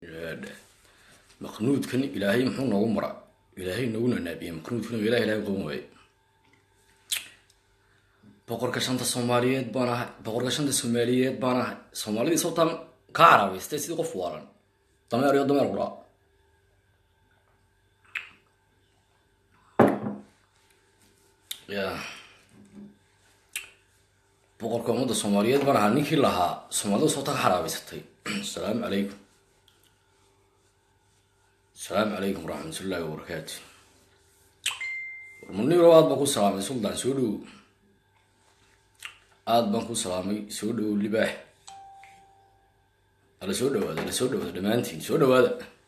maqnuudkan ilaahay muxuu noogu mara ilaahay noogu nanaabiye maqnuudkan ilaah ilahay qoon waaye boqorka shanta soomaaliyeed baan ahay boqorka shanta soomaaliyeed baan ahay soomaalidii sababtaan kaa caraabaystay sidii qof waalan dameer iyo dameer qura ya boqorka ummadda soomaaliyeed baan ahaa ninkii lahaa soomaalida sababtaa ka xaraabaysatay asalaamu calaykum asalaamu calaykum waraxmat ullaahi wabarakaatu warmuniro aad baan ku salaamay suldaan soo dhowo aada baan ku salaamay soo dhowo libaax ala soo dhawaada ala soo dhawaada dhammaantiin soo dhawaada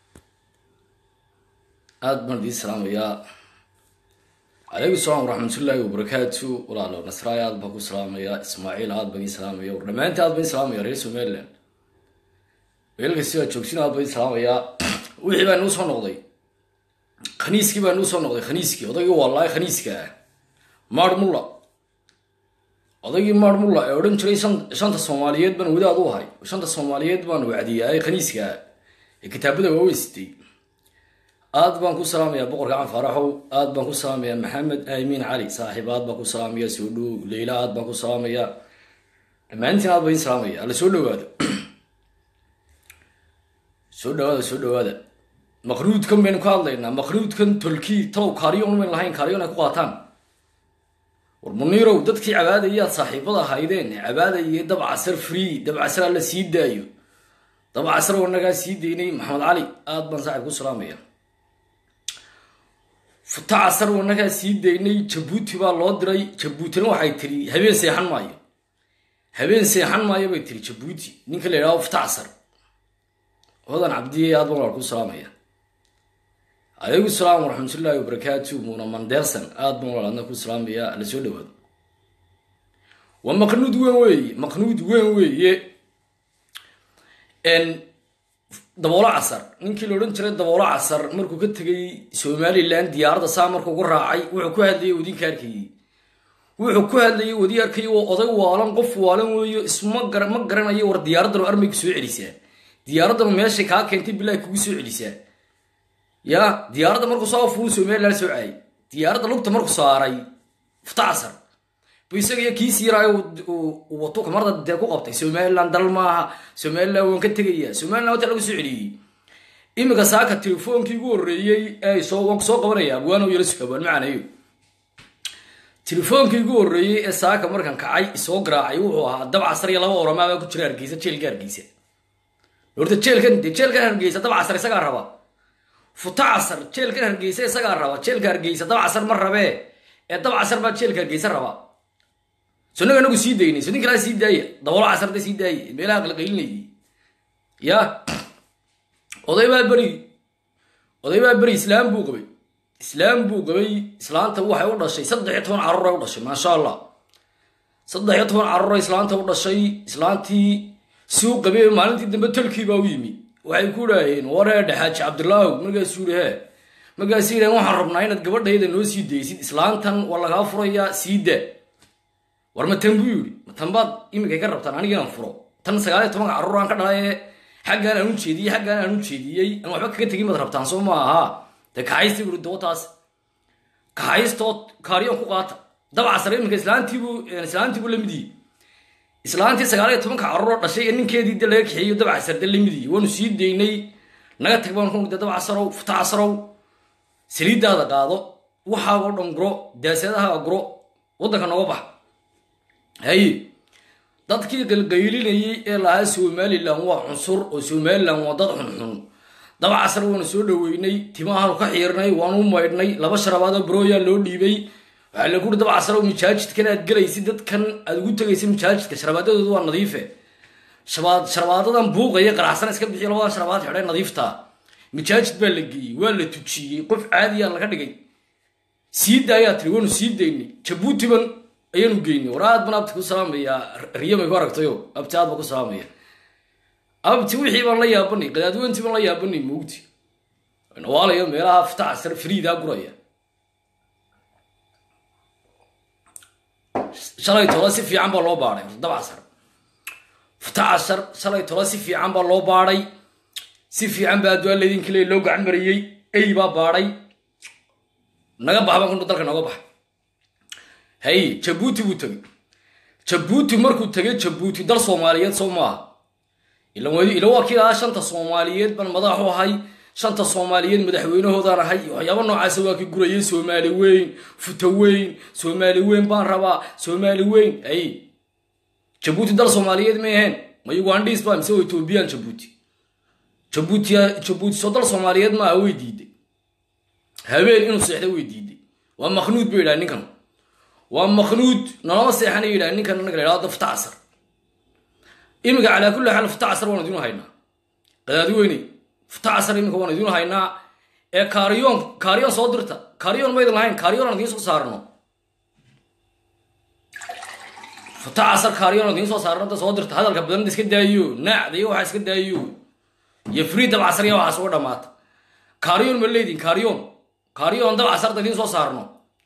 aada baan idiin salaamayaa calaykum salaam waraxmatullaahi wabarakaatu walaalo nasraay aad baan ku salaamayaa ismaaciil aad baan idiin salaamaya war dhammaantiin aad baan idiin salaamaya reer somaliland weelka sidaa joogsin aad baan idiin salaamayaa wixii baa nuu soo noqday khaniiskii baa nuu soo noqday khaniiskii odaygii wallahi khaniiska ah maar mulla odaygii maar mulla ee odhan jiray shanta soomaaliyeed baan wadaad u ahay shanta soomaaliyeed baan wacdiyaay khaniiska ah ee kitaabada waaweysitay aad baan ku salaamayaa boqorka can faaraxow aad baan ku salaamayaa maxamed aamiin cali saaxiib aad baan ku salaamaya soo dhow leyla aad baan ku salaamayaa dhammaantiin aad baan idin salaamaya alla soo dhawaado soo dhawaada soo dhawaada maqnuudkan baynu ka hadlaynaa maqnuudkan tolkii talow kaariyon bayn lahayn kaariyon ay ku qaataan war muniirow dadkii cabaadayaad saaxiibada ahaydeen cabaadayay dabcasar free dabcasar alla sii daayo dabcasar wanagaa sii daynay maxamed cali aad baan saaxiib ku salaamaya futa casar wanagaa sii daynay jabuuti baa loo diray jabuutina waxay tiri habeen seexan maayo habeen seexan maayo bay tiri jabuuti ninka la yidhahdo futa casar hodan cabdiye aad baan ku salaamaya calaykum salaam waraxmatullaahi wabarakaatu muuna manderson aad baan walaadna ku salaamaya la soo dhawaado waa maqnuud weyn weeye maqnuud weyn weeye daboolo casar ninkii la odhan jiray daboolo casar markuu ka tegay somalilan diyaaradda saa markuu ku raacay wuxuu ku hadlayay wadinka arkayey wuxuu ku hadlayay wadi arkayay waa oday waalan qof waalan weeyo isma gara ma garanayo war diyaaraddan armay ku soo celisaa diyaaraddan meeshay kaa keentay bilahi kugu soo celisaa ya diyaaradda markuu soo fuul somalilan soo caayay diyaaradda lugta markuu saaray fta casar bu isaga iyo kiisi yaraayo wato kamarda dee ku qabtay somalilan dal maaha somalilan waan ka tegaya somalilan wata lagu soo celiyey iminka saaka telefoonkii ugu horreeyey ee soo waan kusoo qabanaya abwaano yala sugabaan macanayo telefoonkii ugu horreeyey ee saaka markan kacay isoo garaacay wuxuu ahaa dab casar iyo laba oramaabaa ku jira hargeysa jeelka hargeysa horta jeelkan de jeelkan hargeysa dab casar isagaa raba futa casar jeelkan hargeysa isagaa raba jeelka hargeysa dab casar ma rabee ee dab casar baa jeelka hargeysa raba so naga nagu sii daynay so nin kalaa sii daaya daboolo casarda sii daaya meelaha qalqaylinayay ya oday baa beri oday baa beri islaam buu qabay islaam buu qabay islaanta waxay u dhashay saddex iyo toban carruur ay u dhashay maasha allah saddex iyo toban carruur islaanta u dhashay islaantii suu qabay maalintii dambe tolkii baa u yimi waxay ku dhaaheen wareedhe xaaji cabdilaahu markaasuu yihi he markaasuu yidhaheen waxaan rabnaa inaad gabadhayda noo sii daysid islaantan waa lagaa furayaa sii daa war ma tan buu yidhi ma tan baad iminkay ka rabtaan aniga inaan furo tan sagaaliyo tobanka carruur aan ka dhalaye xaggaan aan u jeediyey xaggaan aan u jeediyey aan waxba kaga tegin baad rabtaan soo ma ahaa dee kaxaysta buri dootaas kaxaystoo kaariyoon ku qaata dabcasar iminka islaantiibuu islaantiibuu la mid yihi islaantii sagaaliyo tobanka carruuroo dhashay ee ninkeedii de laga kaxeeyo dabcasar de la mid yihi waanu sii daynay naga tag baan ku de dabcasarow futa casarow saliiddaada qaado waxaagoo dhan guro daasadaha guro waddanka nooga bax haye dadkii qalqaylinayay ee lahaa somalilan waa cunsur oo somalilan waa dad xunxun daba casar waanu soo dhaweynay timahaanu ka xiirnay waanu maydhnay laba sharabaadoo barooyaa loo dhiibay waxaa lagu uri daba casar oo majaajidkan aad gelaysid dadkan aad ugu tegaysid majaajidka sharabaadadoodu waa nadiife sharabaadadan buuqaya qaraxsan iska bixiyo labadan sharabaad xidhay nadiifta majaajid baa la geeyey waa la tujiyey qof caadiyaa laga dhigay sii daayaa tiri waanu sii daynay jabuutiban ayaanu geynay war aad baan abti ku salaamayaa riyamay ku aragtayo abti aad baan ku salaamaya abti wixii baan la yaabanay qadaadweyntii baan la yaabanay moogti nawaalayo meelaha fita casar friidaa guraya shalay tola si fiican baa loo baadhay dab casar fita casar shalay tola si fiican baa loo baadhay si fiican baa adduaa laydinka leey loo gacan mariyey ey baa baadhay naga bax baan ku dalka nooga baxa hay jabuuti buu tegey jabuuti markuu tegay jabuuti dal soomaaliyeed soo maaha ila waa kii lahaa shanta soomaaliyeed baan madaxu ahay shanta soomaaliyeed madaxweynahoodaan ahay waxyaaba noocaasa waa kii gurayay soomaali weyn futa weyn soomaali weyn baan rabaa soomaali weyn ay jabuuti dal soomaaliyeed may ahayn ma ugandhiis ba mise ethoobiyan jabuuti jabuuti jabuuti soo dal soomaaliyeed maaha way diiday habeen inuu seexda way diiday waa maknuud bay yidhaha ninkan waa maknuud nalama seexana yidhaha ninkan anaga la yidhahdo fta casar iminka calaa kulli xaal fta casar waan idinu haynaa qadaadi weyne fta casar iminka waan idinu haynaa ee kaariyoon kaariyoon soo dirta kaariyoon maydin lahayn kaariyoon aan idiin soo saarno fta casar kaariyoon aan idiin soo saarno da soo dirta hadalka badan iska daayo naacda iyo waxaa iska daayo iyo free dab casar iyo waxaas uga dhamaata kaariyoon ma leydin kaariyoon kaariyoon dab casarda idiin soo saarno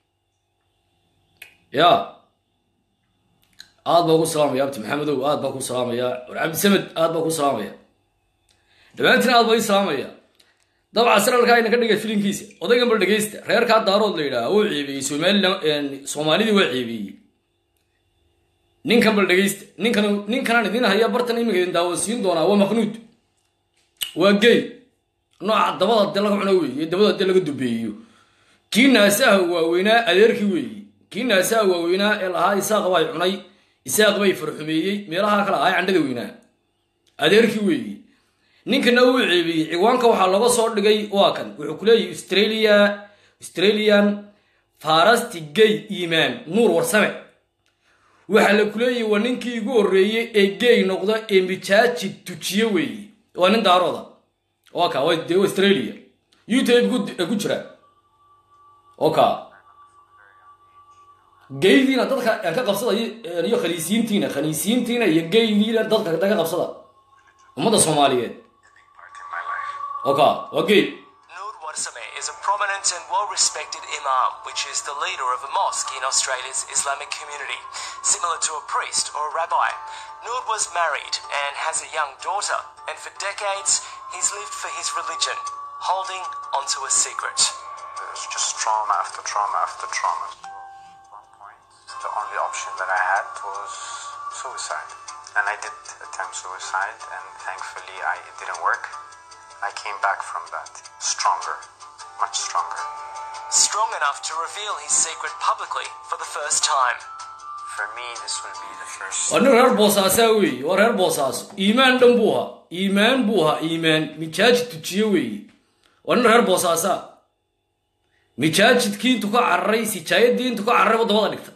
ya aad baa ku salaamaya abti maxamedow aad baa ku salaamaya war cabdisamed aad baa ku salaamaya dhammaantiin aad baa ii salaamaya dabca saralkaa ina ka dhiga filinkiisa odaygan bal dhegeysta reerkaa daarood la yidhaha wuu ceebeeyey somalilan soomaalidii waa ceebeeyey ninkan bal dhegeysta ninkan ninkanaan idin haya bartan iminka idin daawansiin doonaa waa maknuud waa gey nooca dabada dee laga cuno weeye dabada dee laga dubeeyo kii naasaha waaweynaa adeerkii weeye kii naasaha waaweynaa ee lahaa isaaq bay cunay isaaq bay farxumeeyey meelaha kale ahaa candhada weynaa adeerkii weeye ninkana uu ceebiyey ciwaanka waxaa laga soo dhigay waa kan wuxuu ku leeyahy australia australian farasti gay imaan nuur warsame waxaa la kuleeyahy waa ninkii igu horreeyey ee gay noqda ee mijaaji tujiye weeye waa nin daarooda waa ka de australia youtube ku jira oka gaydiina dadka aan ka qabsada iyo khaniisiintiina khaniisiintiina iyo gaydiina dadka ka qabsada ummadda soomaaliyeed oka waa gay Noor Warsame is a prominent and well-respected imam, which is the leader of a mosque in Australia's Islamic community, similar to a priest or a rabbi. Noor was married and has a young daughter, and for decades he's lived for his religion, holding onto a secret. There's just trauma after trauma after trauma. At one point, the only option that I had was suicide. And I did attempt suicide, and thankfully I, it didn't work. I came back from that stronger, much stronger. Strong enough to reveal his secret publicly for the first time. For me, this will be the first. waa nin reer boosaasaa weeye waa reer boosaaso iimaan dhan buu ahaa iimaan buu ahaa iimaan mijaaji tujiye weeye waa nin reer boosaasaa mijaajidkii intu ka cararay sijaayadii intu ka cararay waddamada dhigta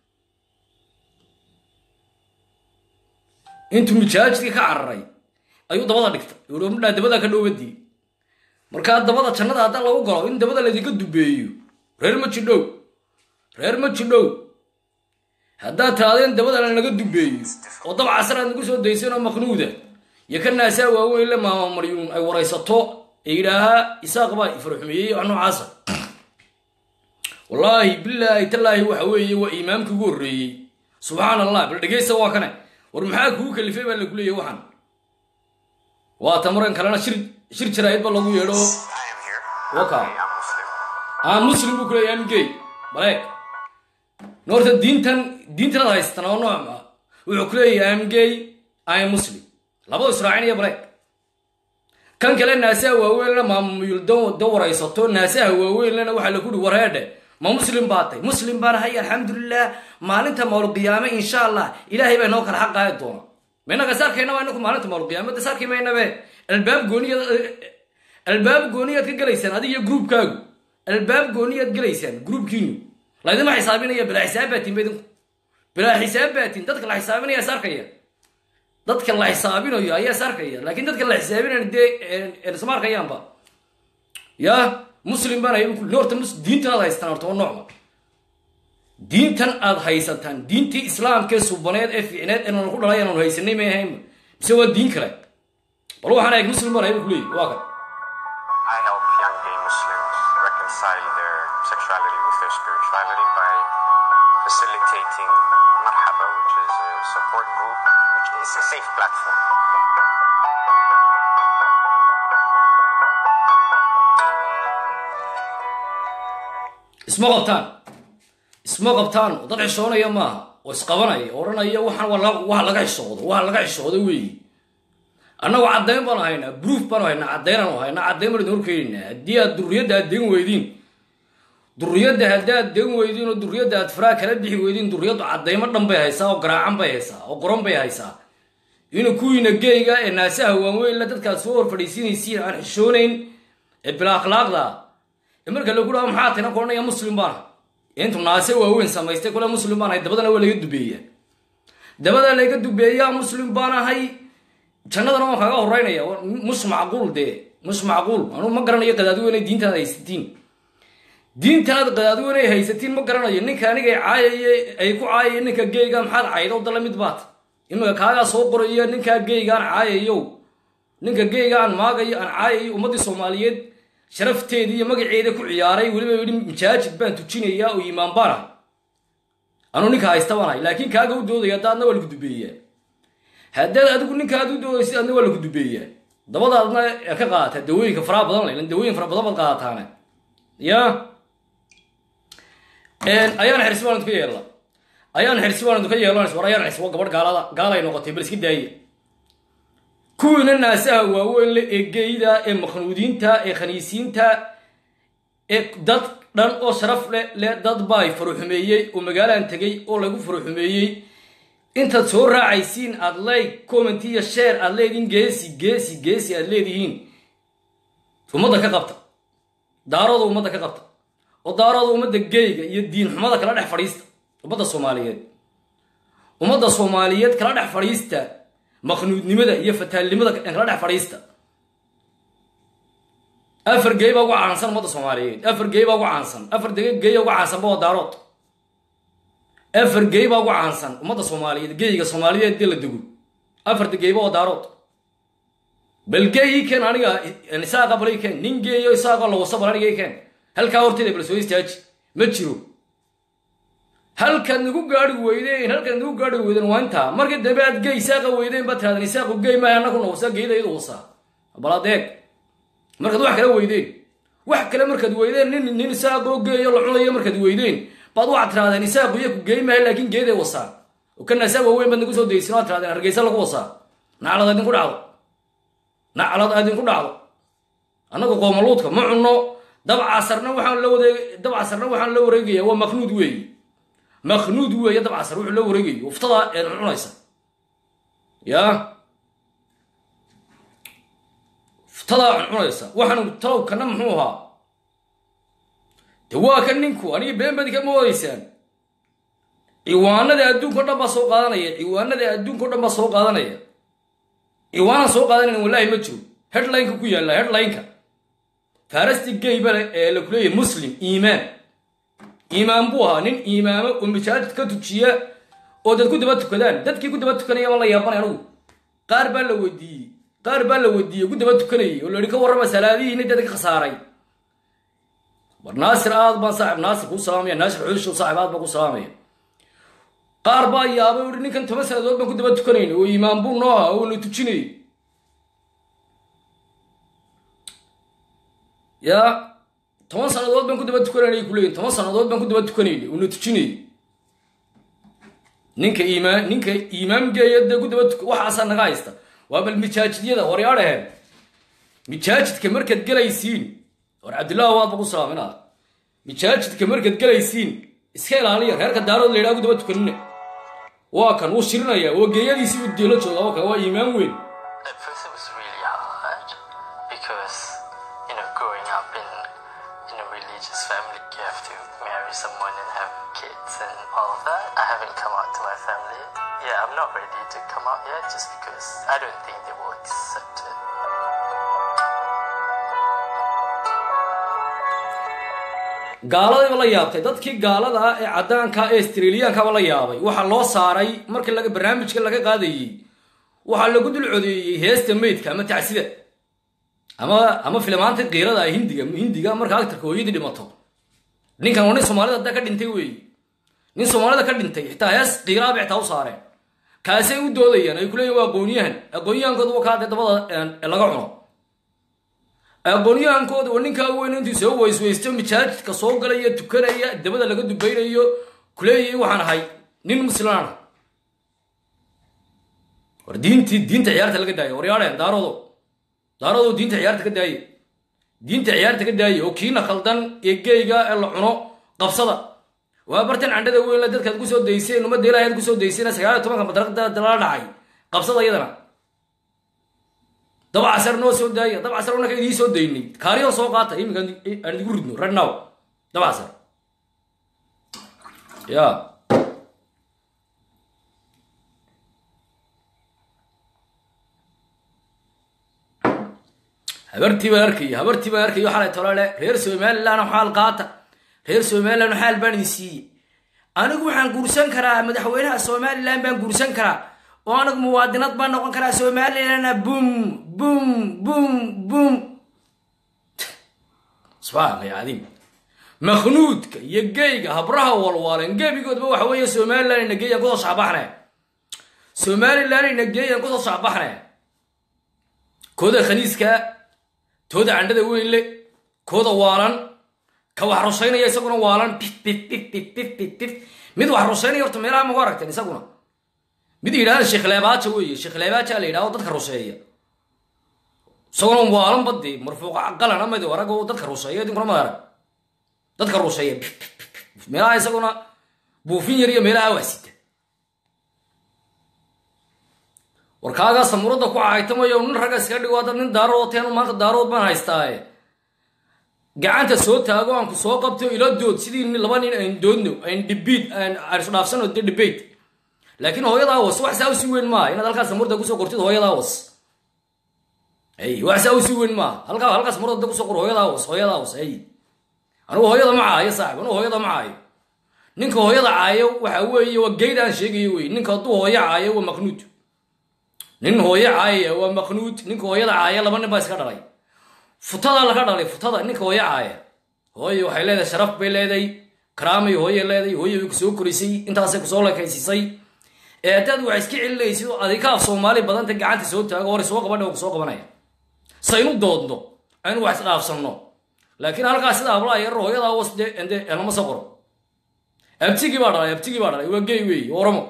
intuu mijaajidkii ka cararay ayuu dabada dhigta midhaa dabada ka dhowbadii markaa dabada jannada haddaan lagu galo in dabada laydinka dubeeyo reer ma jidhow reer ma jidhow haddaad tiraadeen dabada lanaga dubeeyo oo dab casar aad nagu soo dayseen oo maknuuda iyo ka naasaa waaweyn le maama maryuun ay waraysato ee yidhaahaa isaaq baa ifarxumeeyey wax noocaasa wallaahi bilaahi tallaahi waxa weeye waa imaamkii ugu horreeyey subxaan allah bal dhegeysta waa kane war maxaa kugu kalifay baa lagu leeyahy waxan waa tamaran kalena shir shir jaraa'id ba lagu yeedho I am here. Okay. I am Muslim. aan muslim buu ku leeyahay am gay baleeg noorta diintan diintan ad haysatan oo noocma wuxuu ku leeyahay am gay am muslim labadu israacinaya baleeg kan kale naasaha waaweynna maamuyul da waraysato naasaha waaweynlena waxaa lagu uri wareedhe ma muslim baa tay muslim baan ahay alxamdulilah maalinta mawlqiyaame insha allah ilaahay baa inoo kala xaqaadi doona maynaga saarkayna waa inaku maalinta mawlqiyaame de saarki maynabe albaab gooniyaad albaab gooniyaad ka gelaysaan adiga iyo gruubkaagu albaab gooniyaad gelaysaan gruubkiinu laydima xisaabinaya bilaa xisaab baatiin ba idinku bilaa xisaab baatiin dadka la xisaabinaya saarkaya dadka la xisaabinayo ayaa saarkaya laakiin dadka la xisaabinayo dee isma arkayaanba ya muslim baan hay horta diintan aad haysataan horta waa noocma diintan aad haysataan diintii islaamkee subaneed ee fiicneed ee nalaku dhalay aanu haysanay may ahaynba mise waa diin kale bal waxaan eeg muslim baan hay bu kuleeyahy waa kan I help young gay Muslims reconcile their sexuality with their spirituality by facilitating Marhaba, which is a support group, which is a safe platform. isma qabtaan isma qabtaan oo dad xishoonaya maaha oo isqabanaya odhanaya waxaan waa laga xishoodo waa laga xishoodo weeyi annagu caddayn baanu haynaa bruuf baanu haynaa caddaynanu haynaa caddayn baanu idin horkeenaynaa haddii aad durriyadda aad degan weydiin durriyadda haddii aad degan weydiin oo durriyadda aad faraa kala bixi weydiin durriyaddu caddaymo dhan bay haysaa oo garaacan bay haysaa oo qoron bay haysaa inuu kuwiina geyga ee naasaha waanweynla dadkaad soo hor fadhiisiinaysiin aan xishoonayn ee bila akhlaaqda ee marka lagu dhaho maxaa tina koranaya muslim baana intu naase waaweyn samaystay kule muslim baan ahay dabadana waa laga dubeeyaa dabada laga dubeeyaa muslim baan ahay jannadana waan kaaga horeynaya mus macquul dee mus macquul anuu ma garanayo qadaadiweyne diintaad haysatiin diintanaad qadaadiweyne haysatiin ma garanayo ninka aniga caayay ay ku caayaya ninka geyga maxaad cayda dala mid baat imika kaagaa soo qoraya ninkaa geyga aan caayayo ninka geyga aan maagayo aan caayayo ummaddii soomaaliyeed sharafteedii iyo magaceeda ku ciyaaray weliba yidhi majaajid baan tujinayaa oo iimaan baan ahay anuu ninka haysta baan ahay laakiin kaaga u doodaya hadda adna waa lagu dubeeyaa haddaad adigu ninkaad u doodaysid adna waa lagu dubeeyaa dabadaadna ka qaadataa dawooyinka faraha badan le dawooyin fara badan baad qaadataane ya ayaan xirsi baan idinka yeelna ayaan xirsi baan idinka yeelanays war ayaan xirsi waa gabadh gaalada gaalay noqotay bal iska daaya kuwiina naasaha waaweyn le ee geyda ee makhnuudiinta ee khaniisiinta ee dad dhan oo sharaf le le dad baay faruxumeeyey oo magaalaan tegay oo lagu faruxumeeyey intaad soo raacaysiin aad like comment iyo share aad leedihiin geesi geesi geesi aad leedihiin ummadda ka qabta daarooda ummadda ka qabta oo daarooda ummadda geyga iyo diin xumada kala dhex fadhiista ummadda soomaaliyeed ummadda soomaaliyeed kala dhex fadhiista makhnuudnimada iyo fataalnimada kala dhex fadhiista afar gey baa ugu caansan ummadda soomaaliyeed afar gey baa ugu caansan afar gey ugu caansanba waa daarood afar gey baa ugu caansan ummadda soomaaliyeed geyga soomaaliyeed dee la dego afarta geyba waa daarood bal geyi ken aniga isaaqa bal ken nin geeyo isaaqoo lawasa bal aniga ken halkaa horteeda bal soo istaaji ma jiro halkaad nagu gaari weydeen halkaad nagu gaari weydeen waa intaa markii dambe aad gey isaaqa weydeen baad tirahdeen isaaqu gey maaha annaguna wasa geyda iyadu wasa bal adeeg markaad wax kala weydeen wax kale markaad weydeen nin nin isaaqoo geeyo la cunayo markaad weydeen baad waxaad tirahdeen isaaqu iyo ku gey maaha laakiin geeday wasaan oo kana isaaq waaweyn baad nagu soo daysin waad tirahdeen hargeysa lagu wasaa naclad idinku dhacdo naclad idinku dhacdo annagu qoomaluudka ma cunno dabcasarna waxaan la wareeg dabcasarna waxaan la wareegaya waa maknuud weeye maknuud weeye dabcasar wuxuu la wareegayo uftada een cunaysa ya uftadaa cunaysa waxaan talow kana muxuu ahaa de waa kan ninku aniga been badi kama wadaysaan ciwaanada adduunka o dhan baa soo qaadanaya ciwaanada adduunka o dhan baa soo qaadanaya ciwaanaan soo qaadanayn wallahi ma jiro headlineka ku yaalla headlineka farasti geybale ee la kuleeyahay muslim iimaan iimaan buu ahaa nin iimaamo oo masaajid ka tujiya oo dad ku daba tukadaan dadkii ku daba tukanaya baan la yaabanay anugu qaar baa la weydiiyey qaar baa la weydiiyey ku daba tukanayay oo la yihi ka warrama salaadihiina dad ka khasaaray war naasir aad baan saaxib naasir kuu salaamaya naasir xuushow saaxib aad baan ku salaamaya qaar baa yaabay uhi ninkan toban sanadood baan ku daba tukanayna oo iimaan buu noo ahaa oo na tujinayay yaa toban sanadood baan ku daba tukanayna kuleeyihin toban sanadood baan ku daba tukanayna oo na tujinayay ninka iimaan ninka iimaamgeeya dee ku daba tuk waxaasaa naga haysta waa bal mijaajidyada horyaadhaheen mijaajidka markaad gelaysiin war cabdillahi waad ba ku salaaminaa mijaajidka markaad gelaysiin iska ilaaliya reerka daarood la yidhaha ku daba tukanina waa kan wuu shirinaya oo geeyadiisii u deelo jooga oo kan waa iimaan weyn At first, it was really hard because, you know, growing up in in a religious family, you have to marry someone and have kids and all of that. I haven't come out to my family. Yeah, I'm not ready to come out yet just because I don't think they will accept it. gaaladayba la yaabtay dadkii gaalada ah ee caddaanka ee australiyankaba la yaabay waxaa loo saaray markii laga barnaamijka laga qaadayey waxaa lagu dul codeeyey heesta meydka ama tacsida ama ama filmaanta kiirada ah hindiga hindiga marka agtarka hooyadii dhimato ninkan waa nin soomaalida hadda ka dhintay weeye nin soomaalida ka dhintay xitaa hees kiiraaba xitaa u saareen kaasay u doodayaan ay kuleeyihin waa aqoonyahan aqoonyahankoodu waa kaa dee dabada laga cuno aqoonyahankooda waa ninkaa weyn intuu soo weysweysto majaajidka soo galaya tukanaya dabada laga dubaynayo kuleeyay waxaan ahay nin muslimaana war diintii diinta ciyaarta laga daayo waryaadheen daarodo daarodo diinta ciyaarta ka daaye diinta ciyaarta ka daaye oo kiina khaldan ee geyga ee la cuno qabsada waa bartan candhada weyn la dadkaad kusoo dayseen ummadda ilaahay aad kusoo dayseen sagaal iyo tobanka madraqda lala dhacay qabsada iyadana dab casar noo soo daaya dab casar unaka idiin soo daynay kaariyo soo qaata iminka aan idigu ridno right now dab casar ya habartii baan arkaya habartii baan arkayo xalay tolole reer somaliland xaal qaata reer somaliland xaal baan idin siiyey anigu waxaan guursan karaa madaxweynaha somaliland baan guursan karaa oo anigu muwaadinad baan noqon karaa somalilandna bum bum bum bum subxaanka ya cadiim makhnuudka iyo geyga habraha walwaalen gebigoodba waxa weeye somaliland ina geeyaan kusoo shacbaxne somaliland ina geeyaan kusoo shacbaxne kooda khaniiska tooda candhada weyn le kooda waalan ka wax rushaynaya isaguna waalan bif bif bif bif bif bif bif mid wax rushaynaya horta meelaha magu aragteen isaguna mid yidhahda sheekhlebaaja weeye sheekhlebaaja la yidhahdo dadka rusheeya isaguna waalan badii marfuuqa qalan amadi arago dadka rusheeya idinkuna ma arag dadka rusheeya bif bif bif meelaha isaguna buufin yar iyo meelaha waasita warkaagaa samuurada ku caytamayo nin ragga iska dhigo hadda nin daarood teenu maanta daarood baan haystaaye gacanta soo taago aan ku soo qabto ila dood sidii laba nin ayn doodno ayn dhibiid aan isdhaafsano de debate laakiin hooyada awas wax saa usi weyn maaha inaad halkaas samuurada kusoo qortid hooyada awas ay wax saa usi weyn maaha halkaa halkaas samuurada kusoo qor hooyada awas hooyada awas ay anigu hooyada ma caayo saaxib anigu hooyada ma caayo ninka hooyada caayo waxa weeye waa geyd aan sheegayo wey ninka hadduu hooyo caayo waa maknuud nin hooyo caayaya waa maknuud ninka hooyada caaya laba nin baa iska dhalay futada laga dhalay futada ninka hooyo caaya hooyo waxay leedahay sharaf bay leedahay karaamay hooye leedahay hooye way kusoo korisay intaasay kusoo lekaysisay ee haddaad wax iska celinaysid oo adika af soomaali badanta gacanta soo taago hore soo qabadha kusoo qabanaya saynu doodno aynu wax isdhaafsanno laakiin halkaas sida hablaha yar hooyadaa was de ende lama soo qoro abtigii baa dhalay abtigii baa dhalay waa gey weeye oramo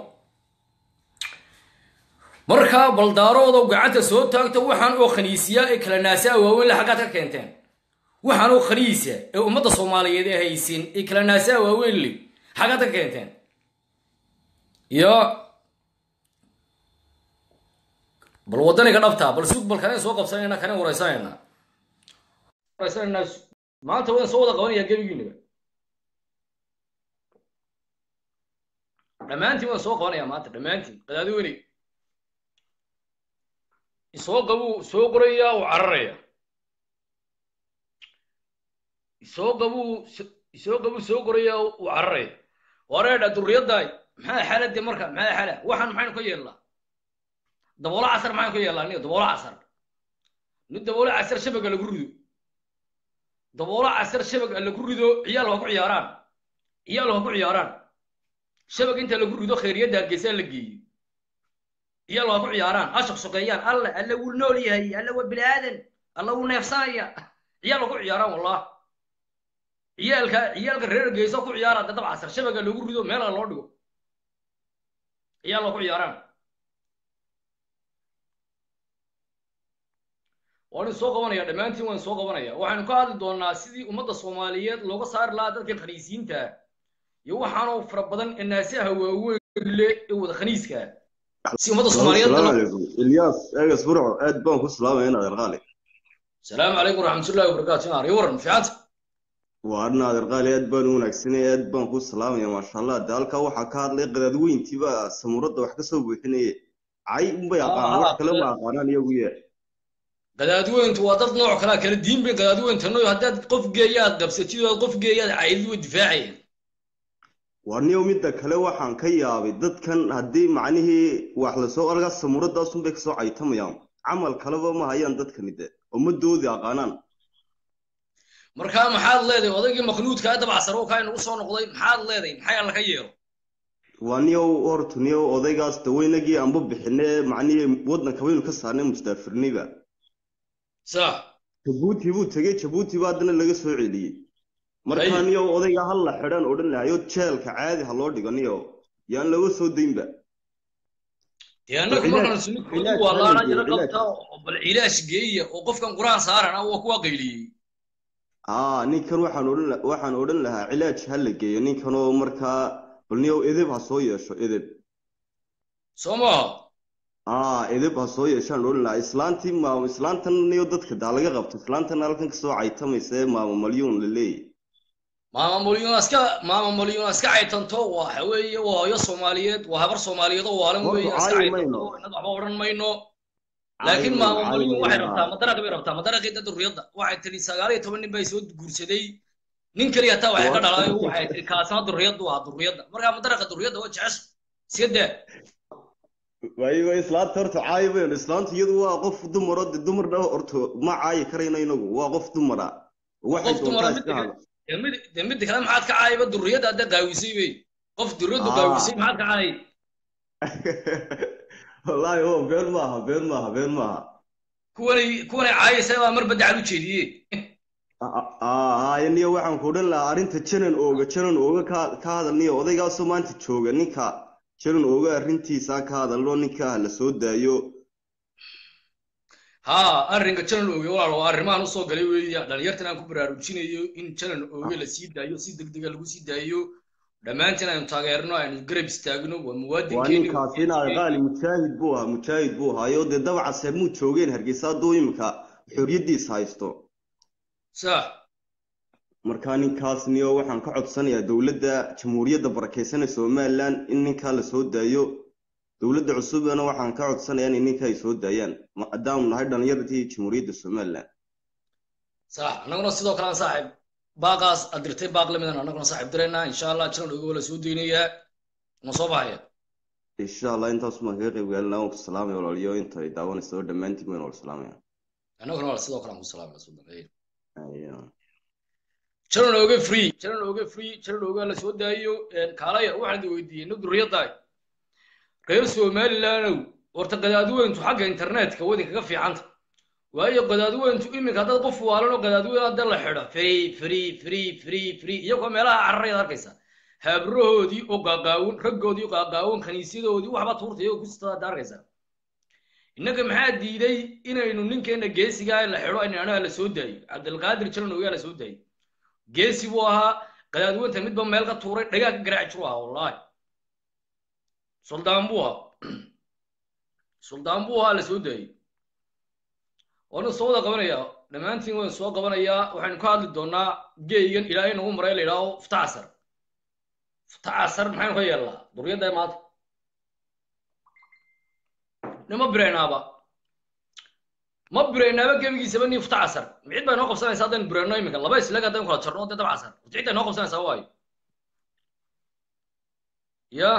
markaa baldaaroodo gacanta soo taagta waxaan oo khaniisiya ee kala naasaa waaweyn le xaggaad ka keenteen waxaan oo khaniisa ee ummadda soomaaliyeed ee haysin ee kala naasaa waaweyn le xaggaad ka keenteen iyo bal waddaniga dhabtaa bal sug bal kaneen soo qabsanayna kaneen waraysanayna waraysanayna maanta waan soo wada qabanaya gebigiinaba dhammaantiin waan soo qabanaya maanta dhammaantiin qadaadi weynay isoo qabuu soo qoraya uu cararaya isoo qabuu isoo qabuu soo qoraya uu cararaya wareedha durriyaddaay maxaa xaaladde marka maxaa xaala waxaan maxaynu ka yeelnaa daboola casar maxaynu ka yeelnaa aniga daboola casar nin daboola casar shabaga lagu rido daboola casar shabaga lagu rido ciyaal waa ku ciyaaraan ciyaal waa ku ciyaaraan shabag inta lagu rido khayriyadda hargeysaa la geeyo iyaal waa ku ciyaaraan ha shaqshaqeeyaan alle alle wuu nool yahay alle waa bini aadan alle wuu neefsanaya ciyaal waa ku ciyaaraan wallah ciyaalka ciyaalka reer geyso ku ciyaaraan dad casar shabaga lagu rido meela loo dhigo ciyaal waa ku ciyaaraan waan soo qabanaya dhammaantiin waan soo qabanaya waxaynu ka hadli doonaa sidii ummadda soomaaliyeed looga saari lahaa dadka khaniisiinta iyo waxaanoo fara badan ee naasaha waaweyn le ee wada khaniiska si ummadda soomaaliyeed السلام عليكم الياس اجلس برعو اد بان كسلام هنا الغالي السلام عليكم ورحمة الله وبركاته نار يورن فيعت وارنا الغالي اد بان وناكسني اد بان كسلام يا ما شاء الله دالكا waxa ka hadlay qadadweyntii ba samurada wax ka soo buuxinay ay un bay aqaan wax kale ma aqaanaan iyagu yee qadaadweyntu waa dad nooc kala kala diin bay qadaadweynta nooy haddaad qof geeyaad qabsatid oo qof geeyaad caydid way difaacayeen warniyow midda kale waxaan ka yaabay dadkan haddii macnihii wax lasoo arga samuuradaasun bay kasoo caytamayaan camal kaleba ma hayaan dadkani de ummadoodii aqaanaan markaa maxaad leedahay odaygii maknuudkaa dabcsar oo kaa inagu soo noqday maxaad leedahay maxay alla ka yeelo waaniyow horta niyow odaygaas daweynagii aanba bixine macnihii waddanka baynu ka saarnay mustaafirniba sax jabuuti buu tegey jabuuti baa haddana laga soo celiyey markaa Ay. niyo odayga hal la xidhan odhan lahayo jeelka caadi ha loo dhigo niyo yaan laga soo daynba dee annagu Cilaaj- markaan sunu cilaaj waa hal laana geeyo, yaro cilaaj. qabta oo bal cilaash geeya oo qofkan quraan saarana waa kuwa qayliyey aa ninkan waxaan odhan la- waxaan odhan lahaa cilaaj ha la geeyo ninkanoo markaa bal niyow edeb ha soo yeesho edeb soo maaha aa edeb ha soo yeeshaan odhan lahaa islaantii maamo islaantan niyo dadka daa laga qabto islaantan halkan kasoo caytamaysa ee maamo malyuun la leeyahy maama molyuna iska maama molyuna iska caytanto waxa weeye waa hooyo soomaaliyeed waa habar soomaaliyeed oo waalan Horta weeye iska caayi caytanto mayno. inad waxba odhan mayno laakiin mayno, maama caayi molyun waxay mayno. rabtaa madaraqi bay rabtaa madaraqii dad duriyadda waxay tiri sagaal iyo toban nin bay soo guursaday nin keliya hataa waxay ka Waa- dhalaayo waxay tiri kaasna duriyaddu waa duriyadda markaa madaraqa duriyadda waa jecesha iska daa waayo islaanta horta caayi mayno islaanta iyadu waa qof dumaro de dumarna horta ma caayi karayno inagu waa qof dumara waxay qof dumara doontaa iska midda hada dee mid dee midda kale maxaad ka caayaba duriyadda hadda qaawisay wey qof duriyaddu Ah. qaawisay maxaad ka caayay wallaahi oo been maaha been maaha been maaha kuwanay kuwanay caayaysa baa mar baddacal u jeediyey aa niyo waxaan ku odhan lahaa arrinta janan ooga janan ooga ka ka hadal niyo odaygaasoo maanta jooga ninka janan ooga arrintiisa ka hadalno ninka ha la soo daayo haa arrinka jalan ooge walaal waa arrimahan usoo galay weeya dhalinyartan aan ku baraarujinayo in jalan ooge la sii daayo si degdega lagu sii daayo dhammaantiin aynu taageerno aynu garab istaagno waa waa muwaadinkeeni ninkaasi inaad qaali mujaahid buu ahaa mujaahid buu ahaayo dee dabcase muu joogeen hargeysa hadduu imika xorriyaddiisa haysto sax markaa ninkaas niyo waxaan ka codsanayaa dowladda jamhuuriyadda barakeysan ee somaliland in ninkaa la soo daayo dowladda cusubna waxaan ka codsanayaa in ninka ay soo daayaan maadaanu nahay dhallinyaradii jamhuuriyadda somaliland sax annaguna sidoo kale aan saaxiib baaqaas aad dirtay baaq lamidan annaguna saaxiib diraynaa insha allah jalan ooge waa la soo deynayaa ma soo baxaya insha allah intaas baan kaga qayb gaalinaa waan ku salaamaya walaaliyo inta ay daawanaysa oo dhammaantiin waan wala salaamaya annaguna waa sidoo kale aan ku salaamaya sudan khayr Ayo. jalan ooge free jalan ooge free jalan ooge la soo daayo kaalaya waxaan idin weydiiyey nin duriyaddaay reer somalilandow horta qadaadiweyntu xagga internetka wadin kaga fiicanta waayo qadaadiweyntu iminka haddaad qof waalan oo qadaadiweyn hadda la xidho free free free free free iyagoo meelaha cararayaad arkaysa habrahoodii oo qaaqaawin raggoodii oo qaaqaawin kaniisyadoodii waxba tuurta iyagoo kustada hadda arkaysa innaga maxaa diiday inaynu ninkeena geesigaa la xidho inanaha la soo daayo cabdilqaadir jalan ogaa la soo daayo geesi buu ahaa qadaadiweynta midba meel ka tuuray dhagaa ka garaaci jiru ahaa wallaahi suldaan buu ahaa suldaan buu ahaa la soo daayey waanu soo wada qabanayaa dhammaantiin waynu soo qabanayaa waxaynu ka hadli doonaa geeygan ilaahay nagu maray la yidhaaho fta casar fta casar maxaynu ka yeelnaa duriyadda maanta nima biraynaaba ma biraynaaba gebigiisaba nii fta casar cid baa inoo qabsanaysa haddaynu birayno iminka laba isleg haddaynu kala jarno dee dab casar cidda inoo qabsanaysaa waayo ya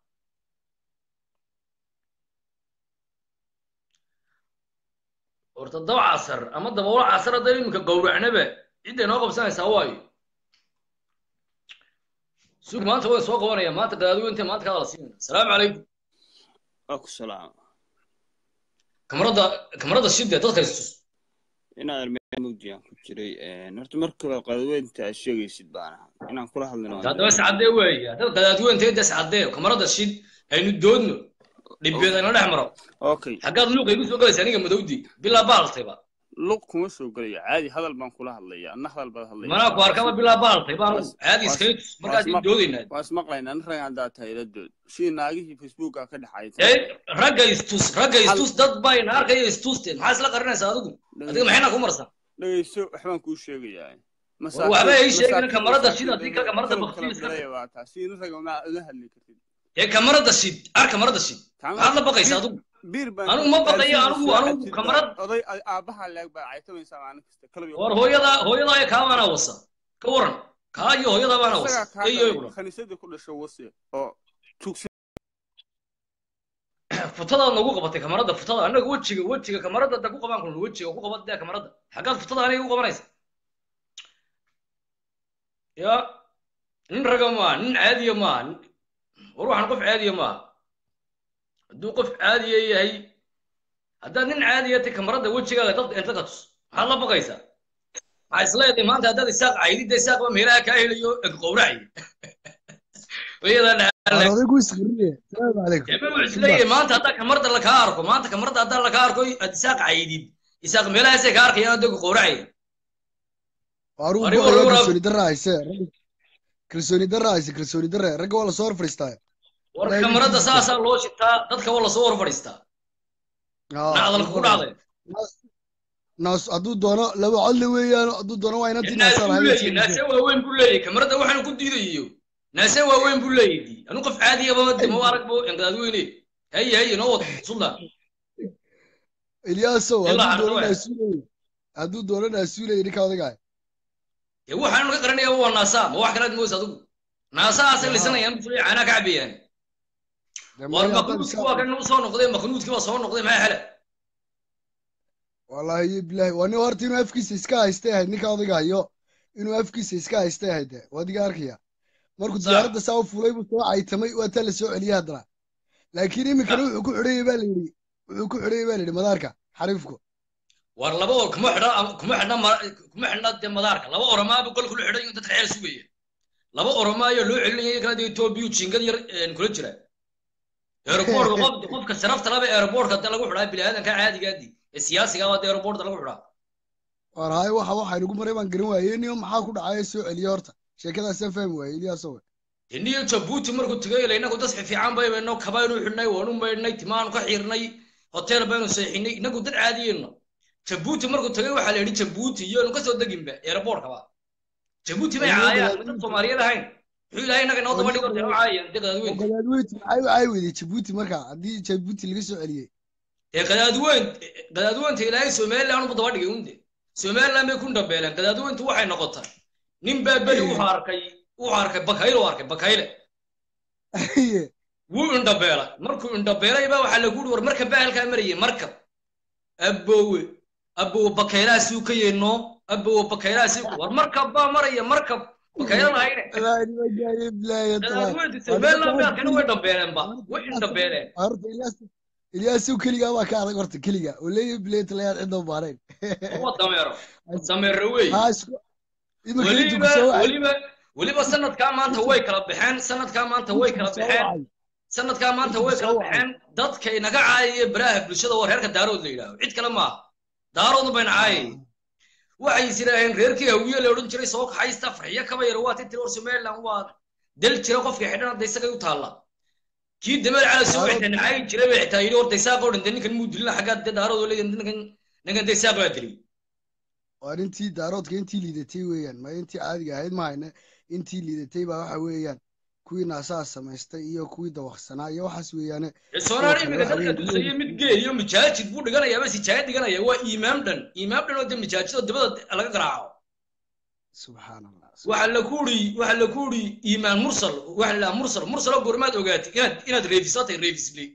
horta dab casar ama daboolo casar haddaynu iminka gowracnaba cidda inoo qabsanaysaa waayo sug maanta waan soo qabanaya maanta qadaadiweynta maanta ka hadala siinayna asalaamu calaykum aku salaam kamarada kamarada shidde dadka istus inaad armeen mugdiyan ku jiray horta marka kale qadaweynta aad sheegaysid baan ahaa inaan kula hadlino haddaba iscadee weeye haddaad qadaadiweynteeda iscadee kamarada shid aynu doodno dhibeed ayna dhex maro okay xaggaad luuqa igu soo galaysa aniga madowdi bilaa baaltayba luq kuma soo gelaya caadi hadal baan kula hadlaya adna hadal baad hadlaya manaa ku arkaba bilaa baaltay baan Was- caadi was- iskaga tus markaas was- doodaynaa waa ismaqlaynaa nin rag haddaa tahay la dood sidii naagihii facebooka ka ee dhexaysa ragga istus ragga istus dad bayna arkaya istusteen maxaa isla qarinaysaa adigu adiga maxayna ku marsan dhegeyso waxbaan kuu sheegayaa War waxba ay sheegin kamarada shid haddii ka kamarada baktiyo iska tag. waa taa sidii nin raga ma una hadli kartid ee kamarada shid ar kamarada shid maxaad la baqaysa adigu biir baan Anigu ma baqayo, anigu- anigu kamarad- oday aabaha leeg baa caytamaysaa maalin kasta kalabi war hooyada hooyadaa kaa baana wasa ka waran kaa iyo hooyadaa baana wasa isagaa kaa eyo dhalay khaniisadii ku dhasho wasi oo tugsi futadaad nagu qabatay kamarada futada annaga wejiga wejiga kamarada da ku qabaan kulna wejiga ku qabat dee kamarada xaggaad futada aniga u qabanaysa ya nin raga maaha nin caadiya maaha nin- war waxaan qof caadiya maaha hadduu qof caadiya yahay haddaad nin caadiya tay kamarada wejigaaga dad inta ka tus maxaad la baqaysaa maxaa isleedahay maanta haddaad isaaq caydida isaaqba meelaha kaa helayo qowracay iyadaa Waar odaygu isqirriye salaamu calaykum Ema wuxuu isleeyahay maanta haddaa kamarda lakaa arko maanta kamarda haddaa lakaa arko aad isaaq caydid isaaq meelahaasay ka arkayaan adogu qowracaya waaruu Ari go'aya war- war- kalsooni darra hayse ragga kalsooni darra hayse kalsooni darre ragga waa lasoo hor fadhiistaa war Ilaahay kamarada wiilkiisa. saasaa loo shitaa dadka waa lasoo hor fadhiistaa nacdalka ku dhacday naas hadduu doono laba codle weeyaan hadduu doono waa inantii naase naasaan buu leeyahy naase waaweyn buu leeyahy kamarada waxaanu ku diidayo naase waaweyn buu leeyahy anu qof caadiyaba de ma arag bo inqaadweyne haye haye noo wad suldan ilyaasow Ilaa hadduu doono Ardoe. naasuulay hadduu doono naasuulay ninka odagaay dee waxaanu ka qaranaya waa naasa ma wax kalaad moos adigu naasahaasay lisanayaan buu leeyahy caanaa ka cabayaan war maknuudki waa kan soo noqday maknuudki waa soo noqday maxaa xele wallaahi bilahi waa nin horta inuu afkiisa iska haystay ahayd ninka odayga hayo inuu afkiisa iska haystay ahayd de waa adiga arkaya markuu Sax. diyaaradda saa u fulay buu soo caytamay waa taa la soo celiyey haddana laakiin iminkana wuxuu ku xidhayey baa la yidhi wuxuu ku xidhayey baa la yidhi madaarka xariifku war laba or kuma xidha kuma xidhna ma- kuma xidhna dee madaarka laba oramaaba gol kula xidhan dadka xeel sugaya laba oramaayo loo celinaya kala dee etoobiya jingad yar een, kula jira aeroboortka qof qofka sharafta laba aeroboortka de lagu xidhaa biniaadanka caadigaadi ee siyaasiga waa de aeroboortka lagu xidhaa war haye waxa waxa inugu maray baan garan waayey niyo maxaa ku dhacaya soo celiye horta sheekadaasaan fahmi waayey ilyaasow iniyo jabuuti markuu tegay ila inagu dad fiican baybayno kabaynu xidhnay waanu maydhnay timaanu ka xiirnay hotel baynu seexinay inagu dad caadiyeyno jabuuti markuu tegay waxaa la yidhi jabuuti iyoonu kasoo deginba aeroboortkaba jabuuti bay Waliba caayaan gadaal- dad soomaaliyeed ahayn muxuu ilaahay inaga inoo daba dhigo dee u caayaan dee qadaadweyn gadaadweynti maxay u caayi weyday jabuuti marka haddii jabuuti laga soo celiyey dee qadaadweyn qadaadweynta ilaahay somaliland uba daba dhigay unde somaliland bay ku dhabeeleen qadaadweyntu waxay noqotay nin baa beri wuxuu arkay wuxuu arkay bakayle u arkay bakayle wuu indhabeelay markuu indhabeelay baa waxaa lagu yidhi war markab baa halkaa marayay markab aboowe aboowe bakaylahaasuu ka yeeno aboowe bakaylahaasuu war markab baa maraya markab bakayla lahayne qadaadweynta somaliland bay arkayna way dhabeeleenba way indhabeeleen horta ilyaas ilyaasow keligaa baa ka adag horta keliga oo leeyahay bileetalayaad cidda baarayn waa dameero dameero wey haa isku imika intu weliba kusoo wacay weliba weliba sanadkaa maanta way kala baxeen sanadkaa maanta way kala baxeen sanadkaa maanta way kala baxeen dadka inaga caayaya baraha bulshada waa reerka daarood la yidhaaho cid kale maaha daaroodna bayna caayay waxay is yidhaaheen reerkii hawiye la odhan jiray soo kaxaysta farxiyo kaba yar waa titiri war somaliland waa del jira qofkii xidhan hadda isagay u taalla kii dameer cala soo xitaa nacaayi jiray bay xitaa yidhi horta isaaq oo dhan dee ninkan muu dilina xaggaa dee daarood oo leeyahay ninkan ninkan dee isaaq baa dilay waa intii daaroodka intii liidatay weeyaan ma intii caadiga ahayd mahayne intii liidatay baa waxa weeyaan kuwii naasaha samaystay iyo kuwii dawaqsanaa iyo waxaas weeyaane soonaan kale imika waxa dadka weeye- dusaya mid gee iyo mijaajid buu dhiganayaa bas ijaaya dhiganaya waa iimaam dhan iimaam dhan oo de mijaajidoo dabada laga garaaco subxaan allah waxaa la ku uri waxaa la ku uri iimaan mursal waxaa la mursal mursal oo goormaad ogaatay inaad inaad reefisatay reefisli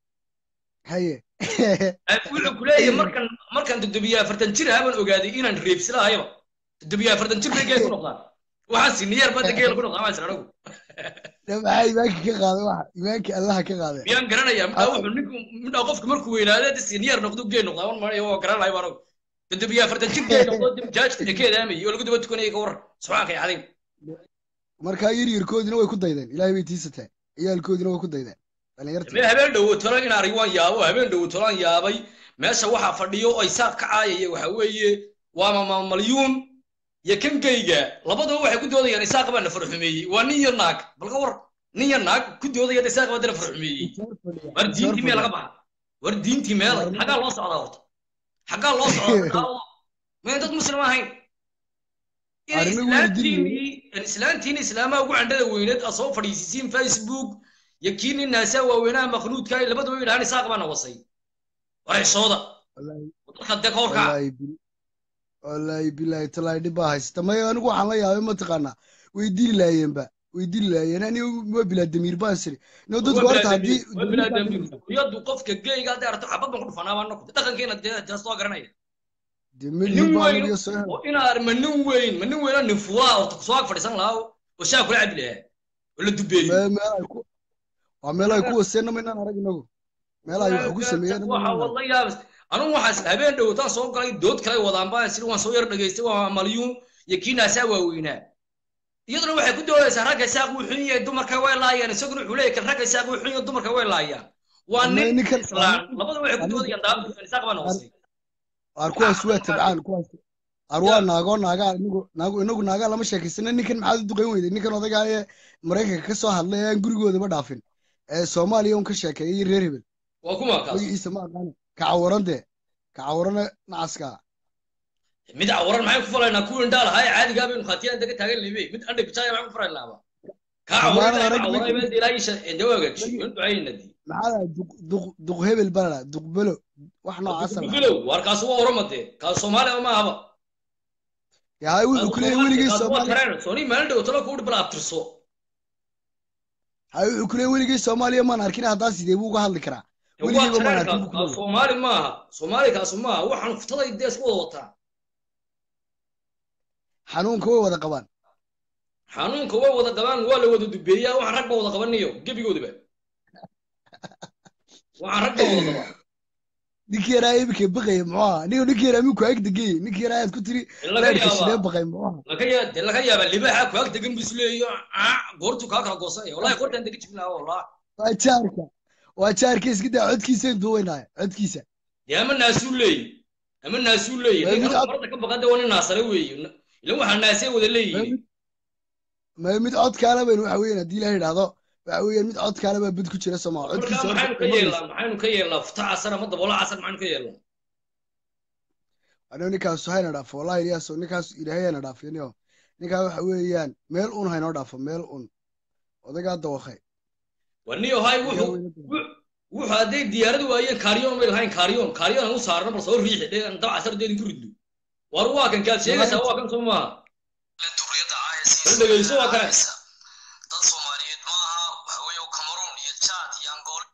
haye wuxuu ku leeyahay markan markan toddobiyo afartan jir ahaabaan ogaaday inaan reefsilahayaba toddobiyo afartan jir bay geel ku noqdaan waxaan siniyeer bada geel ku noqdaan maa anagu maxaa imaanka ka qaaday waxa imaanka allaha ka qaaday miyaan garanayaa midhaa wuxuu ninku midhaa qofka markuu weynaado de siniyeer noqdo geel noqdaa wan manayo waa garan lahay baan og toddobiyo afartan jir geel noqdo de mijaajka ka eedaamayay oo lagu daba tukanayay ka waran subxaanka iyo cadiim markaa yaryarkoodina way ku daydeen ilaahay bay tiisataa ciyaalkoodina way ku daydeen dhalinyarta mee habeen dhowotolo in arag waan yaabo habeen dhowotolaan yaabay meesha waxaa fadhiyo oo isaaq ka caayaya waxa weeye waa mama malyuun iyo kan geyga labaduba waxay ku doodayaan isaaq baa na farxumeeyey waa nin iyo naag balka war nin iyo naag ku doodaya isaaq baa dana farxumeeyey war diintii mee laga baxa war diintii meelay xaggaa loo socdaa horta xaggaa loo socdaa mayn dad muslim ahayn inay Arrimo weyn islaantiinii islaantiini islaamaha ugu candhada weyneed aad soo fadhiisisiin facebook iyo kii nin naasaa waaweynaha maknuudka ay labadaba yidhahaan isaaq baa na wasay war xishooda Wallaahi- dadka dee ka horkaca wallaahi bil- wallaahi bilaahi talaahi dhib baa haysta maya anigu waxaan la yaabay mataqaanaa way dili laayeenba way dili laayeen ani waa bilaa damiir baan siri no dadku horta haddii yadu qofka geyga hadday aragto xabad baan ku dhufanaa baan noqday dhaqankeena dee dee soo garanaya dee nin milyan baa weyn aniga soo hel oo inaar ma nin weyn ma nin weynoo nin fuulaa horta kusoo ag fadhiisan lahaa oo shaa kula cabi lahaa oo la dubeeyey Me- meel ay ku waa meel ay ku waseenna maynaan arag inagu meel ay wax ku sameeyeen waxa wala yaabas anugu waxaas habeen dhowtaan soo galay dood kale wadaan baan sir waan soo yar dhageystay waa malyuun iyo kiinaasaa waaweynaa iyaduna waxay ku doodaysaa ragga saaq wuu xun yahay dumarka way laayaan isaguna wuxuu leeyahay kan ragga saaq wuu xun yahay dumarka way laayaan waa Ama nin ninkan- islaan labada waxay ku doodayaan daabta isaaq baa noqosay waar kuwaas waa tabcaan kuwaas waar waa naagoo naagaa inagu naagu inagu naagaa lama sheekaysana ninkan maxaad u duqayn weyday ninkan odagaa ee maraykanka ka soo hadlay ee aan gurigoodaba dhaafin ee soomaaliya un ka sheekeeyay reer hebel waa kuma kaas magaciisa ma aqaana kacawaran dee kacawarana nacaska mid cawaran maxay ku falaynaa kuwii indhaal ahaa ee caadigaa baynu khaatiyaan daga taagan libe mid andha bijaaya maxay ku falaynaba kaa Amaanada cawaran rag cawaray ninkan- meel ilaahiisa dawagaji in ducayna di maxaa lahaa duq duq duq hebel baa lahaa duq belo wax noocaasa lahaa bilow waar kaas waa oramade kaas soomaaliya ma ahaba yahay wuxuu ku leeyahay weligay soomaaliya sooni maalin dhow talo kuudhi bal abtirso hay wuxuu ku leeyahay weligay soomaaliya maan arkin haddaa sidee buu uga hadli karaa waa weligayba maan tareen arkin kaas buu ku kaas leeyahay soomaali maaha soomaali kaas maaha waxaan futaday dee isku wada wataa xanuunka way wada qabaan xanuunka way wada qabaan waa la wada dubeeyaa waxaan rag ba wada qabanayo gebigoodaba waxaan rag ba wada qabaa ninkii yaraa imika baqaya muxuu ahaa ninka ninkii yaraa minku ag degay ninkii yaraa aad ku tiri laga reerka sidee yaabaa baqay muxuu ahaa laga yaa dee laga yaabaa libaaxa ku ag degan buu isleeyo aa goortuu kaa kala goosanaya wallahi goortaan dega jibin lahaa wallah waa jaarka waa jaarka iska daa codkiisa intuu weynaayo codkiisa dee ama naasuu leeyi ama naasuu leeyi Waa mid ninkan cod- marada ka baqada waa nin naasare weeye ilan waxaa naasee wada leeyihiin ma mid codkaala baynu waxa weeyaan haddii ilaah idhaahdo waxa weeyaan mid codkaala baa bad ku jira somaa marka codkiisa maxaynu ka yeelnaa maxaynu ka yeelnaa futa casar ama daboola casar maxaynu ka yeelnaa anoo ninkaas hayna dhaafo wallahi iliyaaso ninkaas ilaahay hayna dhaafiniyo ninkaa waxa weeyaan meel un haynoo dhaafo meel un odagaa dawakay waniyo hay wuxuu wu- wuxuu hadday diyaaradu waayeen kaaryoon bay lahayn kaaryoon kaaryoon aan u saarno bal soo riixi dhee aan dab casar deedin ku ridno war waa kan kaad sheegaysaa waa kan soo maaha bal dhegeyso waa kane dad soomaaliyeed ma aha waxa weeye cameroon iyo chad iyo angola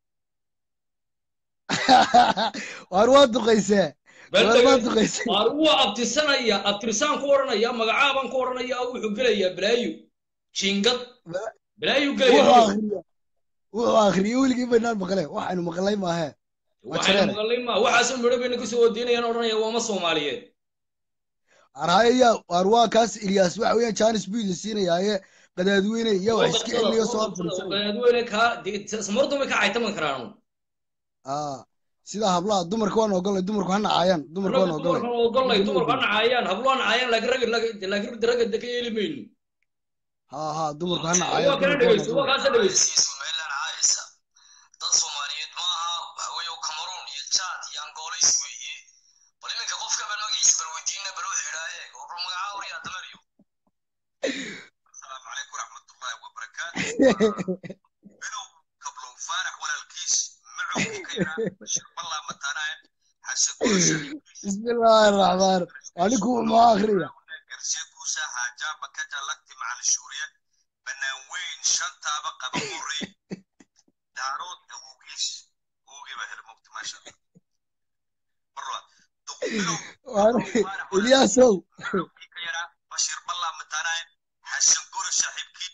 waar waa duqaysee bal waar waa dhegeyso duqaysee waar waa abtirsanaya abtirsaan ku odhanaya magacaabaan ku odhanaya wuxuu gelayaa balaayo jingad balaayu wuxuu gelaya akhriya wuxuu akhriya weligii baynaan maqle waxaynu maqlay maahee waa waxaynu jareere maqalay ma waxaasoo midho bayna kusoo wadiinayaan odhanaya waama soomaaliyeed arhaya waar waa kaas ilyaas waxa weeyaan jaanis buu idin siinayaaye qadaadweyne iyo wax iska celinayo soo horfadhiisanaya qadaadweyne kaa samardumay ka caytaman karaan aa sida hablaha dumarka waan ogolay dumarku ha nacaayaan dumarka waan ogolay dumarkan ogolay dumarku ha nacaayaan hablo ha nacaayaan laakiin ragga laakiin ragga de ka yeeli mayno ha ha dumarku ha waa nacaayaan kana dumarku waan dhegeyso waa ogolay kaasa dhegeyso iyo somaliland caayisa dad soomaaliyeed ma aha waxa weeye cameroon iyo chad iyo angola is weeye bal iminka qofka bal magaciisa bal weydiina bal wuxuu yidhaa eeg oo bal magacaa wariyaa damaryo asalaamu calaykum waraxmatullaahi wabarakaatu bilow kablow faarax walaalkiis macowkii ka yaraa bashir ballaa mataanaayan xase kulasha bismillaahi raxmaan anigu muxuu akhriya garsiye kuusaa haajaaba ka jalagti macal shuuriye bannaan weyn shantaaba qaba horey daarood awowgiis awowgii baa hela mogta maasha allah marwa duqbilow ilyaasow macowkii ka yaraa bashir ballaa mataanaayan xasan guri saaxiibkii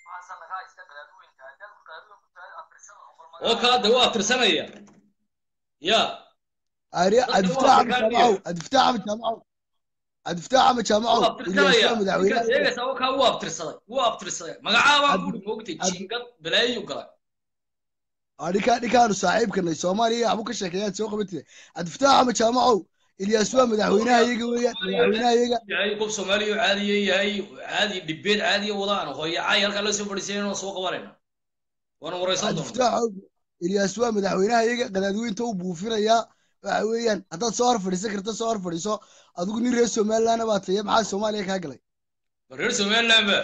oo kaa de waa abtirsanaya ya ari dadka cabdifataax waa ama afrikaaniya jaamacow cabdifataax ama jaamacow waa cabdifataax ama abtirsanaya jaamacow ilyaas waa ninkaad madaxweynaha sheegaysaa oo kaa wuu abtirsaday wuu abtirsaday magacaabaa Cabdi- guri moogtay Cabdi- jingad balaayu galay adhika dhikaanu saaxiibkanay soomaaliya waxbu ka sheekeeyaad soo qabatide cabdifataax ama jaamacow ilyaas waa madaxweynaha iyaga weeyaan madaxweynaha iyaga yahay qof soomaaliya oo caadiya yahay caadi dhibeed caadiya wadaan hooyacay halkaa la soo fadhiisay inaan soo qabanayna waana waraysan doona cabdifataax ilyaas waa madaxweynaha iyaga qadaadweynta u buufinayaa waxa weeyaan haddaad soo hor fadhiisan karta soo hor fadhiiso adigu nin reer somalilandna baa taye maxaa soomaaliya kaa galay reer somaliland ba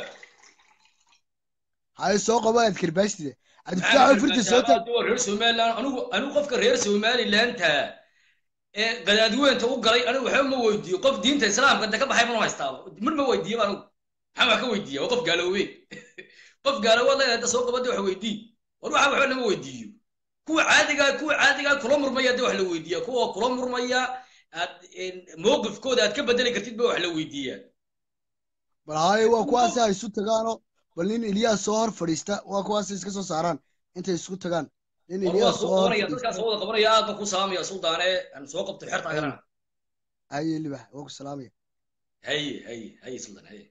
haye soo qabo aad karbaastide cabdifataax firta soo taag waa reer somaliland anigu anigu qofka reer somalilandta ee qadaadweynta u galay anigu waxba ma weydiiyo qof diinta islaamka de ka baxay mana haystaaba mar ma weydiiyo anigu maxaa wax ka weydiiya waa qof gaaloobe qof gaaloobaad leedahay hadda soo qabada wax weydii war waxa waxba lama weydiiyo kuwa caadigaa kuwa caadigaa kula murmaya de wax la weydiiya kuwa kula murmaya aad mowqifkooda aad ka bedeli kartid ba wax la weydiiyaa bal haye waa kuwaasi ay isu tagaano bal nin ilyaas soo hor fadhiista waa kuwaasi iska soo saaraan intay isku tagaan nin war waa ilyaas soo oo hor qabanaya dadkaa soo wada qabanaya aad baan ku salaamaya suldaane aan soo qabto xerta agarana haye libax waa ku salaamaya haye haye haye suldan haye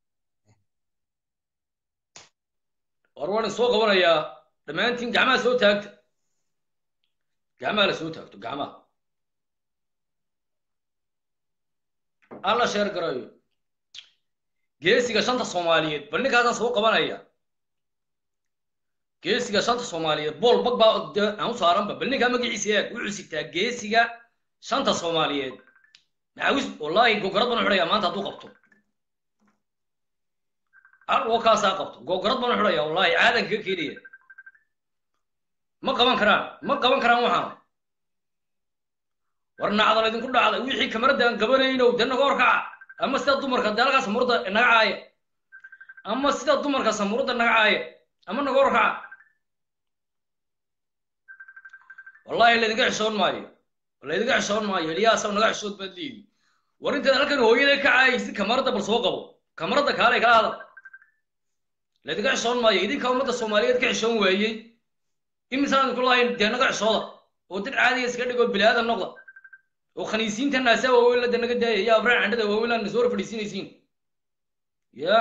war waan soo qabanayaa dhammaantiin gacmaha soo taagta gacmaha la soo taagto gacmaha alla sheer garayo geesiga shanta soomaaliyeed bal ninkaasaan soo qabanaya geesiga shanta soomaaliyeed bool bag baa dee aan u saaranba bal ninkaa magaciisa eeg wuxuu sigtaa geesiga shanta soomaaliyeed maxaawis wallaahi gogorad baan u xidhayaa maanta hadduu qabto hal oo kaasaa qabto gogorad baan u xidhayaa wallaahi caadan kaga keenaya ma qaban karaan ma qaban karaan waxaan war nacdal idinku dhacday wixii kamarada aan qabanaynow dee naga horkaca ama sida dumarka dee halkaa samurada naga caaya ama sida dumarka samurada naga caaya ama naga horkaca wallahi laydinka xishoon maayo laydinka xishoon maayo eliyaasaw naga xishood baad leedi war intaad halkan hooyada ka caayaysid kamarada bal soo qabo kamarada kaalay kala hadal laydinka xishoon maayo idinka ummadda soomaaliyeed ka xishoon waayey imisaan ku lahayn dee naga xishooda oo dad caadiya iska dhigoo bilaadan noqda oo khaniisiinta naasaa waaweyn lada naga daaya yaa abraan candhada waaweyn aan soo fadhiisinaysiin ya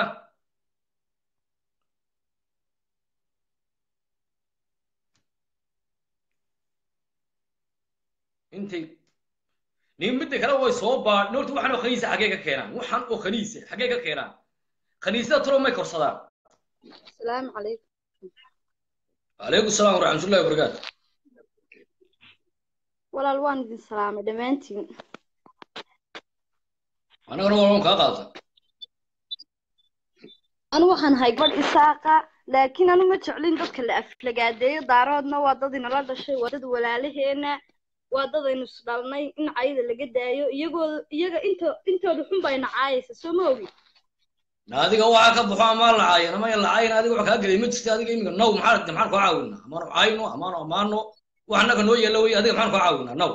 intay nin midda kale way soo baa horta waxaan oo khaniisa xaggee ka keenaan waxaan oo khaniisa xaggee ka keenaan khaniisada talo may korsadaan السلام عليكم calaykum salaam waraxmatullahi wabarakaatu walaal waan idin salaamay dhammaantiin annagana waa kaa qaata anu waxaan ahay gabadh isaaqa laakiin anu ma jeclin dadka la aflagaadeeyo daaroodna waa dad inala dhashay waa dad walaalaheena waa dad aynu isdhalnay in cayda laga daayo iyagoo iyaga into intooda xun baa ina caayaysa soo ma ogi adiga waxaa ka baxo amaan lacaayan ama yan lacaayan adiga wax kaa gelay ma jirta adiga iminka naw maxaa maxaan koo caawinaa amaanu caayno amaanu amaano wax annaga noo yeela wey adiga maxaan koo caawinaa naw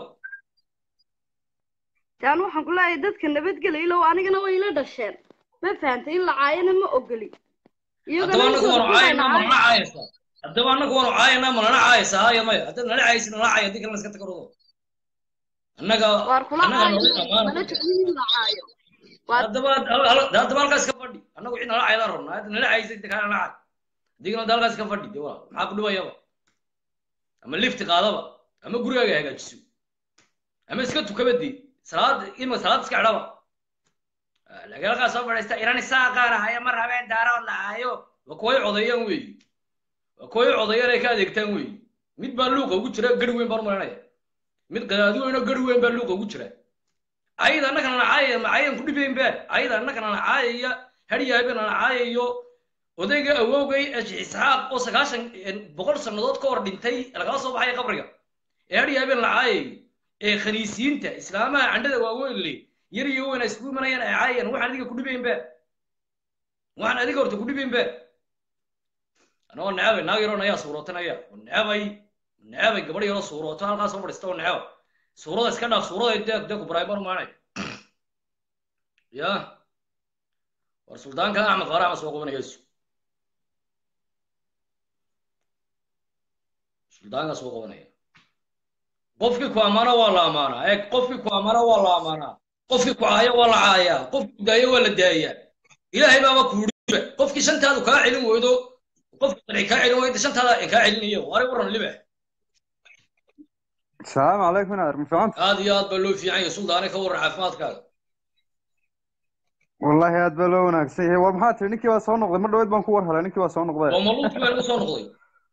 de anu waxaan ku leeyahay dadka nabadgelya ilow anigana way ila dhasheen ma fahantay in la caayana ma ogoli haddaba annagu waanu caayana ma nala caayaysaa haddaba annagu waanu caayana ma nala caayaysaa haya maya haddaad nala caayaysid nala caaya haddii kalena iska tagarado annaga waar kula annaga caayo nala amaana mana jeclin in la caayo haddaba haddaba halkaas ka fadhi annagu cid nala caayadaan rabnaa hadda nala caayaysid inta kale nala caay adigana hadda halkaas ka fadhi de waa maxaa ku dhibayaba ama lifti qaadaba ama gurigaaga hagaajiso ama iska tukaba dee salaad ima salaad iska xidhaba lagalaqaa soo fadhiista iran isaaqaan ahaya ma rabeen daarood la aayo waa kuway codeeyaan weeyi waa kuway codeeyaan ay ka adeegtaan weeyi mid baa luuqa ugu jira gari weyn baan u malanaya mid qadaadi weyn oo gari weyn baa luuqa ugu jira ayada annagana na caayaya ma caayan ku dhibayn baa ayada annagana na caayaya hadhyaabana na caayayo odayga awowgay isxaaq oo sagaashan boqol sannadood ka hor dhintay lagala soo baxaya qabriga ee hadhyaabeen la caayayo ee khaniisiinta islaamaha candhada waaweyn le yar iyo weyn ay isku imanayaan ay caayayaan waxaan adiga ku dhibayn baa waxaan adiga horta ku dhibayn baa anagoo necabay naag yaroon ayaa suurootanaya oo necabay necabay gabadh yaroo suurooto halkaas soo fadhiista oo necaba suurada iska dhaaf suurada dee dee ku baraay baan maanay ya war suldaanka axmed qaara ama soo qabanayaysu suldaanka soo qabanaya qofkii ku amaana waa la amaanaa eeg qofkii ku amaana waa la amaanaa qofkii ku caayo waa la caayaa qofkii ku daayo waa la daayaa ilaahay baaba kuuriba qofkii shantaadu kaa celin weydo qofkii qanci kaa celin weydo shantaada in kaa celinayo waray waran libax السلام عليكم نادر ما فهمت aad iyo aad baa loo fiican yahay suldaane ka waran caafimaadkaaga والله aad baa loo wanaagsan yahay war maxaa tiri ninkii waa soo noqday mar dhaweyd baan ku war helay ninkii waa soo noqday oo maluudkii baa laga soo noqday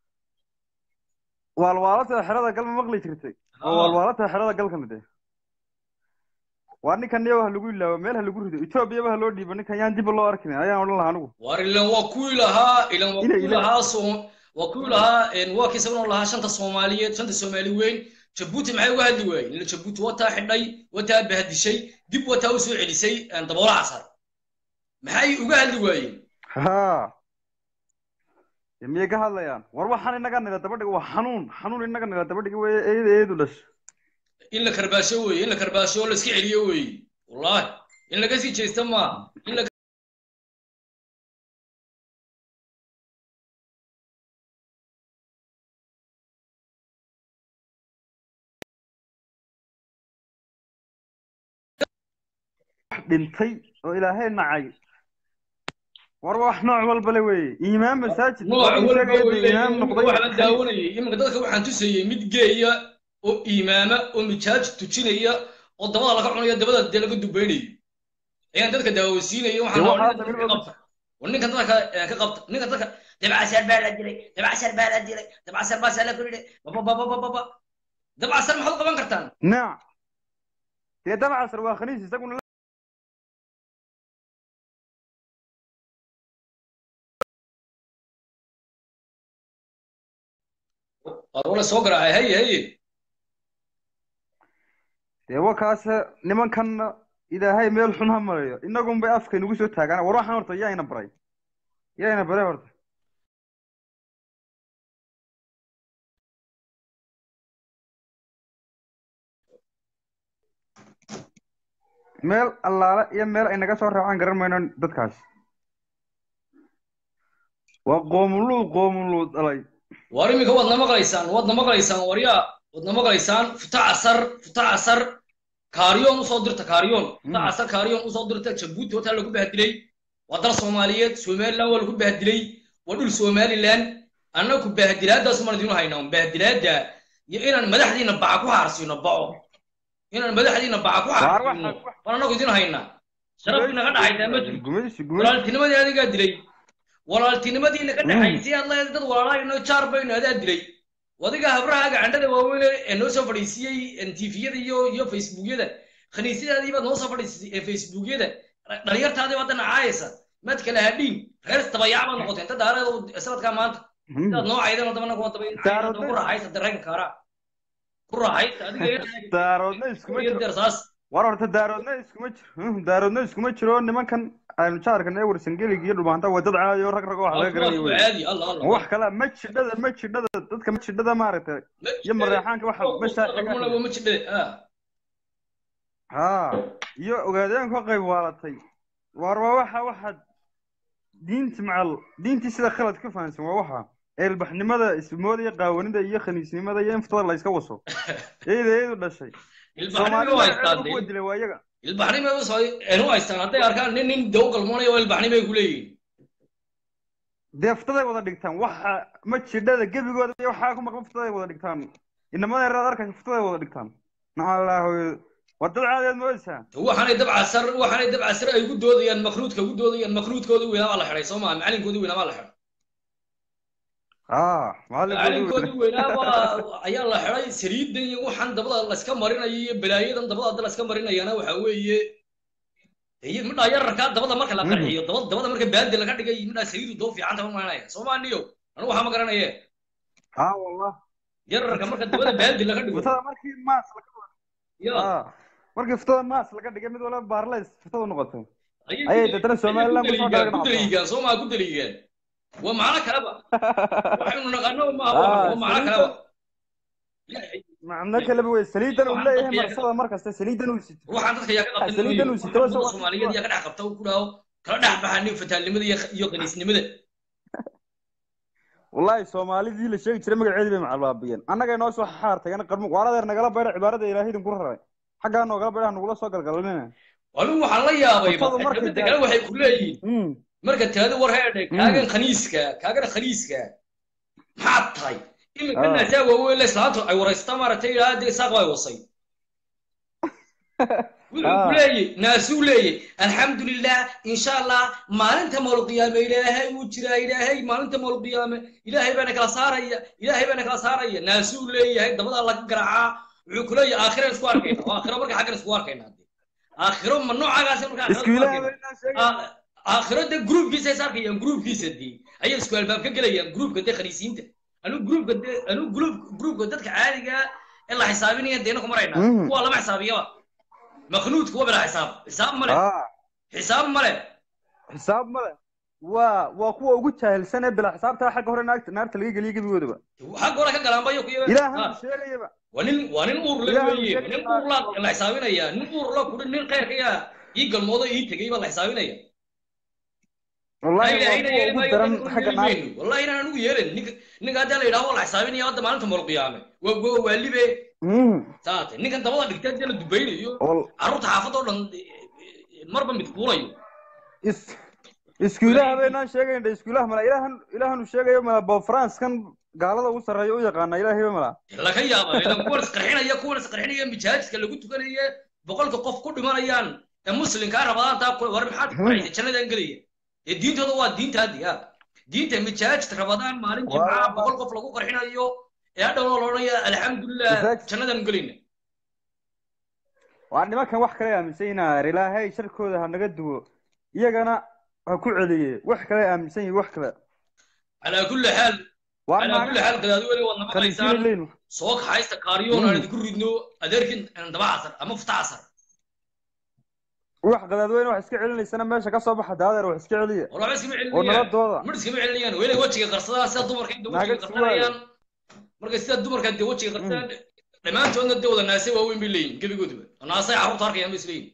waalwaalata xerada gal ma maqli jirtay oo waalwaalata xerada gal kamid eh waa ninkan niyo ha lagu ilaawo meel ha lagu rido etoobiyaba ha loo dhiibo ninkan yaan dibba loo arkin ayaan odhan lahaa anigu war ilan waa kuwii lahaa ilan waa Ila- kuwii ila- lahaa soo waa kuwii lahaa een, waa kii sababnoo lahaa shanta soomaaliyeed shanta soomaali weyn jabuuti maxay uga hadli waayeen ila jabuuti wataa xidhay wataa bahadishay dib wataa usoo celisay een, daboola casar maxay uga hadli waayeen ha miyay ka hadlayaan war waxaan inaga nila dabadhiga waa xanuun xanuun inaga nila dabadhiga wey eedu eedu dhash in la karbaasho weeye in la karbaasho oo la iska celiyo weeye wallahi in laga sii jeesta maaha in la dhintay oo ilaahay nacay war wax nooc walba le weeye imaam masaajid nooc waa walba sheegaya way dee imaam leeyihiin noqday wax la daawanayay iminka dadka waxaan tusayey mid geeya oo imaama oo mijaaj tujinaya oo dabada laga cunayo dabada dee laga dubaynayo ayaan dadka daawasiinaya waxaan dee rabaa waxaa ninka laga dadka ka qabta war ninka dadka eh, ka qabta ninka dadka dabcasar baa la dilay dabcasar baa la dilay dabcasar baasaa la kordhay babababababa dabcasar maxaad u qaban kartaan naac dee dabcasar waa khaniis isaguna war wala soo garaacay haye haye dee wakaas nimankanna ilaahay meel xun ha marayo inagun bay afka nagu soo taagaan war waxaan horta yaa ina baray yaa ina baray horta meel allaale iyo meel ay naga soo raacaan garan mayno dadkaas waa qoomuluud qoomuluud dhalay war iminka waadna maqlaysaan waadna maqlaysaan waryaa waadna maqlaysaan futa casar futa casar kaariyoon usoo dirta kaariyoon futa casar kaariyoon usoo dirta jabuuti hotaa lagu bahdilay waa dal soomaaliyeed somaliland waa lagu bahdilay waa dhul somaliland annaku bahdilaadaas maan idinu haynaa bahdilaada iyo inaan madaxdiina baca ku haarsiino baco inaan madaxdiina baca ku waar haarsiino waxa baan annagu idin haynaa sharaf naga dhaxaysaa ma jirto gumaysi gumaysi walaaltinimadii adigaa dilay walaaltinimadii naga dhaxaysay aad leedahay dad walaalahayno jaar baynu adaa dilay wadiga habrahaaga candhada waaweyn ee noo soo fadhiisiyey tviyada iyo iyo facebookyada khaniisyadaadii baad noo soo fadhiisisay ee facebookyada dhalinyartaadii baad nacaayaysa maad kala hadhiin reer tabayac baad noqotay inta daareeda sanadkaa maanta sidaad noo caydan dabana kuwa daba Daaroodna- ku raaxaysa dareenka kaaraa ku raaxaysa adiga daaroodna iskuma iyo jiro dersaas war horta daaroodna iskuma jiro Hmm, daaroodna iskuma jiro nimankan aynu jaarkan ee warsangeliga iyo dhulmaanta waa dad caadi oo rag rag oo wax laga garanayo wey caadi alla alla wax kale ma jidhada ma jidhada dadka ma jidhada maaragtay iyo mareexaanka waxa meesha ma jidhe ah ha iyo ogaadeen ka qayb waalatay war waa waxa waxa diinti macal diintii sida khalad ka fahansan waa waxa eelbaxnimada ismoodaya qaawanida iyo khaniisnimada iyo in ftada la iska waso eeda eedu dhashay ilbaxnimo waa haystaan soomaalida kuwa dilay waa iyaga ilbaxnimo u haystaan hadday arkaan nin nin daw galmoonaya waa ilbaxnimo ay ku leeyihiin dee futaday wada dhigtaan waxa ma jidhada gebigooda iyo waxaa ku maqan futaday wada dhigtaan inamada yaraad arkaysa futaday wada dhigtaan nacalaahu waa dad caadiyaad moodaysaa waxaanay dabcasar waxaanay dabcasar ay ku doodayaan makruudka ku doodayaan makruudkoodii weynaa baa la xidhay soo maa macalinkoodii weynaa baa la xidhay ah macalinkoodii weynaa baa ayaa la xidhay saliidan iyo waxaan dabada layska marinayo iyo balaayadan dabada hadda layska marinayana waxa weeye iyo midhaa yararkaa dabada marka la qarxiyo dabada dabada marka baadi laga dhigay midhaa saliidu doo fiican taba maranaya soo maa niyo anu waxaa ma garanaye ha wallah yararka marka dabada baadi laga dhigo futada markii maas laga ya ah markii futada maas laga dhigay mid walba baarleys futada noqotay ayay dadana somaliland kusoo ku dhaadhacdo daliigaan soo maa ku daliigaan waa macno kaleba waxaynu naqaano maaha Ah, waa macno kaleba macno kaleba wey saliidan uu leeyahay marsada markasta saliidan uu sito waxaan dadka yaa ka qabtay saliidan uu sito ummadda soomaaliyeed yaa ka dhex qabta ku dhaho kala dhex baxa nin fataalnimada iyo iyo qaniisnimada wallahi soomaalidii la sheegi jiray magaceedii bay macalbaabiyeen annaga inoo soo xaartay ana qarmo waaradeer nagala bayra cibaarada ilaahay idinku raray xaggaa noogala bayra nagula soo galgalanina anigu waxaan la yaabay Cuntada markay midda kale waxay ku leeyihiin Mm. marka taada war heedhe kaagan khaniiska kaagan khaniiska maxaad tahay iminka Ah. naasaa waaweyn le islaantu ay waraysta maaragtay ilaa dee saaq baa wasay wuxuu Ah. ku leeyay naasuu leeyay alxamdulilah insha allah maalinta mawlqiyaame ilaahay wuu jiraa ilaahay maalinta mawlqiyaame ilaahay baana kala saaraya ilaahay baana kala saaraya naasuu leeyahay dabadaa laga garaacaa wuxuu ku leeyahay aakhiraan isku arkayna oo aakhiro marka xaggan isku arkayna hadde aakhiro ma noocaagaas marka aakhiro isku isku ilaahay arkayna bay inoo sheegayaan. Ah, aakhiro dee gruubkiisa is arkayaan gruubkiisa dee ayay isku albaab ka gelayaan gruubka dee khaniisiinta anu gruubka dee anu gruub gruubka dadka caadiga ee la xisaabinaya deena ku maraynaa Mhm. kuwa lama xisaabiyaba maknuudka waa bila xisaab xisaab male Ah, xisaab male xisaab male waa waa kuwa ugu jaahilsan ee bila xisaabta xagga hore naagta naarta laga geliyo gebigoodaba xag hore ka galaanba iyo kuya ilaahan sheegayaba waa nin waa nin uur la Ilaahay weeye sheegay nin uur la la xisaabinaya nin uur la kudhi nin khayrka yaa ii galmoodo ii tegay baa la xisaabinaya wallahi Ayna- waa ayna kuwa yeeli ugu maayo, daran dadku xagga yeeli naarta mayno. wallahi inaan anugu yeelin ninka ninka haddaa la yidhaho waa la xisaabinaya hadda maalinta mawlqiyaame waa waa waa libe Mm. saate ninkan dabada dhigtay hadii la dubaynayo Wal- carruurta xaafadda oo dhan marba mid fuulayo is iskuulaha baynaan sheegayna iskuulaha mala ilaahan ilaahanu sheegayo mala bob france kan gaalada ugu sarreeya u yaqaana ilaahayba mala laga yaaba idan kuwan isqarxinaya kuwan isqarxinaya mijaajka lagu tukanaya boqolka qof ku dhimanayaan ee muslimkaa rabadaantaa ku war maxaad ku raacday jannadan gelaya ee diintooda waa diintaadii ha diinta mijaajta rabadaan maalin jimcaha boqol qof lagu qarxinayo ee hadhowna la odhanaya alxamdulilah jannadan gelayna waa nimankan wax kale aaminsan yihiin ilaahay sharkooda ha naga duwo iyagana ha ku celiye wax kale aaminsan yihin wax kale calaa kulli xaal waa calaa kulli xaal gadaadweyne waad nama kaniisiin qaysaan leyn soo kaxaysta kaariyoon aan idinku ridno adeerkin daba casar ama futa casar wax qadaadweyne wax iska celinaysana meesha ka soo baxa daadeer wax iska celiya war waxba iskama oo celinayaan nabadooda mar iskama celinayaan weli wejiga qarsadaan sida dumarka inta Naaga wejiga isku qarsanayaan marka sida dumarka dee wejiga qarsadaan dhammaantoodna dee wada naase waaweyn bay leeyihin gebigoodaba naasay carruurta arkayaan bay isleeyihin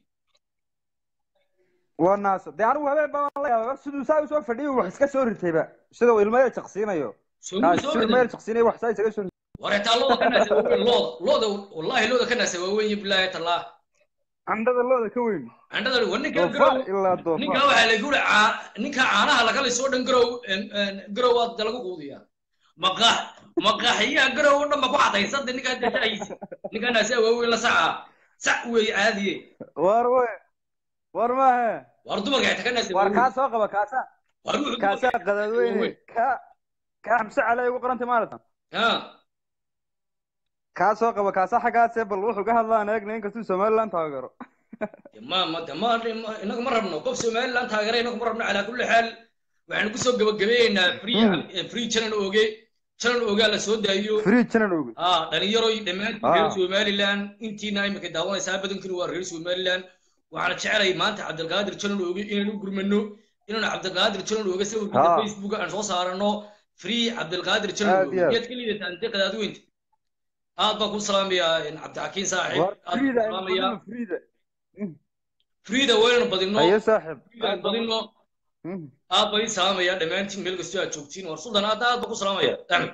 waa naasa dee anigu habeen baan la yaaba siduu saa usoo fadhiyo wax iska soo ritayba sida uu ilmo yar jaqsiinayo soo Ah, muu soo siduu ilmo yar badan jaqsiinayo wax saa isaga soo war xitaa looda ka naase waaweyn looda looda wallahi looda ka naase waaweyn iyo bilaahi tallah candhada looda ka weyn candhada war ninka doofaar garow ilaa ninka doofaar waxaa lagu uri ninka caanaha lagala soo dhan garow garow waa lagu quudiyaa maqax maqaxiyaha garow oo dhan ba ku cadaysada ninkaa dashahaysi ninkaa naase waaweyn la saca sac wey caadiye war we war maahe war dumarka xitaa ka naase war waaweyn kaa soo qaba kaasaa war wuxuu kaasaa dumarka qadaadweyne waaweyn kaa kaa xamse cali ay ugu qorantay maalatan ha kaa soo qaba kaasaa xaggaasee bal wuxuu ka hadlaan eegna inkastuu somaliland taagero ma ma ma ma- inagu ma rabno qof somaliland taageera inagu ma rabno calaa kulli xaal waxaanu kusoo gabagabeeyeynaa free free channel oge channel ogaa la soo daayo free channel oge ah dhalinyaroy dhammaantiin reer Ah. somaliland intiina imika daawanaysaa badankiina waa reer somaliland waxaana jecelay maanta cabdilqaadir channel oge inaan u gurmano inaan cabdilqaadir channel oge sawirkiisa Ah. facebook aan soo saarano free cabdilqaadir channel Aad oge iyo aad. miyaad ka liidataan dee qadaadweynta aad baan ku salaamayaa cabdixakiin saaxiib war aad baan freeda ku aynu salaamayaa badino freeda freeda waynanu badino ayo saaxib freeda aad baan badino aad baan ii salaamayaa dhammaantiin meel kastoo aad joogtiin war suldan aad aad baan ku salaamaya axmed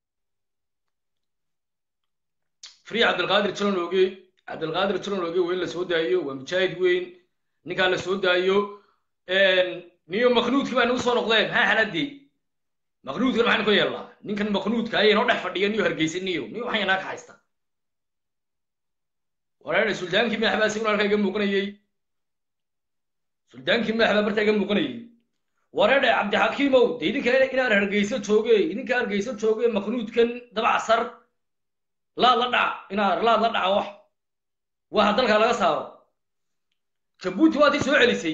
free cabdilqaadir jalonooge cabdilqaadir jalonooge weyn la soo daayo waa mujaahid weyn ninkaa la soo daayo niyo maknuudkii baa nagu soo noqdeen maxaa xaladii maknuudkan maxaynu ka yeelnaa ninkan maknuudka ayay noo dhex fadhiya niyo hargeysa niyo niyo waxaan yanaa ka haysta wareer sultaankii madaxbaa isaguna halkaa iga muuqanayey sultaankii madaxbaa bartaa iga muuqanayey wareer cabdixakiimow de idinka inaan hargeysa jooge idinka hargeysa jooge maknuudkan dabacasar laad la dhaca inaad laad la dhaca wax waxa dalka laga saaro jabuuti waa tii soo celisay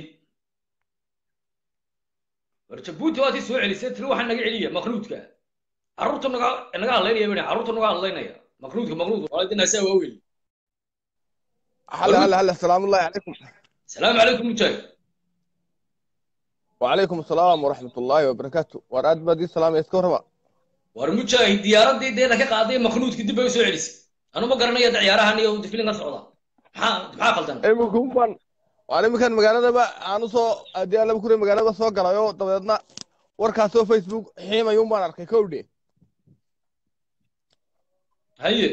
war jabuuti waa tii soo celisay tiri waxaa naga celiya maknuudka carruurta naga naga hadlaynaya bani carruurta naga hadlaynaya maknuudka maknuudka waalidinaasaa waawey هلا هلا هلا السلام الله عليكم السلام عليكم مجاهد وعليكم السلام ورحمة الله وبركاته وراد بدي السلام يسكر ربا war mujaahid diyaaradii deeda ka qaaday maknuudka dib bay u soo celisay anu ma garanaya da ciyaarahan iyo filin ka socda maxaa maxaa qaldan imikun baan waan iminkan magaaladaba aan usoo haddii aan laba kure magaalada soo galayo dabeedna warkaasoo facebook xiimayun baan arkay kowdhe haye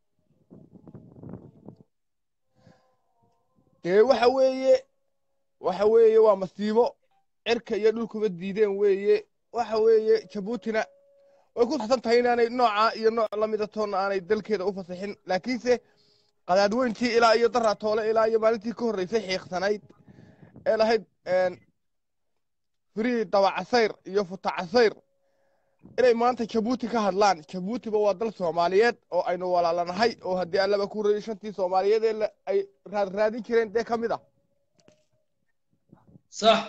dee waxa weeye waxa weeye waa masiibo cirka iyo dhulkuba diideen weeye waxa weeye jabuutina way ku sasan tahay inaanay nooca iyo nooc lamida toonna aanay dalkeeda u fasaxin laakiinse qadaadweyntii ilaa iyo daratoole ilaa iyo maalintii ka horreysay xiiqsanayd ee lahayd firii dabacasayr iyo futacasayr inay maanta jabuuti ka hadlaan jabuutiba waa dal soomaaliyeed oo aynu walaalanahay oo haddii allaba ku horreeyey shantii soomaaliyeed ee la- ay raadraadin jireen dee ka mid ah sax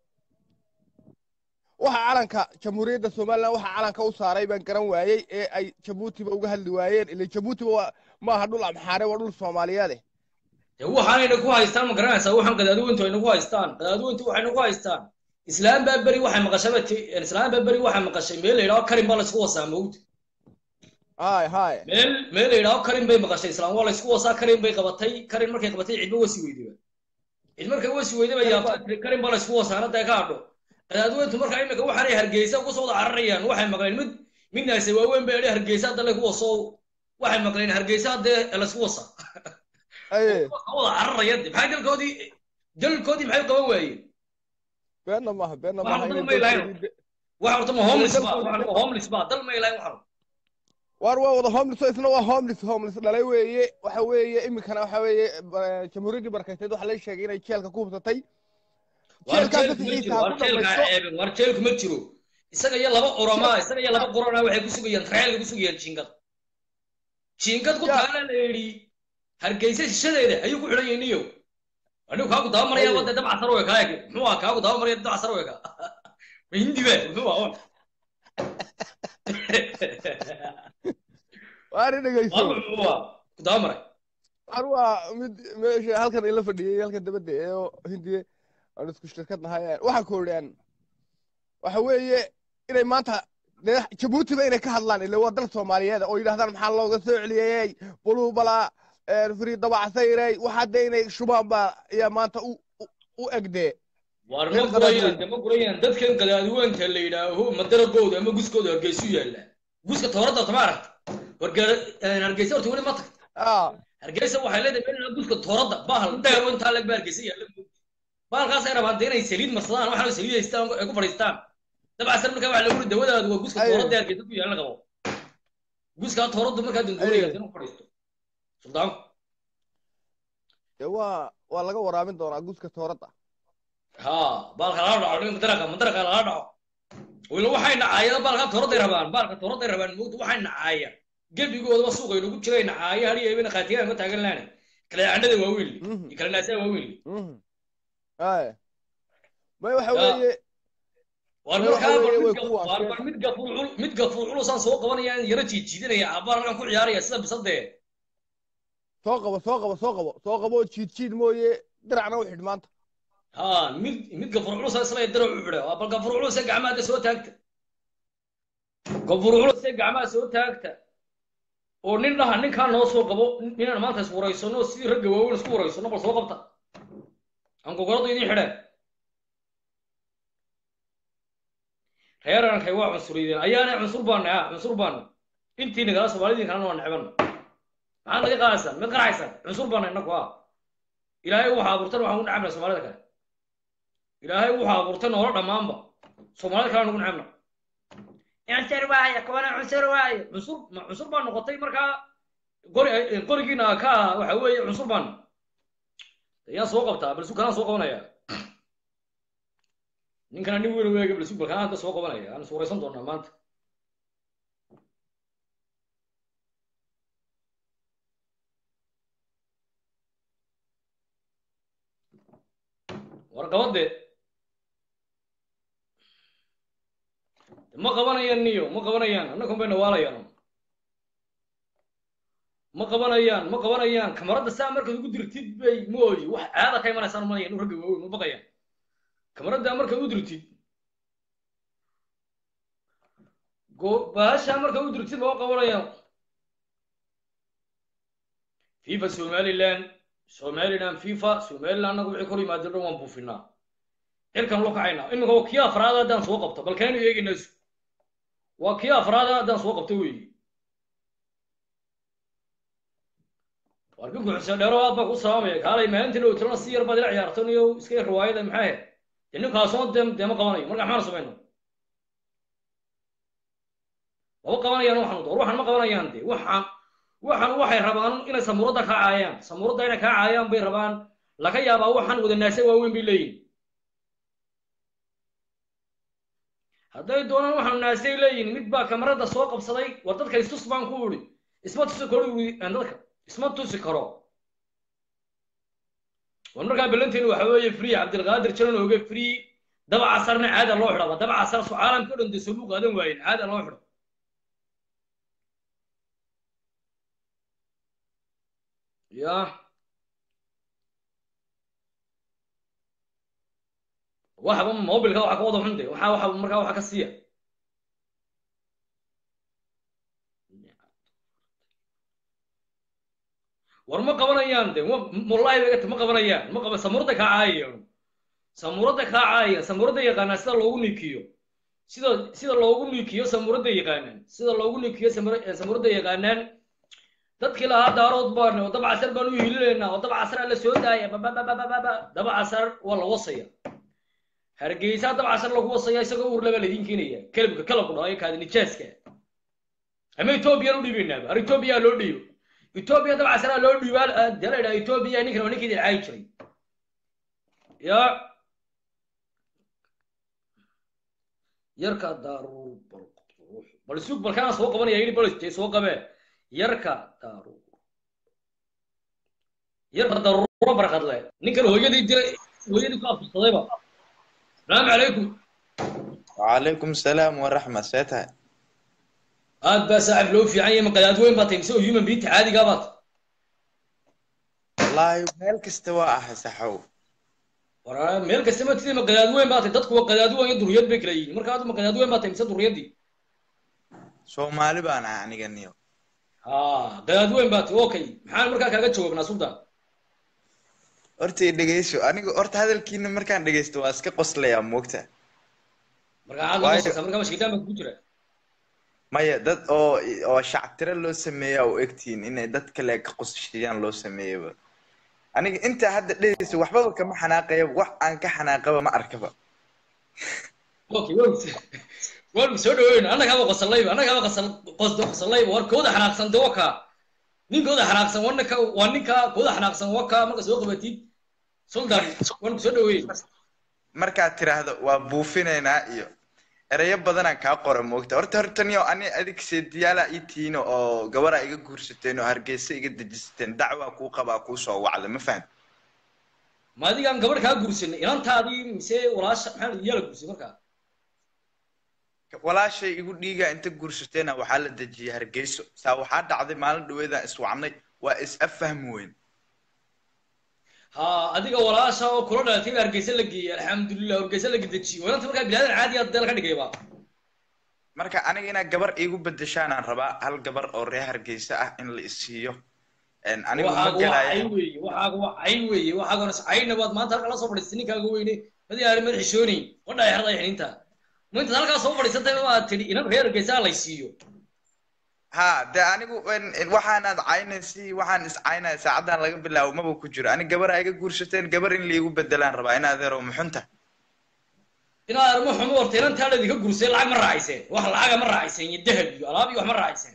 waxa calanka jamhuuriyadda somalilan waxa calanka u saaray baan garan waayey ee ay jabuutiba uga hadli waayeen ila jabuutiba waa maaha dhul amxaare waa dhul soomaaliyeede dee waxaanayna ku haystaan ma garanaysaa waxaan qadaadweyntu ayna ku haystaan qadaadweyntu waxayna ku haystaan islaam baa beri waxay maqashaba islaam baa beri waxay maqashay meel la yidhaho karin baa laysku wasaa mawd hay hay meel meel la yidhaho karin bay maqashay islaam waa laysku wasaa karin bay qabatay karin markay qabatay cidba wasi weydaba cid markay wasi weydaba yaabta tiri karin baa laysku wasaana dee ka hadho qadaadweyntu marka imika waxaanay hargeysa uga soo wada cararayaan waxay maqleen mid midnaase waaweyn bay idhi hargeysa hadda lagu waso waxay maqleen hargeysa haddee laysku wasa aye ka wada cararaya de maxay dalkoodii dalkoodii maxay u qaban waayeen beenna maaha beenna waxaan maaha dal inay ma ilahayn dalkoodii de- waxa horta ma inay homeless ba dalkoodii waxaan de- ma homeless ba dal ma ilahayn waxaan waar waa wada homeless oo isna waa homeless homeless dhalay weeye waxa weeye iminkana waxa weeye ba- jamhuuriyaddii barakayteed waxaa la sheegay inay jeelka ku hubsatay war jeelkaa jeelku ma fasaxiisa jiro ha war ku jeelka ha dhamaysto ceebin war jeelku ma jiro isaga iyo laba oromaa isaga iyo laba qorona waxay ku sugayaan trailka ku sugayaan jiingad jiingad ku Ya. taala la yidhi hargeysa shishadeeda ayuu ku xidhan yahay niyo anigu kaagu daba maraya Haye. wade dabca sar weka muxuu ah kaagu daba maraya dabca sar weka ma hindi be muxuu ah on waari dhegeyso war muxuu ah ku daba maray waar waa mid meesha halkan ila fadhiyey halkan dabadda ee oo hindiye aan isku shirkad nahay waxaa koodhaan waxa weeye inay maanta dee jabuutiba inay ka hadlaan ile waa dal soomaaliyeed oo yidhahdaan maxaa looga soo celiyey buluubala firi dabacasayrey waxa dee inay shubaan baa ayaa maanta u u- u egdee war ma reer gurayaan qadaadweyn de ma gurayaan dadkan gadaadiweynta la yidhaaho madaragooda ama guskooda hargeysu yaalla guska tooradda tama aragta war ga- hargeysa horta weli ma tagta ah hargeysa waxay leedahay meel guska tooradda bahal dheer oo intaa leg ba hargeysa yaalla bahalkaasay rabaan de inay saliid marsadaan waxaana saliid haystaan ay ku fadhiistaan dabcasar markaa waxa lagu yidhi dawadaadu waa guska Aye. tooradda ee hargeysa ku yaalla qabo guskaa tooraddu markaa dandoonaya Aye. inuu ku fadhiisto suldaanku dee waa waa laga waraabin doonaa guska tooradda ha baalka lala dhaco nin madaraka madaraka lala dhaco wila waxay nacaayeen baalka tooraday rabaan baalka tooraday rabaan moogta waxay nacaayeen gebigoodaba suuqa inagu jiray nacaaye hadiyo ibina qaatigaan ma taagan laane kala candhada waaweyn li Mhm. iyo kala naasaa waaweyn li Mhm. Aye. may waxa Ya. weeye war Way waxa markaa bar weeye way mid ku gaf- war waasheen. bar mid gafuur cul mid gafuur culusaan soo qabanayaan yara jiijiidanaya abaar halkan ku ciyaaraya sida bisadee soo qabo soo qabo soo qabo soo qabo jiid jiid mooye diracna u xidh maanta ha mid mid gafuur culus isla dara u xidha waa bal gafuur culus ee gacmaha hadda soo taagta gafuur culus ee gacmaha soo taagta oo nin dhaha ninkaa noo soo qabo inaan maanta is waraysano sidii ragga waaweyn isku waraysano bal soo qabta aan gogolada idin xidheen reerankay waa cunsuriyeen ayaana cunsur baana ha cunsur baana intii nagala soomaalidin kalena waa necbana maxaad naga qaadaysaan mid qaraxaysaan cunsur baana innaku ha ilaahay wuxuu abuurtan waxaan u necabna soomaalida kale ilaahay wuxuu abuurtay noola dhammaanba soomaalida kale nugu necabna cunsur waaye kuwana cunsur waaye cunsur ma cunsur baa noqotay markaa qori qorigiina ka ah waxa weeye cunsur baan ayaan soo qabtaa balsu kanaan soo qabanaya ninkana nin weyn weega balsu bal kanaan hadda soo qabanaya aan suuraysan doonaa maanta war qabade ma qabanayaan niyo ma qabanayaan annakun bay nawaalayaan ma qabanayaan ma qabanayaan kamaradda saa markaad ugu dirtid bay mooyi wax caada ka imanaysaan umanaya inu ragga waaweyn ma baqayaan kamaradda markaad u dirtid go baasha markaad u dirtid ma qabanayaan fifa somaliland somaliland fifa somaliland annagu wixii kor yimaado dhan waan buufinaa cirkan loo kacaynaa iminka waa kii afraada haddaan soo qabto bal kaynu eegaynaa isu waa kii afraada haddaan soo qabto weeye warkin kuxuseen dheero aad baa ku saamaya kaalay maalintii dhow tirana si yar baad ila ciyaartan iyo iska yar riwaayada maxaa ahayd dee ninkaasoo dee dee ma qabanayo marka maxaanu samayno lama qabanayaan waxaan door waxaan ma qabanayaan dee waxaan waxaan waxay rabaan inay samuuradda kaa caayaan samuuradda inay kaa caayaan bay rabaan laga yaabaa waxaan wada naase waaweyn bay leeyihin hadday doonaan waxaanu naasay leeyihin mid baa kamarada soo qabsaday war dadka istus baan ku idhi isma tusi karo ui dadka isma tusi karo war markaa ballanteenu waxa weeye free cabdilqaadir jalan oge free daba casarna caada loo xidhaba daba casar so caalamka o dhan dee soo qaadan waayen caada loo xidho ya waxba mobilka waxa ka wada xunde waxa waxa markaa waxa ka siiya war ma qabanayaan de wallahi bagata ma qabanayaan ma qaba samuurada kaa caayayaan samuurada kaa caayayaan samuurada yaqaanaan sida loogu niikiyo sida sida loogu niikiyo samuurada yaqaanaan sida loogu niikiyo samuurada yaqaanaan dadkii lahaa daarood baan oo dab casar baan u hilinaynaa oo dab casar la soo daaya bababababa dab casar waa la wasaya hargeysa dab casar lagu wasaya isagoo uur laba laydin keenaya kelabka kalabku dhaho kaadi nijaaska ama ethoobiyan u dhiibaynaaba ar ethoobiya loo dhiibo ethoobiya dab casaraa loo dhiibaa dee la idhaha ethoobiya ninkan waa ninkii dilcaayi jiray ya yarka daaruur bal bal isug balkaana soo qabanaya yidhi bal dee soo qabee yarka daaruur yarka daruuro barkadle ninkan hooyadii dilay hooyadii ku afursadayba salaamu calaykum وعليكم السلام ورحمة سيتها aad baa saaxib loo fiican yahay maqadaad weyn baa tahay mise oo human being caadigaa baad والله ميل كستوى أحسحو waraa meel kasta ma tidii maqadaad weyn baa tahay dadku waa qadaad weyn iyo duriyad bay kala yihiin marka aad maqadaad weyn baa tahay mise duriyadii سومالي بانا يعني قنيو ha qadaad weyn baa tahay okay maxaan markaa kaaga jawaabnaa sultan horta i dhegeyso aniga horta hadalkiina markaan dhegeysto waa iska qoslayaa moogta marka aad Waayo- uqosaysaa marka mashkilaan baa kugu jira maya dad oo oo shactiro loo sameeya oo egtihiin inay dad kale ka qosashiyaan loo sameeyaba aniga intaa hadda dheheysa waxbaba kama xanaaqaya wax aan ka xanaaqaba ma arkaba okay waa waan soo dhaweyn annagaaba qosallayba annagaaba qosal qosdo qosallayba war kooda xanaaqsan de waka ninkooda xanaaqsan waa ninka waa ninka kooda xanaaqsan waka marka soo qabatid sultan waan ku soo dhaweyn markaad tiraahdo waa buufinaynaa iyo ereyo badanaan kaa qora moogta horta hortaniyo ani adig seediyaala ii tihiin oo gabaraa iga guursateen oo hargeysa iga dejisateen dacwaa kuu qabaa kuu soo wacda ma faham ma adigaan gabadh kaa guursanay inantaadii mise walaasha maxaa iyaala guursay markaa walaashay igu dhiigaa inta guursateena waxaa la dejiyay hargeyso saa waxaa dhacday maalin dhaweedaan iswacnay waa is affahmi weyn ha adiga walaasha oo kula dhalatay baa hargeysa la geeyay alxamdulilah hargeysa la dejiyo inanta markaa bilaadan caadi ah deel ka dhigayba marka aniga inaad gabar iigu bedeshaanaan rabaa hal gabar oo reer hargeysa ah in la isiiyo En anigu ma waxaaga waa cay gelaya weeye waxaaga waa cay weeye waxaagana cayna baad maanta halka la soo fadhiistay ninkaaga weyne madi aari madax xishooni qodha ay xerday xininta ma intaad halkaa soo fadhiisatay ma aad tidhi inan reer hargeysa lay siiyo ha de anigu en- en waxaanaad caynaysi waxaan is caynaya saacadan laga bilaabo maba ku jiro ani gabar iga guursateen gabar in laigu bedelaan rabaa in adeero muxunta inaad armo xumo horta inantaa ladinka gursay lacag ma raacayseen wax lacaga ma raacayseen iyo dahab iyo alaab iyo wax ma raacayseen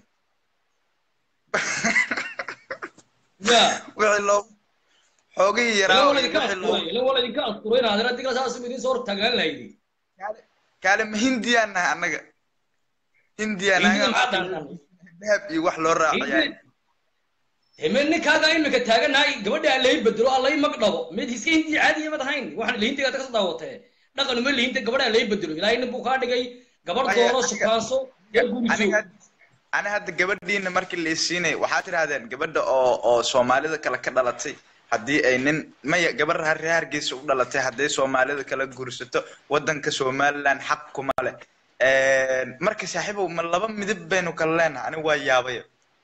ya wixii loo xoogihii ila yaraa waa iyo ladinka wixii loo asturay ila waa ladinka asturay inaad ina digla saas idin soo hortaagnaan lahaydi kaale ma hindiyaan nahay annaga hindiyaan hindida maxaa nahay dhaantan dahab iyo wax loo raaciyaa hime ninkaaga imika taaganahay gabadha aan lai bedelo aan lai magdhabo mid iska hindi caadiya mad ahayn waxaan lahintiga kasoo daawatee dhaqan uma lahinta gabadha aan lai bedelo ilaahay nin buu kaa dhigay gabadh Maya, doono aniga- shukaanso ee guriso aniga ani hadda gabadhiina markii la isiinay waxaad tirahdeen gabadha oo oo soomaalida kale ka dhalatay haddii ay nin maya gabar har- reer hargeysa u dhalatay hadday soomaalida kala guursato wadanka somaliland xaq kuma leh marka saaxiibow ma laba midab baynu kala leenahay aniga waa yaabaya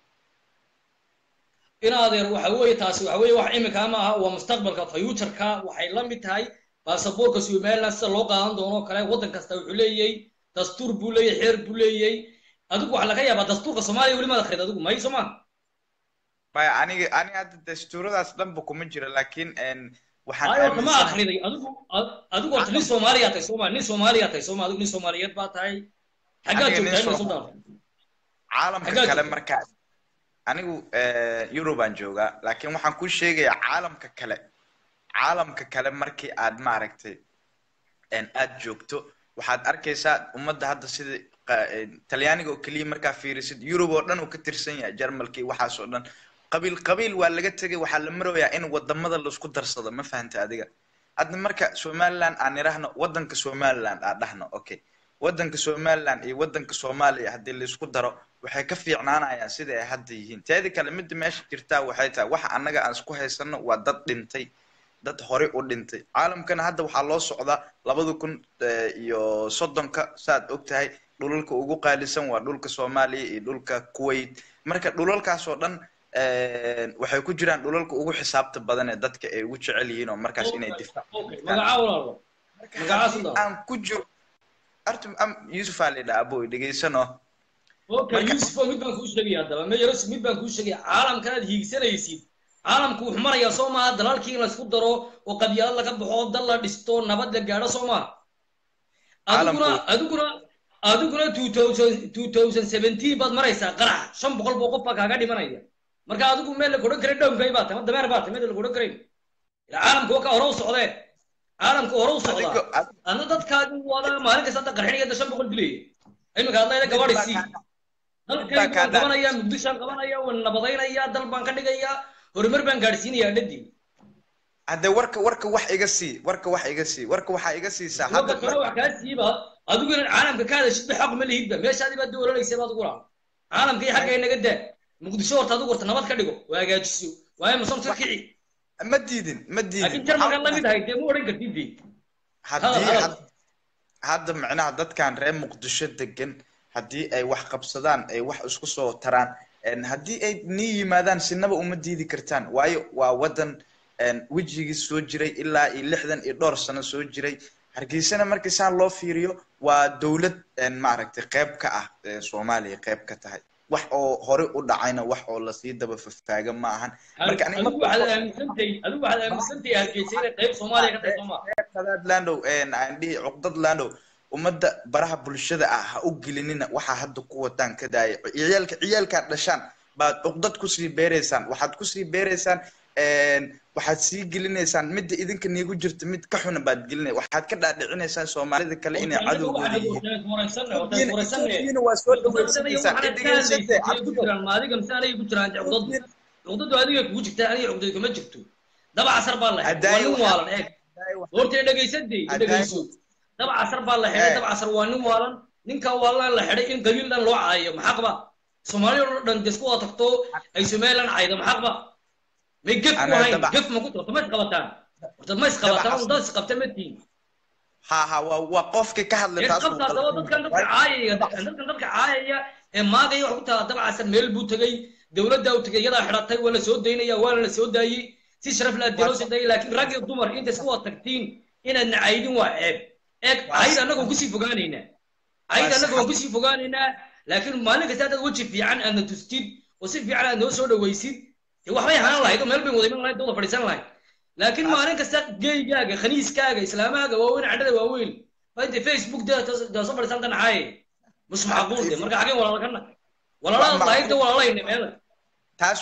in adeer waxa weeye taasi waxa weeye wax imika ma aha waa mustaqbalka futureka waxay la mid tahay baasaboorka somaliland sida loo qaadan doono oo kale waddan kasta wuxuu leeyahay dastuur buu leeyahay xeer buu leeyahay adigu waxaa laga yaabaa dastuurka soomaaliya weli maad akhrid adigu may soo ma maya aniga aniga hadda dastuuradaas dhanba kuma jira laakiin en, waxaan ayo horta ma aaminsanahay akhriday adigu ad- adigu horta nin soomaaliya tahay sooma nin soomaaliya tahay sooma adigu nin soomaaliyeed baa tahay xaggaad aniga nin joogtaa imika Soom- sultan caalamka xaggaad kale joogtaa markaa anigu eurobaan joogaa laakiin waxaan kuu sheegayaa caalamka kale caalamka kale markii aad maaragtay en, aad joogto waxaad arkaysaa ummadda hadda sida qa- en, talyaaniga oo keliya markaa fiirisid yurub oo dhan uu ka tirsan yahay jarmalka iyo waxaas oo dhan qabiil qabiil waa laga tegay waxaa la marayaa in wadamada laisku darsado ma fahanta adiga hadda marka somaliland aan idhaahno wadanka somaliland aan dhahno okay wadanka somaliland iyo wadanka soomaaliya haddii laisku daro waxay ka fiicnaanayaan sida ay hadda yihiin teeda kale midda meesha jirtaa waxay tahay waxa annaga aan isku haysano waa dad dhintay dad horey u dhintay caalamkana hadda waxaa loo socdaa labada kun eh, iyo soddonka saad og tahay dhulalka ugu qaalisan waa dhulka soomaaliya iyo dhulka kuwait marka dhulalkaas oo dhan eh, waxay ku jiraan dhulalka ugu xisaabta badan ee dadka ay ugu jecel yihiin oo markaas inay okay difaac okay magacaa walaalo magacaa haddii sultan aan ku jiro artum am yusuf aa la yidhaha aboy dhegeysano okay yusuf oo mid baan kuu sheegaya haddaba meyeros mid baan kuu sheegaya caalamkan aad hiigsanaysid caalamku wuxuu marayaa soo maaha dalalkii in laysku daro oo qabyaalad laga baxo oo dal la dhisto nabad la gaadho soo maaha adiguna adiguna adiguna two thousand two thousand seventeen baad maraysaa qarax shan boqol boo qof baa kaaga dhimanaya marka adigu meel la kodhan karay dhownkay baa tahay ma dameer baa tahay meel la kodhan karayn ila caalamku waa ka hore u socdee caalamku hore u socdaa adna dadkaagi wada maalin kasta hadda qarxinaya da shan boqol dilaya iminka hadlayda gabadhi sii dalkaygu waan qabanaya muqdishaan qabanaya waan nabadaynaya dal baan ka dhigaya horumar baan gaadhsiinaya dhadii hadde warka warka wax iga sii warka wax iga sii warka waxaa iga siisaa hadda kale wax kaa siiba adigu inaan caalamka ka hadashidba xaq ma lihidba meeshaadii baad doolanaysa baad ugu laha caalamka iyo xagga inaga daa muqdisho horta adigu horta nabad ka dhigo oo hagaajiso waayo masonta kici ma diidin ma diidin laakiin jarmalkaad lamid ahay dee ma odhan kartid dee haddii hadda macnaha dadkan reer muqdisho degan haddii ay wax qabsadaan ay wax isku soo taraan haddii ay nii yimaadaan sinaba uma diidi kartaan waayo waa waddan wejigii soo jiray ilaa iyo lixdan iyo dhowr sano soo jiray hargeysana markii saan loo fiiriyo waa dowlad maaragtay qayb ka ah soomaaliya qayb ka tahay wax oo hore u dhacayna wax oo lasii daba fafaaga ma ahan marka adigu waxaad aaminsantahay adigu waxaad aaminsantahay hargeysa inay qayb soomaaliya ka tahay soo maa qadaad landow aan dhihi cuqdad landow ummadda baraha bulshada ah ha u gelinina waxaa hadda ku wataan ka daaya ciyaalka ciyaalkaad dhashaan baad cuqdad kusii beereysaan waxaad kusii beereysaan waxaad sii gelinaysaan midda idinka niigu jirta mid ka xuna baad gelinay waxaad ka dhaadhicinaysaan soomaalida kale inay cadowgooda yihiin waa soo dhaweysanaysaaadiga mise aniga ku jiraan cuqdadu cuqdadu adiga kugu jirta aniga cuqdadu kuma jirto daba casar baa la xidhay waa nin waalan eeg horta dhegaysadee dhegayso daba casar baa la xidhay daba casar waa nin waalan ninka waalan la xidhay in qabiil dhan loo caayo maxaa qaba soomaaliya oo dhan desku waa tagto ay somaliland caydo maxaa qaba may gef ku hayn gef ma ku horta ma isqabataan horta ma isqabataan dad isqabta ma tihin ha ha waa waa qofkii ka hadlay taas qabta daba dadkan dadka caayaya dadkan dadka caayaya ee maagaya wax ku taala daba casar meel buu tegay dowladda u tegay iyadaa xidhatay waa la soo daynaya waana la soo daayey si sharaf la adiloo soo daayey laakiin rag iyo dumar inta isku wada tagtiin inaad nacaydin waa ceeb eeg cayd annagoon kusii fogaanaynaa cayd annagoon kusii fogaanaynaa laakiin maalin kasta haddaad weji fiican aadna tustid oo si fiican aad noo soo dhawaysid dee waxbay ahaan lahayd oo meel bay wada iman lahayd dooda fadhiisan lahayd laakiin maalin kasta geygaaga khaniiskaaga islaamaaga waaweyn cadhada waaweyn baa intay facebook daa soo fadhiisan tan caaye mus macquul de marka xageen walaala kana walaalada lahayd de walaalayna meela taas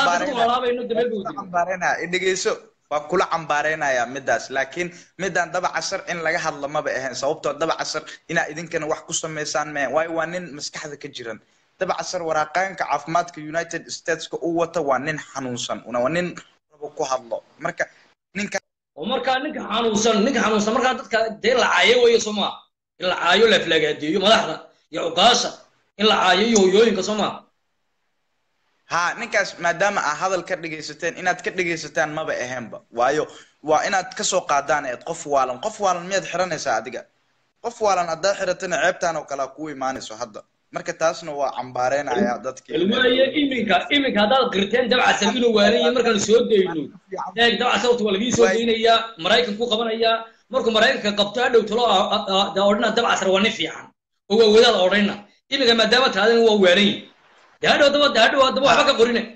waa dhegeyso waa kula cambaareynaya midaas laakiin midaan daba casar in laga hadla maba ahayn sababtoo daba casar inaa idinkana wax ku samaysaan mehen waayo waa nin maskaxda ka jiran daba casar waraaqaanka caafimaadka united stateska u wata waa nin xanuunsan waa nin rabo ku hadlo marka ninka oo markaa ninka xanuunsan ninka xanuunsan markaa dadka dee la caayo weeye soo maa in la caayo la aflagaadeeyo madaxda iyo cuqaasha in la caayo iyo hoyooyinka soo maa ha ninkaas maadaama aa hadal ka dhegaysateen inaad ka dhegaysataan maba ahaynba waayo waa inaad kasoo qaadaan eed qof waalan qof waalan miyaad xiranaysaa adiga qof waalan haddaa xiratana ceebtaan oo kalea kuu imaanayso hadda marka taasna waa cambaareynaya dadkii waaye iminka iminka haddaad qirteen dabcasar inuu waanaya markaan soo dayno eeg dabcasar horta waa lagii soo daynayaa maraykanku qabanayaa markuu maraykanka qabto hadhow talo odhana dabcasar waa nin fiican oo waa wadaad odhayna iminka maadaama taadina waa waanaya dee hadhow daba hadhow haddaba waxba ka qorine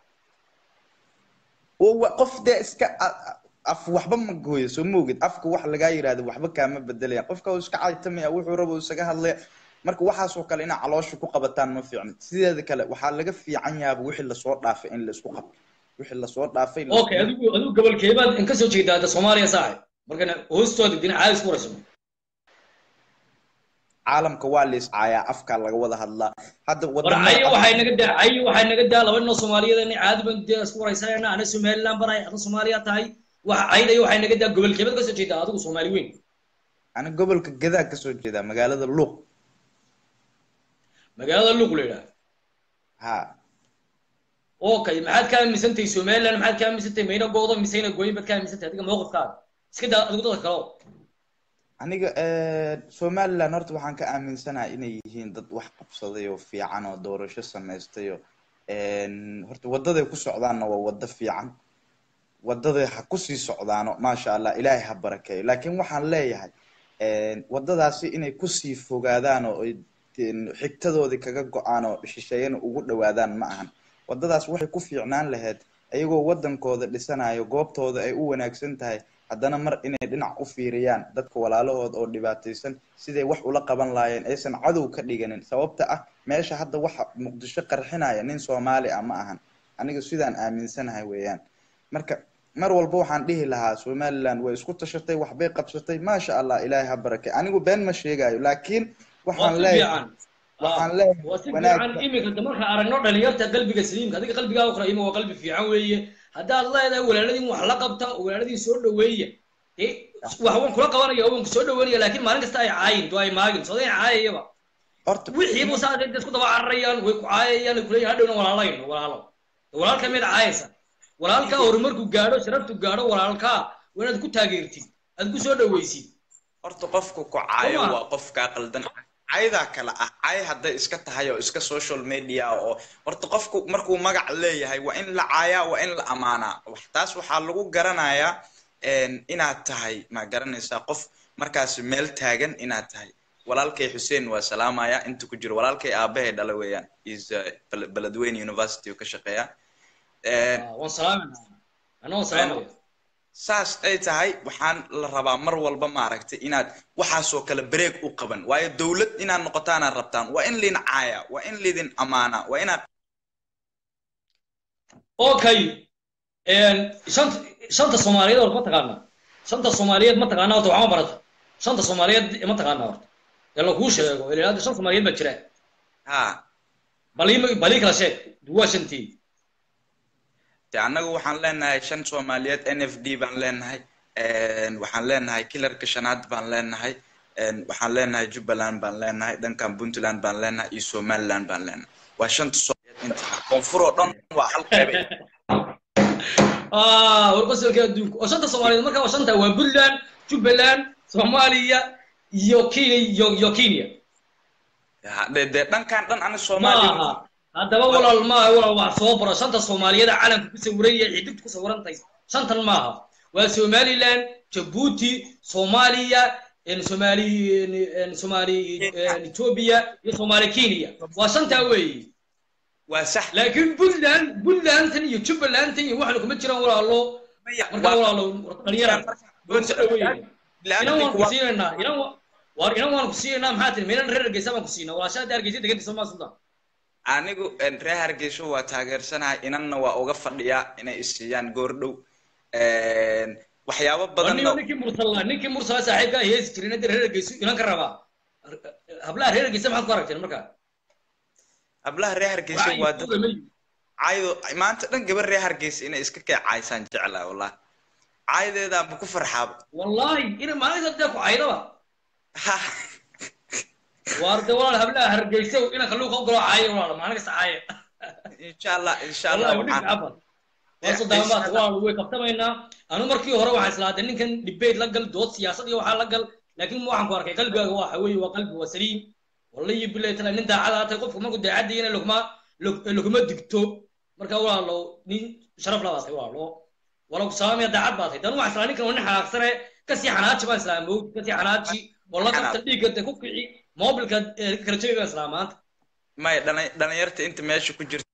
qof dee iska af waxba ma gooyo soo moogid afka wax lagaa yidhahdo waxba kaama bedelaya qofka uu iska caytamaya wuxuu rabo isaga hadlaya marka waxaasoo kale inaa caloosha ku qabataan ma fiicna sideeda kale waxaa laga fiican yaaba wixii lasoo dhaafay in laisku qabto wixii lasoo dhaafay okay adigu adigu gobolkeebaad in kasoo jeedaa hadda soomaaliya saaxib markana hoostooda dhinac caadi isku warayso caalamka waa la iscaayaa afkaa laga wada hadlaa hadda warcayo waxay naga daa cayo waxay naga daa laba ninoo soomaaliyeed inay caadi ban dee isku waraysanayna ana somaliland banahay ada soomaaliya tahay waxa caynayo waxay naga daa gobolkeebaad kasoo jeedaa adigu soomaali weyn ana gobolka gadaa kasoo jeedaa magaalada luuq magaalada luuq la yidhaha ha okay maxaad ka aaminsantahay somaliland maxaad ka aaminsantahay mayna goodo miseyna gooyin baad ka aaminsantahay adiga mowqifkaaga iska daa adigu dadka kaleo aniga somaliland horta waxaan ka aaminsanahay inay yihiin dad wax qabsaday oo fiican oo doorasho samaystay oo horta wadaday ku socdaanna waa wado fiican wadaday ha kusii socdaano maasha allah ilaahay ha barakeeyo laakiin waxaan leeyahay wadadaasi inay kusii fogaadaan oo ay tin- xigtadoodii kaga go-aan oo shisheeyana ugu dhawaadaan ma ahan wadadaas waxay ku fiicnaan lahayd ayagoo wadankooda dhisanayo goobtooda ay u wanaagsan tahay haddana mar inay dhinac u fiiriyaan dadka walaalahood oo dhibaataysan siday wax ula qaban lahaayeen aysan cadow ka dhiganin sababta ah meesha hadda waxa muqdisho qarxinaya nin soomaali ah ma ahan aniga sidaan aaminsanahay weeyaan marka mar walba waxaan dhihi lahaa somaliland way isku tashatay waxbay qabsatay maasha allah ilaahay ha barakay anigu been ma sheegayo laakiin waa waxaan si leeyahay fiican waxaan waa leeyahay waa si wanaag fiican iminka de marka aragno dhalinyarta qalbiga saliimka adiga qalbigaaga qurayima waa qalbi fiican weeye haddaad leedahay walaaladiin wax la qabta oo walaaladiin soo dhaweeya dee wax waan kula qabanaya oo waan ku soo dhaweynaya laakiin maalin kasta ay caayin doo ay maagin soo dayn caayayaba horta wixiibu saasay dad isku daba cararayaan way ku caayayaan ay kuleeyahin hadhowna walaalayno walaalo walaalka mid caayaysa walaalka horumarku gaadho sharaftu gaadho walaalkaa waa inaad ku taageertid aad ku soo dhaweysid horta qofku ku soo caayo maha waa qofkaa qaldan caydaa kale ah cay hadday iska tahay oo iska social media oo horta qofku markuu magac leeyahay waa in la caayaa waa in la amaanaa Wax- taas waxaa lagu garanayaa een, inaad tahay ma garanaysaa qof markaasi meel taagan inaad tahay walaalkay xuseen waa salaamaya inta ku jiro walaalkay aabahay dhala weeyaan is uh, Bel- beledweyne university oo ka shaqeeya Een, Ah, waan salaamayna anna waan een, salaamaya saas ay tahay waxaan la rabaa mar walba maaragtay inaad waxaasoo kale break u qaban waayo dowlad inaad noqotaanaad rabtaan waa in lidin caaya waa in lidin amaana waa inaad okay shanta shanta soomaaliyeed horta ma taqaanaa shanta soomaaliyeed ma taqaanaa horta waxma barata shanta soomaaliyeed ma taqaanaa horta ee lakuu sheego ilaa hadda shan soomaaliyeed baa jira ha bal ii bal ii kala sheeg waa shantii de annagu waxaan leenahay shan soomaaliyeed n f d baan leenahay Een, waxaan leenahay kilarka shanaad baan leenahay Een, waxaan leenahay jubbaland baan leenahay dhankan puntland baan leenahay iyo somaliland baan leenahay waa shanta soomaaliyeed inta koonfur oo dhan waa hal qeyb ah warqasalka adduunka oo shanta soomaaliyeed marka waa shanta waa puntland jubbaland soomaaliya iyo kenya iyo iyo kenya de de dhankan dhan ani ma soomaaliya aha haddaba walaal ma aha walaal wax soo baro shanta soomaaliyeed calanka ku sawiran yahay xidigta ku sawirantahay shantan ma aha waa somaliland jabuuti soomaaliya en somali en en somali en ethiopia iyo somali kenya waa shantaa weeye waa sax laakiin puntland puntlandtan iyo jubbalandtan iyo waxna kuma jiraan walaalo markaa walaalo dhalinyaraan waan soo dhaweynaya inan waan ku siinaynaa inan wa- waar inan waan ku siinaynaa maxaa tiri meelan reer hargeysa baan ku siinaa walaashaa hadda hargeysa degantiisa maa sultan anigu een, reer hargeysa waa taageersanahay inanna waa uga fadhiyaa inay isiiyaan goordhow Een, waxyaabo waa badanna nin ninkii mursala ninkii mursala saaxiibka heesi jirin hadda reer hargeysa inan ka rabaa hablaha reer hargeysa maxaad ku aragteen markaa hablaha reer hargeysa waa dad caydo maanta dhan gabar reer hargeysa inay iska keecaysaan jeclaa wallah caydeedaanba ku farxaaba wallahi ina maalinta dee ku caydaba waar de walaal hablaha hargeysa inanka luuqa u galo caaya walaal maalin kasta caaya insha allah insha allah wallahi wadhig waxaan cafan waa sodaamaad walaal way qabtamaynaa anu markii hore waxaan islaatay ninkan debate la gal dood siyaasad iyo waxaa la gal laakiin waxaan ku arkay qalbigaaga waxa weeye waa qalbi waa saliim wallahi billahi taala nin daacad aatay qofku markuu daacadiyana laguma laguma digto marka walaalo nin sharaf la baatay walaalo wala ku salaamaya daacad baatay dan waxaan islaa ninkan waa nin xanaaqsane kasii xanaaji baan islaa mowd kasii xanaaji oo la qabta dhiigga de ku kici mobilka kala jabi baan islaa maanta may dhalin- dhalinyarta inta meesha ku jirta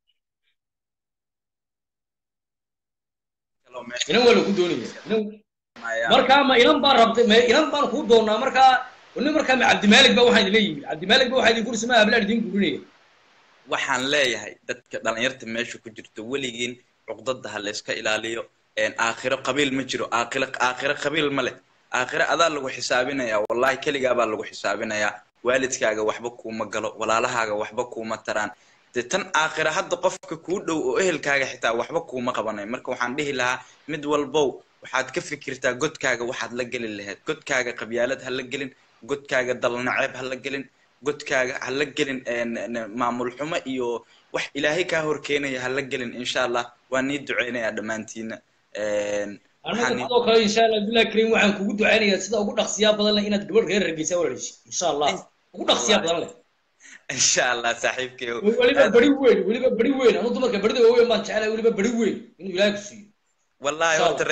inan waa lagu doonaya inan markaa ma inan baan rabtay ma inan baan kuu doonaa markaa nin markaa ma cabdimaalig ba waxaa idinla yimid cabdimaalig ba waxaa idin kursi ma hablaan idin gurinaya waxaan leeyahay dadka dhalinyarta meesha ku jirto weligiin cuqdada ha layska ilaaliyo Een, aakhiro qabiil ma jiro aakhiro aakhiro qabiil ma leh aakhiro adaa lagu xisaabinayaa wallahi keligaa baa lagu xisaabinayaa waalidkaaga waxba kuuma galo walaalahaaga waxba kuuma taraan dee tan aakhiro hadda qofka kuu dhow oo ehelkaaga xitaa waxba kuuma qabanayo marka waxaan dhihi lahaa mid walbow waxaad ka fikirtaa godkaaga waxaad la geli lahayd godkaaga qabyaalad ha la gelin godkaaga dalnaceeb ha la gelin godkaaga ha la gelin een, een, maamul xumo iyo wax ilaahay kaa horkeenaya ha la gelin insha allah waan nii duceynayaa dhammaantiina Een, anaga waxaan nii- sidoo kale insha allah abdullahi karim waxaan kugu ducaynayaa sida ugu dhaqsiyaa badan leh inaad gabadh reer hargeysa walaalishi insha allah ugu dhaqsiyaa badan leh insha allah saaxiibkeyo weliba beri weyn weliba beri weyn anu dumarka berida waaweyn baan jeclahay weliba beri weyn inuu ilaahay ku siiyo wallahi Insha horta Allah. reer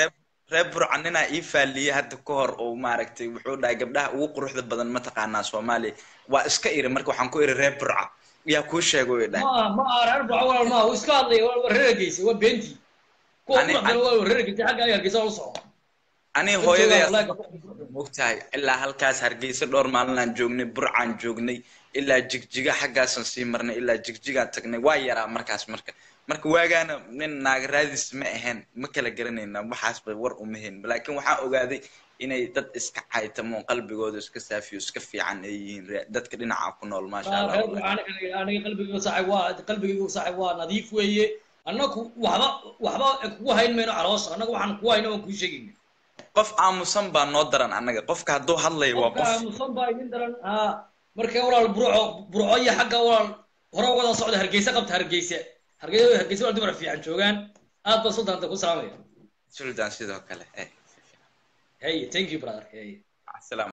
reer burca ninaa ii faalliyey hadda ka hor oo maaragtay wuxuu dhahay gabdhaha ugu quruxda badan mataqaanaa soomaaliya waa iska iri marka waxaan ku iri reer burca yaa kuu sheego way dhahay ma ma aha reer burca walaal maaha wuu iska hadlaya waa waa reer hargeysa waa beentii kuwa Ani- quruxdana waa reer hargeysa xagga ay hargeysa la socdo aniga Dad hooyaday joogaan wallahi mogtahay ilaa halkaas hargeysa dhowr maalinaan joognay burcaan joognay ilaa jigjiga xaggaasaan sii marnay ilaa jigjigaan tagnay waa yaraa markaas marka marka waagaana nin naagaraadis ma ahayn ma kala garanayna waxaasba war uma hayn laakiin waxaan ogaaday inay dad iska caytamo qalbigooda iska saafiyo iska fiican ay yihiin re- dadka dhinaca ku nool maasha allah reer wallahi. burca aniga aniga qalbigayga saaxib waa qalbigayga saaxib waa nadiif weeye annagu waxba waxba kugu hayn mayno caloosha annaga waxaan kugu hayno waan kuu sheegayna qof aamusan baa noo daran annaga qofka hadduu hadlayo waa qofka qof aamusan baa idin daran haa marka walaal burco burco iyo xagga walaal hore wada socda hargeysa qabta hargeysa hargeysa hargeysa walaal dumar fiican joogaan aad baan suldaanta ku salaamaya sultan sidoo kale eh, hey thank you brother hey salaam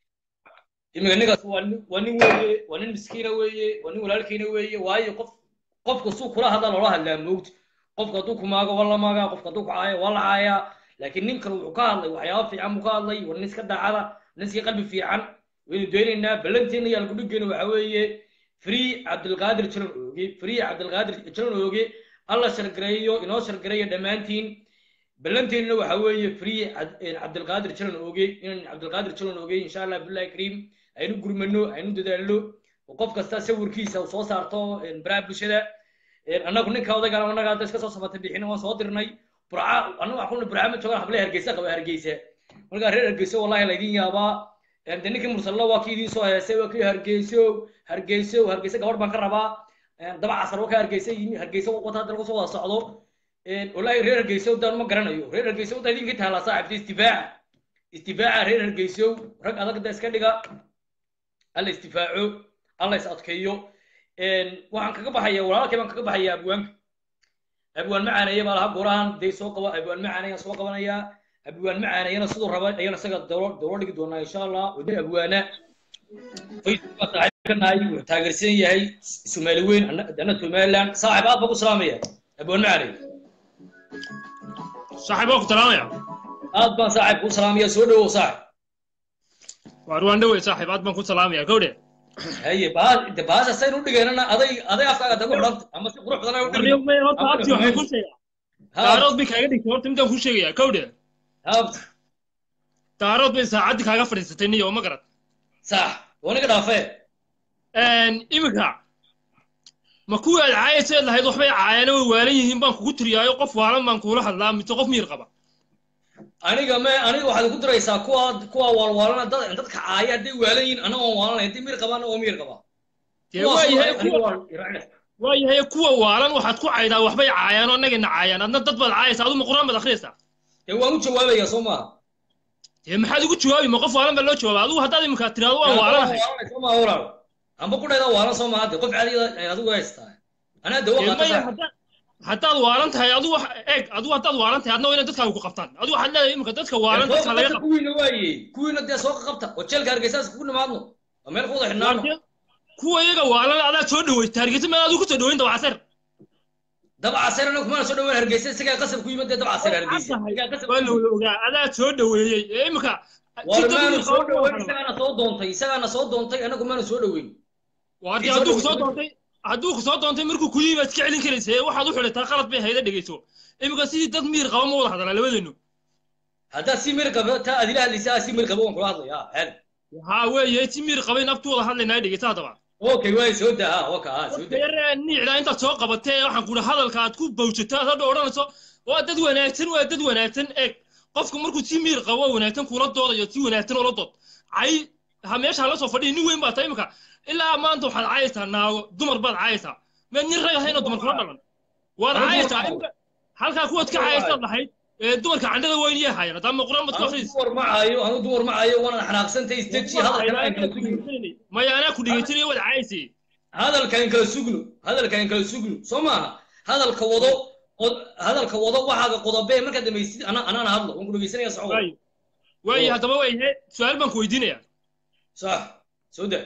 imika ninkaas waa nin waa nin weeye waa nin miskiina weeye waa nin walaalkiina weeye waayo qof qofka suu kula hadla loola hadlaa moogta qofka hadduu ku maago waa la maagaa qofka hadduu ku caayo waa la caayaa laakiin ninkan wuxuu ka hadlay waxyaaba fiican buu ka hadlay waa nin iska daacada nin iska qalbi fiican waynu doonaynaa ballanteena iyo algudhigeena waxa weeye free cabdilqaadir jiran ooge free cabdilqaadir jiran ooge alla shargareeyo inoo shargareeyo dhammaantiin ballanteennana waxa weeye free Cad- een cabdilqaadir jiran ooge inaan cabdilqaadir jiran ooge insha allah billahi kariim aynu gurmano aynu dadaalno oo qof kasta sawirkiisa uu soo saarto een baraha bulshada een annagu ninka odaygaan annaga hadda iska soo samatay bixin waan soo dirnay burca annagu waxaan kuna burca ma joogaan hablaha hargeysa qaba hargeysa markaa reer hargeysa wallahi laydin yaabaa een de ninkii mursalla waa kii idiin soo heesay waa kii hargeyso hargeyso hargeysa gabadh baan ka rabaa een daba casar waa ka hargeysa yimi hargeysa wata hadda lagu soo wada socdo een wallahi reer hargeysa daan ma garanayo reer hargeysa wadda idinka taala saaxibta istifaaca istifaaca reer hargeyso rag adag da iska dhiga alla istifaaco alla is adkeeyo een waxaan kaga baxaya walaalkay baan kaga baxaya abwaanka abwaan macaaneeye baa lahaa gorahan dee soo qaba abwaan macaaneeyaan soo qabanayaa abwaan macaaneyana siduu raba ayaan isaga dowlo dowlo dhigi doonaa insha allah wadin abwaana facebooka saaxiib ka nahay wuxuu taageersan yahay soomaali weyn anna anna somaliland saaxiib aad baa ku salaamaya abwaan macaaneye saaxiib waa ku salaamaya aad baan saaxiib kuu salaamaya soo dhawow saaxiib waar waan dhowey saaxiib aad baan ku salaamaya gawdhe haye baa de baasha saynu u dhigeynana aday aday afkaaga tagu xidhanta ama si qurux badan ay u warniyo may horta Ama abti waxaan ku sheegaa daarood bay kaaga dhigtay horta midaan ku sheegayaa gawdhe habt daarood bay saacaddii kaaga fadhiisatay niyo ma garad sax waniga dhaafee iminka ma kuwii aad caayaysa eed lahayd waxbay caayana way waalan yihiin baan kugu tiriyaayo qof waalan baan kuula hadlaa mise qof miir qaba aniga me aniga waxaad ku diraysaa kuwa kuwa waalwaalana dad dadka caaya hadday waalan yihiin anaga waan waalanay hadday miir qabaan waa miir qabaa dee Kuwaas waayahay waa- aniga kuwa waan iraacnay. waayahay kuwa waalan waxaad ku caydaa waxbay caayaan oo annagana caayaan adna dad baad caayaysaa aduma qur-aan baad akhriyaysaa dee waan u jawaabayaa soo maaha dee maxaad igu jawaabi ma qof waalan baa loo jawaaba adigu haddaad iminka tiraado waan waalanahay soo maaha walaal amba ku dhayda waalan soo maaha dee qof caadiga adigu haystaa anaa dawo Dee qaata maya saaxiib. haddaad haddaad waalan tahay adigu wax eeg adigu haddaad waalan tahay adna waa inay dadkaaga ku qabtaan adigu waxaad leedahay iminka dadka waalan Dee dadka soo laga qabta qabto kuwiina waaye kuwiina dee soo qabta oo jeelka hargeysaas kugu nimaadno oo meel ku wada xidhnaano kuwa iyaga waalan adaa soo dhaweysta hargeysa ma adigu kusoo dhaweyn dabacaseer dabcaseer anagu kumana soo dhaweyn hargeysa isagaa qasab ku yimid dee dabcaseer hargeysa isagaa qasab ku waa la yimid wada ogaa adaa soo dhaweeyey ee iminka war jidda maanu wiil soo qaba dhaweyn isagaana soo doontay isagaana soo doontay anagu maanu soo dhaweyn waardi Kii soo hadduu kusoo dhaweysay doontay hadduu kusoo doontay markuu ku yimi baad iska celin karaysa ee waxaad u xidhataa qalad bay hayda dhegeyso iminka sidii dad miir qaba ma wada hadalaa labadeenu haddaad si mir qaba taa adila hadlaysaa si mir qaba waan kula hadlayaa xel haa weeye si miir qabayn abtu wada hadlaynaa dhegeysa haddaba okay waay soo daa ha waka ha soo daa yare niicda intaad soo qabatee waxaan kuhi hadalka aad ku bawjato aad hadha odhanayso waa dad wanaagsan waa dad wanaagsan eeg qofku markuu si miir qabo wanaagsan kula doodayo si wanaagsan oola dood cay ha meesha hala soo fadhiya nin weyn baa tahay imika ilaa maanta waxaad caayaysaa naago dumar baad caayaysaa meed nin rag ahayn oo dumar kula dhalan waad Anigu caayaysaa dumar imika halkaa kuwaad ka caayaysaad lahayd ee dumarka candhada weyn iyay haayeen haddaama quraan baad ku anu akhriis dumar ma caayo anu dumar ma caayo waana xanaaqsantay isdeji hadalkana aan kala sugno maya anaa ku dhegeysanaya waad caayaysay hadalka aan kala sugno hadalka aan kala sugno soo maaha hadalka wado qod- hadalka wado waxaaga qodobee markaad dhamaysid ana anaana hadlo waan ku dhegeysanaya socdo waayo waayo haddaba waayahe su-aal baan ku weydiinayaa sax soo daa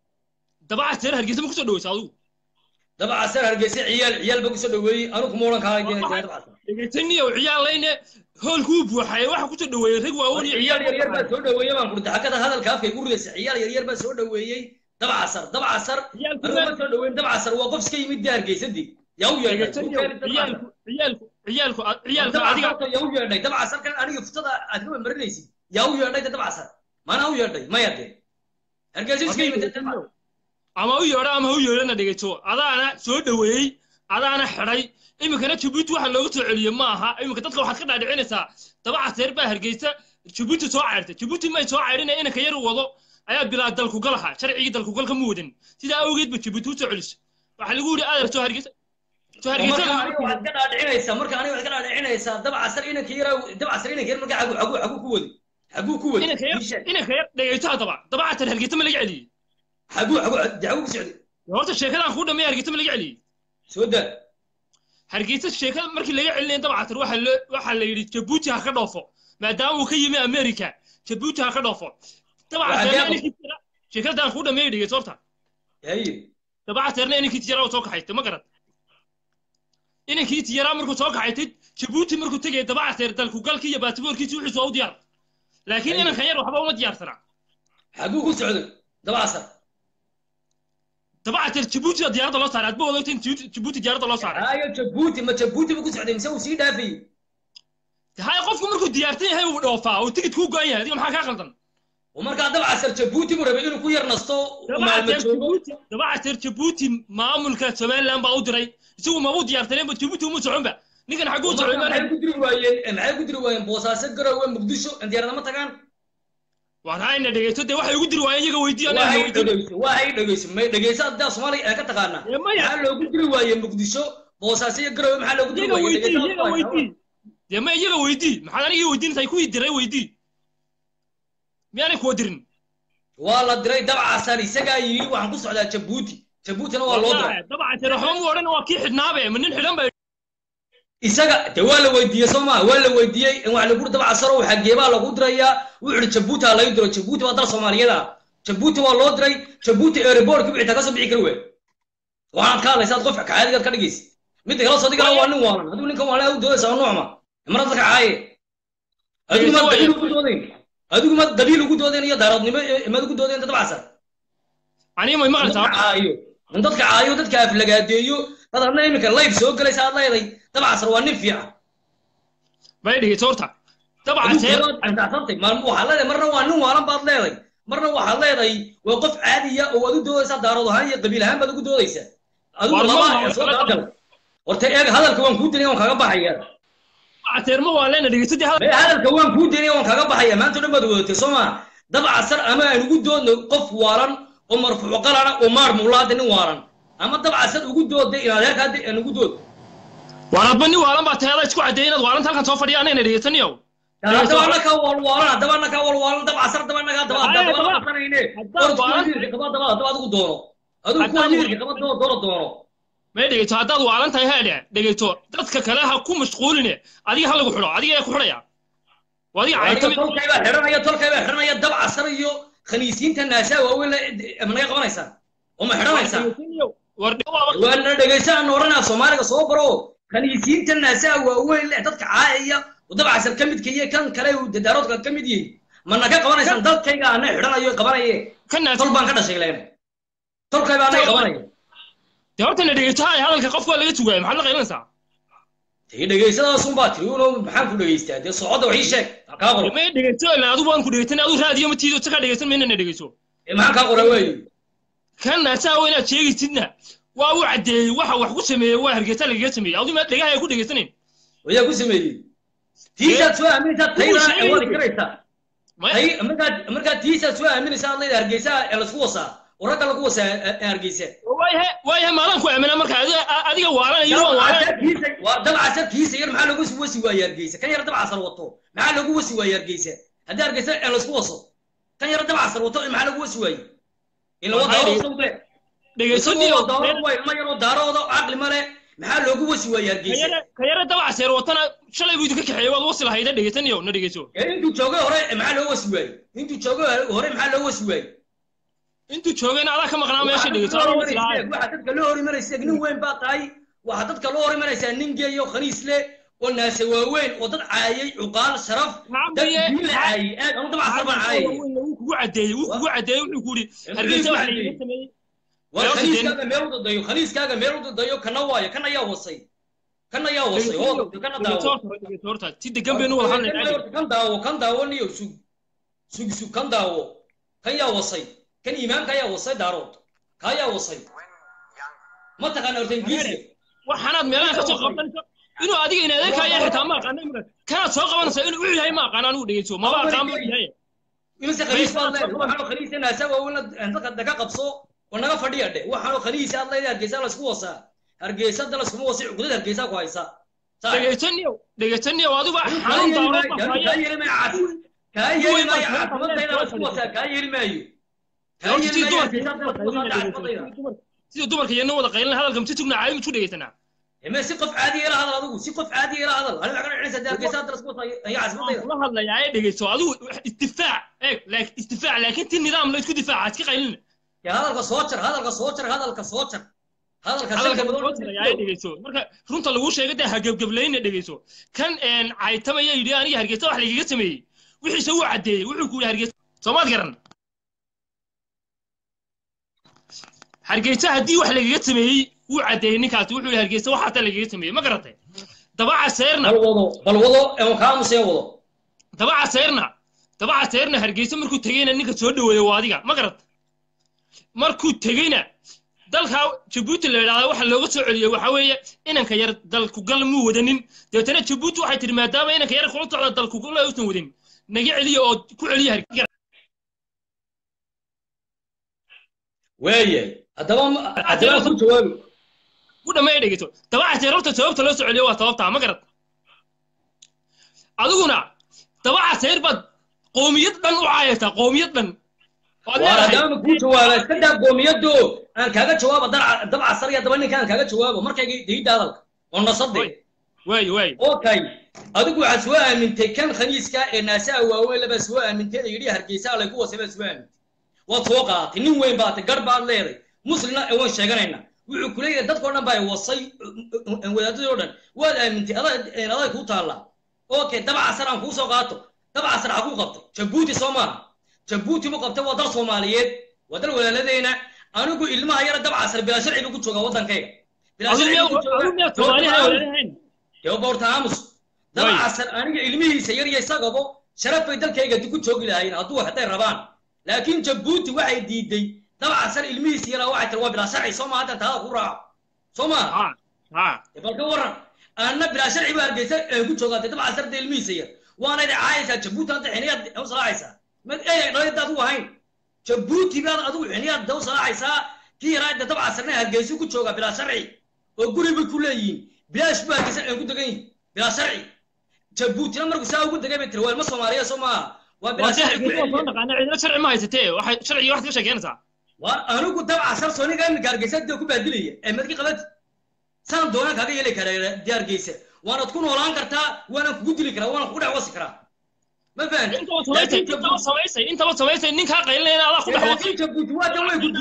dabaca teer hargeysa ma kusoo dhaweysa adigu dabcaseer hargeysa ciyaal ciyaal ba kusoo dhaweeyey anu kuma odhan kaa dabcaseer dhegeysaniyow ciyaal layne hoolkuu buuxay waxa ku soo dhaweeyey rag waaweyn iyo ciyaal ciyaal yaryar baa soo dhaweeyey baan kurta xagada hadalka afka igu ridaysa ciyaal yaryar baa soo dhaweeyey dabcasar dabcasar anigu ma soo dhaweyn dabcasar waa qof iska yimid dee hargeysadii yaa u yeedhay ciyaalku ciyaalku ciyaalku ciyaalku adiga dabcasarka yaa u yeedhay dabcasarkan aniga futada aad ka marinaysid yaa u yeedhay de dabcasar maana u yeedhay maya dee hargeysa iska yimid ama u yeedho ama ha u yeedhana dhegeyso adaana soo dhaweeyey adaana xidhay iminkana jabuuti waxa looga soo celiyey ma aha iminka dadka waxaad ka dhaadhicinaysaa dabacaseer baa hargeysa jabuuti soo cayrtay jabuuti may soo cayrina inanka yar wado ayaa bilaa dalkugal ahaa sharcigii dalkugalka ma wadan sidaa awgeed ba jabuuti u soo celiso waxaa lagu yidhi adeer soo hargeysa soo hargeysa marka aniga waxaad ka dhaadhicinaysaa marka aniga waxaad ka dhaadhicinaysaa dabcasar inanka yar dabcasar inanka yar marka xagu xagu xagu ku wadi xagu ku wadi inanka yar inanka yar dhegeyso haddaba dabacaseer hargeysa ma laga celiyey xagu xagu de xagu ku socday horta sheekadaan kuu dhammeeya hargeysa ma laga celiyey soo daa hargeysa sheekada markii laga celinaya dabcatir waxa loo waxaa la yidhi jabuuti ha ka dhoofo maadaama uu ka yimi america jabuuti ha ka dhoofo dabcatirna sheekadaan kuu dhameeyay dhegeyso horta dabcatirna inankiiti yaraa soo kaxaystay ma garad inankiiti yaraa markuu soo kaxaytay jabuuti markuu tegaya dabcatir dalku galkii iyo baatiboorkiisi wuxuu soo u diyaar laakiin inankan yar waxba uma diyaarsana xaguu ku socday dabcasar dabcatir jabuuti diyaaradda loo saaray adba wadogta in jabuuti diyaaradda loo saaray hayo jabuuti ma jabuuti buu ku socday mise uu sii dhaafayey hay qofku markuu diyaartan yahay uu dhoofaa uu tigid kuu go-an yahay adiga maxaa kaa qaldan markaa dabcasar jabuuti buu rabay inuu ku yar nasto dabacatir jabuuti maamulka somaliland baa u diray isagu mabuu diyaartaneenba jabuuti uma soconba ninkan xaguu socday maxay ku diri waayeen maxay ku diri waayeen boosaaso garowe muqdisho diyaaradama tagaan warayna dhegeyso dee waxay ugu diri waayeen iyaga weydiiyo waxay dhegeyso waxay dhegeyso may dhegeyso haddaa soomaaliga ee ka taqaanaa maxaa loogu diri waayey muqdisho boosaaso iyo garowe maxaa loogu diri waayey iyaga weydii dee ma iyaga weydii maxaad anigii weydiinaysaa kuwii diray weydii miyaanay kuwa dirin waa la diray dabcasar isagaa yidhi waxaan ku socdaa jabuuti jabuutina waa loo diray dabcasar waxba mu odhan waa kii xidhnaabe ma nin xidhan ba isaga de waa la weydiiyey soo maa waa la weydiiyey waxa lagu dabcasaro xageebaa lagu dirayaa wuxuu ihi jabuuti ha laga diro jabuuti waa dal soomaaliyeed ah jabuuti waa loo diray jabuuti airportka bixita kasoo bixi kari wey waxaad ka hadlaysaad qofka kacaadigaad ka dhigaysa midda kale soo digala waa nin waalan adigu ninkan waalan adigu doodaysa waa nuucma marad dadka caaye adigu ma dabiil ugu doodayn adigu ma dabiil ugu doodayn iyo daaroodnimo maad ugu doodayn dabcasar aniga may maqlaysaa caayo in dadka caayo dadka aflagaadeeyo dad hadna iminka live soo galaysa aad leeday dabcasar waa nin fiican may dhigayso horta dabcaseer waxaad leedahay marna waa nin waalan baad leeday marna waxaad leedahay waa qof caadiya oo waad u doodaysaa daarood ahaan iyo qabiil ahaan baad ugu doodaysaa adigu laba soo dabagal horta eeg hadalka waan kuu dinaya waan kaga baxaya dabcaseer ma waa leena dhegeysadii hadalka waan kuu dinaya waan kaga baxaya maanta dhan baad wadatay soo maa dabcasar ama aan ugu doodno qof waalan oo marfuuco qalana oo maar muulaada nin waalan ama dabcasar ugu doodda inaad heerka hadda aan ugu dood waaladba nin waalan baa taada isku caddeeyay inaad waalanta halkan soo fadhiya anayna dhegeysaniyow haddaba annaka walwaalan haddaba annaka walwaalan dabcasar haddaba annaga haddaba haddaba daba qasanayne orod kuwa miirka qaba daba haddaba adigu doono adigu kuwa miirka qaba doo doono doono may dhegeyto haddaad waalan tahay haadhe dhegeyto dadka kale ha ku mashquuline adiga ha lagu xidho adiga ee ku xidhaya adiga caytami tolkaybaa xidhanaya tolkaybaa xidhanaya dabcasar iyo khaniisiinta naasaa waaweyn ma naga qabanaysaa oo ma xidhanaysaa waana dhegeysan oranaa soomaaliga soo baro khaniisiinta naasaa waaweyn leh dadka caayaya oo dabcasar ka midka iyo kan kale uu dadaaroodka ka mid yihin mana ka qabanaysaan dalkayga ana xidhanayo qabanaye tol baan ka dhashay leen tolkaybaa anaga qabanaya dee horta na dhegeyto hay hadalka qof waa laga tugaaya maxaad la qaylanaysaa dee dhegeysadaasun baa tiri uno maxaan ku dhegeystaa dee socodda wax ii sheeg kaa qoro may dhegeyto ilaa adigu waan ku dhegeysan adigu raadiyo ma tiido ka dhegeysan mayna na dhegeyso maxaan kaa qora waayo kan naasaa waa inaad sheegaysidna waa u caddeeyey waxa wax ku sameeyey waa hargeysa lagaga sameeyey adigu ma dhegaha ku dhegeysanayn wayaa ku sameeyey tiisaad soo aaminaysaa taydana awaadi karaysaa markaad markaad tiisaad soo aaminaysaa aad leedahay hargeysa ee laisku wasaa oo ragga lagu wasaa hargeysa waayahe waayahe maadan ku aamina marka adiga waalanaya dabcasar kiisa yar maxaa lagu wasi waaye hargeysa kan yar dabcasar wato maxaa lagu wasi waaye hargeysa haddii hargeysa ee laisku waso kan yar dabcasar wato maxaa lagu wasi waaye ila wadaarosawde ma yaroo daarooda caqli male maxaa loogu wasi waaye hargeysa ka yara dabcaseer watana shalay buu idinka kaxeeyey waad wasi lahayda dhegeysanayo na dhegeyso intuu joogay hore maxaa loo wasi waaye intuu joogay hore maxaa loo wasi waaye intuu joogayna adaa ka maqnaa meesha dhegeyso waxa dadka loo hor imanaysa nin weyn baa tahay waxa dadka loo hor imanaysaa nin geeyo khaniis le oo naase waaweyn oo dad caayay cuqaal sharaf dad diin la caayay aad anu dabca sar baan caayay wuu kugu cadeeyey wuu kugu cadeeyey wuxuu ku yidhi hargeysa wax lagaga sameeyey war khaliiskaaga meel u dadayo khaliiskaaga meel u dadayo kana waayo kan ayaa wasay kan ayaa wasay oo kana daawo si degan baynu wada hadlaynaa kan daawo kan daawo niyo sug sug sug kan daawo kan yaa wasay kan iimaanka ayaa wasay daarood ka ayaa wasay ma taqaana horta ingiriisiga waxaanaad meelaha ka soo qabtanayso inuu adiga in adeerkaya xitaa ma aqaana imika kanaad soo qabanaysa inuu u yahay ma aqaan anigu dhegeyso maba aqaan ba yahay imise khaliis baad leedahay waxaanoo khaliisana asaga waa dadka daga qabso oo naga fadhiya dhe waxaanoo khaliisi aad leedahay hargeysa laysku wasaa hargeysa da layskuma wasi cugdad hargeysa ku haysa dhegeysaniyo dhegeysaniyo adigu xanuun daarood baa kaa yeeli maayo kaa yeeli maayo caafimadayda laysku wasaa kaa yeeli maayo kaa yeeli maayo hargeysa da laysku wasaa caafimadayda sida dumarka iyana wada qaylin hadalka msi tugna caayi mutu dhegeysanaa ما si qof caadi ila hadal adigu si qof caadi ila hadal aniga waxaan dhicisa hargeysa hadda lasku wasaa ayaa caafimadayda kula hadlayaa ee dhegeyso adigu istifaac eeg laakiin istifaac laakiin ti nidaam la isku difaaca iska qaylina ya hadalka soo jar hadalka soo jar hadalka soo jar hadalka hadalka soo jar ayaa dhegeyso marka runta lagu sheegay dee hagebgeblayna dhegeyso kan caytamaya yidhi aniga hargeysa wax lagaga sameeyey wixiise wuu caddeeyey wuxuu ku yidhi hargeysa soomaad garan hargeysa haddii wax lagaga sameeyey wuu caddeeyey ninkaasi wuxuu yidhi hargeysa waxaata lagaga sameeyey ma garatay dabaca seerna bal wado bal wado ee kaamusee wado dabaca seerna dabaca seerna hargeysa markuu tegeyna ninka soo dhaweeyey waa adiga ma garat markuu tegeyna dalka jabuuti la yidhahda waxa looga soo celiyey waxa weeye inanka yar dalku gal muu wadanin dabeetana jabuuti waxay tihi maadaama inanka yar kula socda dalku gal uusan wadanin naga celiya oo ku celiya hargeysa waayahay haddaba haddaba ku jawaabi ku dhammeeya dhegeyso dabaca seerarta sababta loo soo celiyo waa sababtaa ma garad adiguna dabaca seer baad qoomiyad dhan u caayaysaa qoomiyad dhan haddaba ku jawaaba iska daa qoomiyado aan kaaga jawaabo dabca sar iyo daba ninka aan kaaga jawaabo markayga dayidda hadalka oo nasade waay waay okay adigu waxaad soo aamintay kan khaniiska ee naasaha waaweyn labaa soo aamintay ee yidhi hargeysa laygu wasay baad soo aamintay waad soo qaadatay nin weyn baatay gar baad leeday muslimna ee waan sheeganaynaa wuxuu ku leeyahay dadkao dhan baa wasay wadaadadii o dhan waad aamintay aday kuu taallaa okay dabaca sar aan kuu soo qaato dabaca sar xaguu qabtay jabuuti soo maaha jabuuti buu qabtay waa dal soomaaliyeed waa dal walaaladeyna anigu ilmaha yara dabca sar bilaa sharci buu ku joogaa waddankayga bilaa boorta aamus dabca sar aniga ilmihiisa yar iyo isagabo sharaf bay dalkayga ku joogi lahaayeen hadduu hadday rabaan laakiin jabuuti waxay diiday dabca sar ilmihiisa yaraa waxay tiri waa bilaa sharci soo maa hadda taada ku raaco soo maa bal ka waran anna bilaa sharci baa hargeysa ku joogaatay dabca sarda ilmihiisa yar waana idin caayaysaa jabuuti hadda xiniyaad u salaacaysaa mad eey dhaladaad u ahayn jabuuti baad adigu xiniyaad da u salaacaysaa kii yaraa da dabca sarna hargeysa ku jooga bilaa sharci oo guri bay ku leeyihiin bilaash baa hargeysa ay ku degan yihin bilaa sharci jabuutina markuu saa ugu degay bay tiri waa ilma soomaaliya soo maaha waa bilaa sharci ku cidina sharci ma haysatee waxay sharciga waxaad ka sheekeynaysaa waa anigu dabca sar sooniga iminka hargeysa dee ku baadilaya ee madki qabati saan doonaan kaaga yeeli karaa dee hargeysa waanaad ku noolaan kartaa waanaan kugu dili karaa waanaan kugu dhex wasi karaa ma fahamtay intaba samaysay ninkaa qaylinayna adaa ku dhex wasay jabuuti waa dan way ku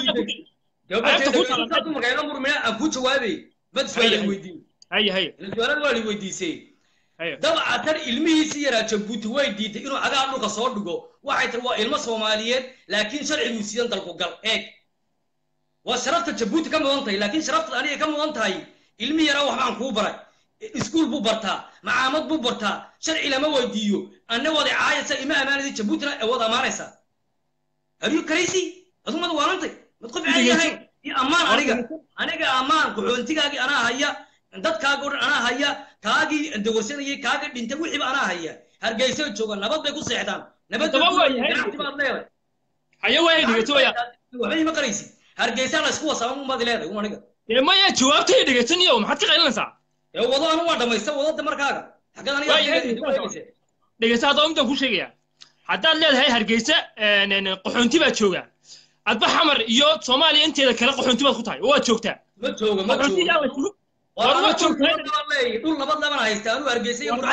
diiday dumarkayga murmina aan kuu jawaabay mad su'aal ay weydiin haya haya su'aalad waa la weydiisay dabca tan ilmihiisii yaraa jabuuti way diiday inuu cagaha dhulka soo dhigo waxay tiri waa ilmo soomaaliyeed laakiin sharciguu siidan dalku gal eeg waa sharafta jabuuti ka mudan tahay laakiin sharafta aniga ka mudan tahay ilmi yaraa waxbaan kuu baray iskuul buu bartaa macaamad buu bartaa sharci lama weydiiyo anna wada caayasa ima amaanaysa jabuutina wad amaanaysaa haryu karaysi adu mad waanantay mad qof caadi ahayn iyo ammaan aniga aniga ammaan qaxoontigaagii anaa haya dadkaaga o dhan anaa haya kaagii dawarsanayay kaaga dhintay wixiiba anaa haya hargeysa jooga nabad bay ku seexdaan nabad ganacsi baad leedahay haya waay dhegeytoya waxba ima qaraysid hargeysa la isku wasaa umaad leedahay un aniga dee maya jawaabtay dhegeysaniyo maxaad ka qaylinaysaa ee wado anu waa dhamaysta wadada markaaga xaggeed aniga dhegeysa haddaba midaan ku sheegaya haddaad leedahay hargeysa qaxoonti baad joogaa adba xamar iyo soomaaliya inteeda kale qaxoonti baad ku tahay oo waad joogtaa ma jooga ma jooga war waad joogtaa dhul nabad laban haysta anu hargeysa iyo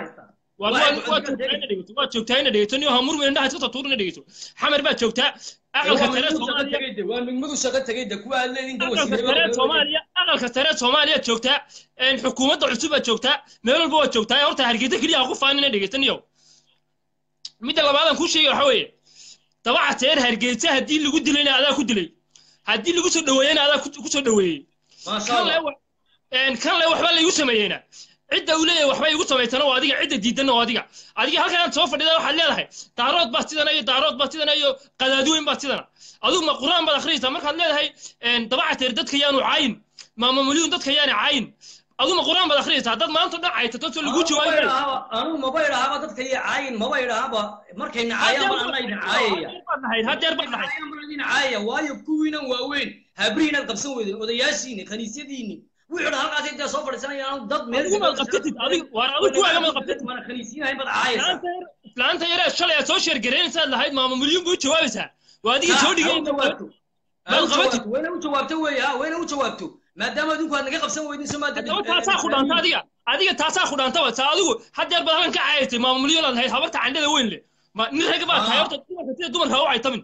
waad joogtaa ina dhegeyso waad joogtaa ina dhegeyso niyo hamur weyn indhaha iska tuurina dhegeyso xamar baad joogtaa aqalka waa sare migmadu shaqo soomaaliya tegay de waa migmadu shaqo tegay de kuwa aad leediin aqalka sare soomaaliya aqalka sare soomaaliya joogtaa een xukuumadda cusub aad joogtaa meel walba waad joogtaa horta hargeysa keliya ha ku faanina dhegeystaniyo midda labaadan kuu sheegay waxa weeye dabaca teer hargeysa haddii lagu dilayna adaa ku dilay haddii lagu soo dhaweeyena adaa ku soo dhaweeyey maasha kan le allah wa- een kan le waxba laygu sameeyeyna cidda uu leeyahay waxba igu samaysana waa adiga cidda diidanna waa adiga adiga halkan aad soo fadhida waxaad leedahay daarood baa sidana iyo daarood baa sidana iyo qadaadweyn baa sidana adigu ma quraan baad akhriyaysaa markaad leedahay een dabaca teer dadka yaanu caayin maama milyuun dadka yaani caayin adigu ma quraan baad akhriyaysaa haddaad maanta dhan caytato soo lagu jawaabi maayo anugu maba idhaahaba dadka iyo caayin maba idhaahaba markay nacaayaan baan anna idin caayaya hadeer baad dhahay Nacaayaan baan idin caayaya waayo kuwiinan waaweyn habrihiinaad qabsan weydeen odayaashiini khaniisyadiini wixii dhan halkaas intay soo fadhiisanayaan dad meel adigu maad qabtatid adigu waar adigu kuwaaga maad qabtatid mana khaniisyiinahayn baad caayaysaa islaanta yare shalay aad soo sheergaraynaysaad lahayd maama milyuun buu jawaabaysaa waa adiga soo dhigay maad qabatid wayna u jawaabto weeye ha wayna u jawaabto maadaama adinku aad naga qabsan weydin soo maada haddaba taasaa ku dhaanta adiga adiga taasaa ku dhaanta wata adigu hadeer baad halkan ka caayatay maama milyuun aad lahayd habarta candhada weyn leh ma nin rag baa tahay horta dumarka sida dumarka ha u caytamin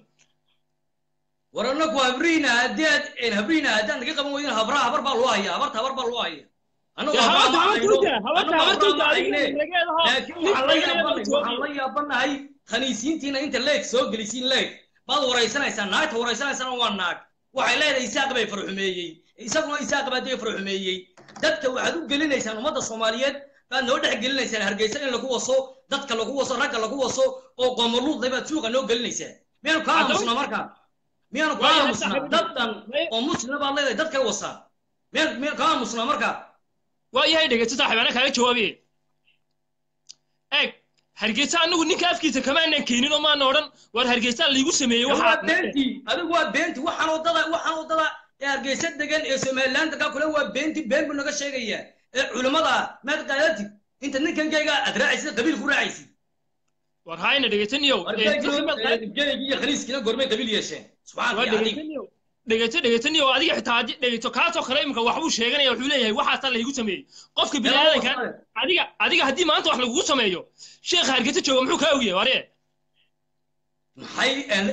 war annagu habriina haddaad habriina haddaad naga qaban weydin habraa habar baa loo hayaa habarta habar baa loo haya annagu Dee habraa habarta ma habarta hayno u daa, habarta annagu habarta u habraa ma daa, adiga hayne rageedaho, laakiin nin waxaan la rageeda yaabanahay joogi. waxaan la yaabanahay khaniisiintiina inta leeg soo gelisiin leeg baad waraysanaysaa naagta waraysanaysana waa naag waxay leedahay isaaq bay farxumeeyey isaguna isaaq baa dee farxumeeyey dadka waxaad u gelinaysaan ummadda soomaaliyeed baad noo dhex gelinaysaan hargeysa in lagu waso dadka lagu waso ragga lagu waso oo qoomoluudlay baad suuqa noo gelinaysaan miyaanu kaa Haddaba- aamusnaa markaa miyaanu kaa Waayo, aamusnaa saaxiib- dad dhan oo muslima baad leedahay dadkay wasaa miyaan miyaan kaa aamusnaa markaa waa yahay dhegeysto saaxiib anaa kaaga jawaabiye eeg hargeysa anagu ninka afkiisa kamaanan keenin oo maana odhan war hargeysa liigu sameeyey waa waxaa beenti adigu waa beenti waxaan wadada waxaan wadada ee hargeysa degan ee somaliland kaa kule waa beenti been buu naga sheegayaa ee culimmada maad qaadatid inta ninkankayga aad raacaysid qabiil ku raacaysid war hayna dhegeysaniyow geegi iyo khaniiskiina gormay qabiil yeesheen subxaanka waa iyo cadiim dhegeysaniyow dhegeyso dhegeysaniyow adiga xitaa haddii dhegeyso kaasoo kale imika waxbuu sheeganaya wuxuu leeyahay waxaasaa laygu sameeyey qofka bini aadanka adiga adiga haddii maanta wax lagugu sameeyo sheekha hargeysa jooga muxuu kaa ogyahay waree maxay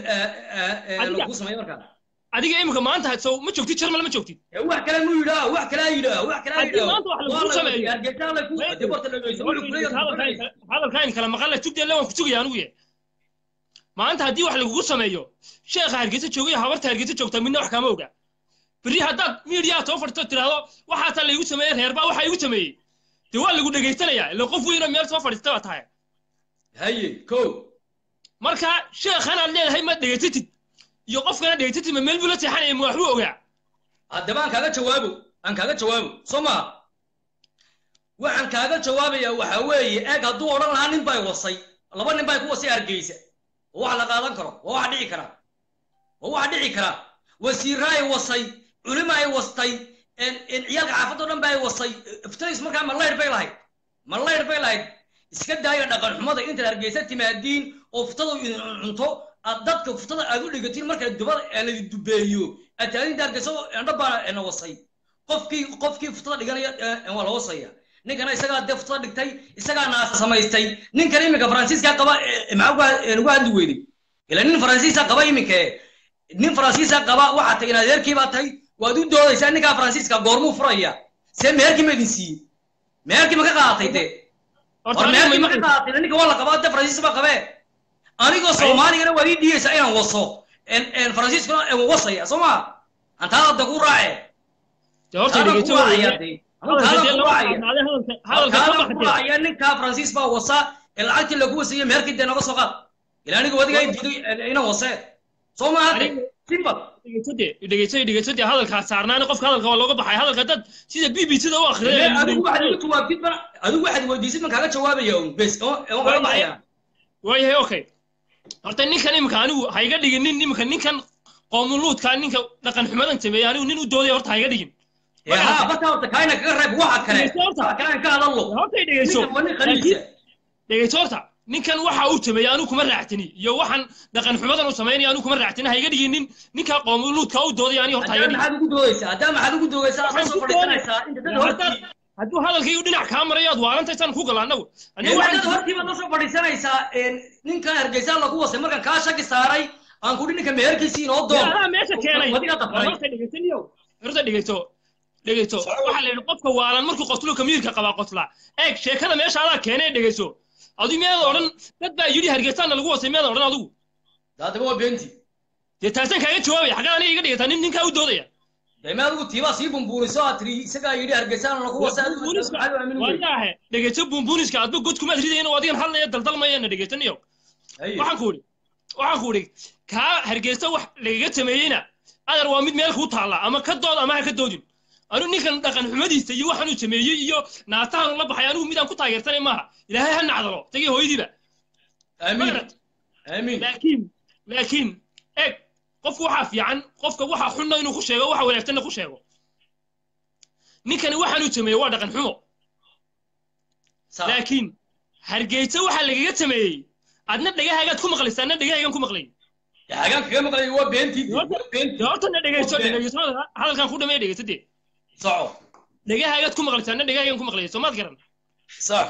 lagu sameeyey markaa adiga imika maanta sow ma joogtid jarmal ma joogtid wax kale mu yidhaa wax kale yidhaa wax kale haddii yidhaa maanta wax lagugu sameeyo hargeysa la ku de warta dhageyso wuxuu kuleeyahay hadalkaan kala maqalla tugdeelle waan ku sugaya anugu ye maanta haddii wax lagugu sameeyo sheekha hargeysa joogaya habarta hargeysa joogta midna wax kama oga berri haddaad miidiyaa soo fadhisto tiraahdo waxaasaa laygu sameeyey reerbaa waxaa igu sameeyey dee waa lagu dhegaysanayaa ila qof weynoo meel soo fadhiista baa tahay haye ko marka sheekhanaad leedahay ma dhegaysatid iyo qofkana dhegaysatid ma meel buu la seexanaya ma waxbuu ogaa haddaba aan kaaga jawaabo aan kaaga jawaabo soo maha waxaan kaaga jawaabayaa waxa weeye eeg hadduu odhan lahaa nin bay wasay laba nin bay ku wasay hargeysa oo wax la qaadan karo waa wax dhici kara waa wax dhici kara wasiirra ay wasay culimo ay wastay ciyaalka xaafadoo dhan ba ay wasay iftaris markaa ma layr bay lahayd ma layr bay lahayd iska daaya dhaqan xumada intaad hargeysa timaadiin oo futada idin cunto aad dadka futada aad u dhigatiin marka dubada ladi dubeeyo aad taadinta hargeysa endho baa na wasay qofkii qofkii futada dhiganaya waa la wasaya ninkana isagaa dee futada dhigtay isagaa naasa samaystay ninkan iminka faransiiska qaba maxaa ugu hadli weyday ila nin faransiisa qaba iminka nin faransiisa qaba waxaa tahay in adeerkii baa tahay waad u doodaysaa ninkaa faransiiska goormuu furaya see meherkii ma idin siiyey meherkii ma ka qaadatay dee war meherkii ma ka qaadatay ninka waa la qabaa dee faransiis baa qabee anigoo soomaaligana waad ii dhiyeysaa inaan waso faransiiskuna wasaya soo maa antaada da ku raace ya ninkaa faransiis baa wasa ee lacagtii lagu wasayey meherkii dee naga soo qaad ila aniga wadiga ay diiday inaan wasee soo maaha simple dhegeyso dhegeyso dee hadalkaa saarnaani qofka hadalka waa looga baxay hadalka dad sida b b sida u akhriyay adigu waxaad igu jawaabtid ban adigu waxaad weydiisid ban kaaga jawaabaya un bes waan kaga baxaya waayahay okay horta ninkan imika anigu ha iga dhigin nin imika ninkan qoomuluudka ninka dhaqan xumadan sameeyey anigu nin u dooday horta ha iga dhigin ها بس horta kaina kaga reeb waxa kale waxa kale aan ka hadallo horta dhegeyso dhegeyso horta ninkan waxa uu sameeyey anigu kuma raactini iyo waxaan dhaqan xumadan uu sameynaya anigu kuma raactini ha iga dhiginin ninka qoomuluudka u dooday aniga horta ha iga dhigin maxaad ugu doodaysaa haddaa maxaad ugu doodaysaa aad soo fadhiisanaysaa inta dad hortii hadduu hadalkaygu dhinac kaa marayo aad waalantaysaan ku gala annagu dad hortii baad la soo fadhiisanaysaa ninkan hargeysa lagu wasay markan kaa shaki saaray aan kudhi ninka meherkiisii inoo dee doon adaa meesha keenay wadiga dabray horta dhegaysaniyo horta dhegayso dhegayso waxaa la yidhi qofka waalan markuu qoslo kamiirka qabaa qoslaa eeg sheekada meesha adaa keenay dhegayso adigu miyaada odhan dad baa yidhi hargeysaana lagu wasay miyaada odhan adigu daadaba waa beenti dee taasaan kaaga jawaabaya xaggaa aniga iga dhigataa nin ninkaa u doodaya dee ma adigu tiibaa sii bumbuuriso aad tiri isagaa yidhi hargeysaan lagu wasa adigu maxaad u aamin wey waayahe dhegayso buunbuuniska adba god kumaad ridayin oo adigan hadlaya daldalmayana dhegaysaniyo Haye. waxaan ku idhi waxaan ku idhi kaa hargeysa wax lagaga sameeyeyna adar waa mid meel kuu taalla ama ka dood ama ha ka doodin anu ninkan dhaqan xumadiisa iyo waxaanuu sameeyey iyo naatahan la baxay anigu midaan ku taageersanay maaha ilaahay ha nacdalo tagii hooyadiiba amiin amiin laakiin laakiin eeg qofku waxaa fiican qofka waxa xunna inuu ku sheego waxa wanaagsanna ku sheego ninkani waxaanuu sameeyey waa dhaqan xumo laakiin hargeysa waxaa lagaga sameeyey adna dhagahaagaad ku maqlaysa adna dhagahaygan ku maqlay hagaan kaga maqlay waa beentii dee horta na dhegayso dhegayso hadalkan ku dhamee dhegayso dee soco dhagahaagaad ku maqlaysa adna dhagahaygan ku maqlay soomaad garan sax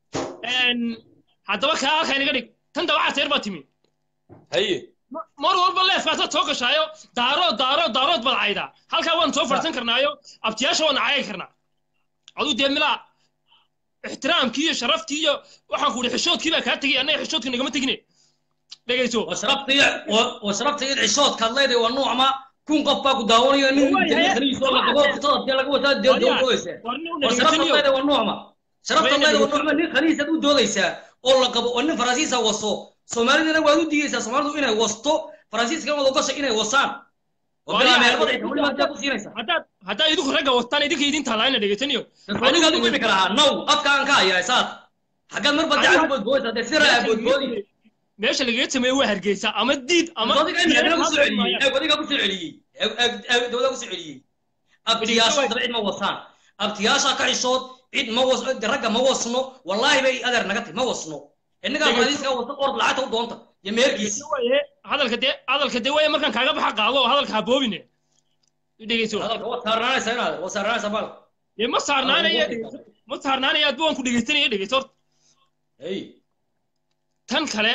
haddaba kaa halkaa inaga dhig tan dabaca seer baa timi haye mar walba leefkaasaad soo gashaayo daarood daarood daarood baad caydaa halkaa waan soo fadhisan karnaayo abtiyaasha waan cayi karnaa aduu dee milaa ixtiraamkii iyo sharaftii iyo waxaan ku idhi xishoodkii baa kaa tegay annaga xishoodka nagama tegine dhegayso washrabta id xishoodkaad leedahay waa nuucma kun qof baa ku daawanayo nin jannadiisoo la qabo fitada dee laga wataa dee doodaysa washrabta leedahay waa nuucma sharafta leedahay waa nuucma nin khaniisaad u doodaysaa oo la qabo oo nin faransiisa waso soomaalidana waad u diidaysaa soomaalidu inay wasto faransiiskana waad ogosha inay wasaan oo bilaa meelbada ay weliba dee ku siinaysaa haddaa idinku ragga wastaan idinka idin taalaayna dhegaysaniyo aniga adigu imika lahaa now afka aan ka hayaa saad xaggaad marba daca ku boodboodaysaa dee si raa boodboodi meesha lagaga sameeye waa hargeysa ama diid ama adiga imika kusoo celiyey eeg adiga kusoo celiyey dawada kusoo celiyey abtiyaasha daba cid ma wasaan abtiyaasha ka xishood cid ma was ragga ma wasno wallaahi bay adeer naga tahy ma wasno innagaa faransiiska wasa ord lacagta u doonta iyo meerkiisa hadalka dee hadalka dee waya markaan kaaga baxa qaado oo hadalka ha boobine dhegeyso hadalka waa saarnaanaysaa inaad waa saarnaanaysaa bal dee ma saarnaanaya ma saarnaanaya adba waan ku dhegeysanaya dhegeyso horta hey tan kale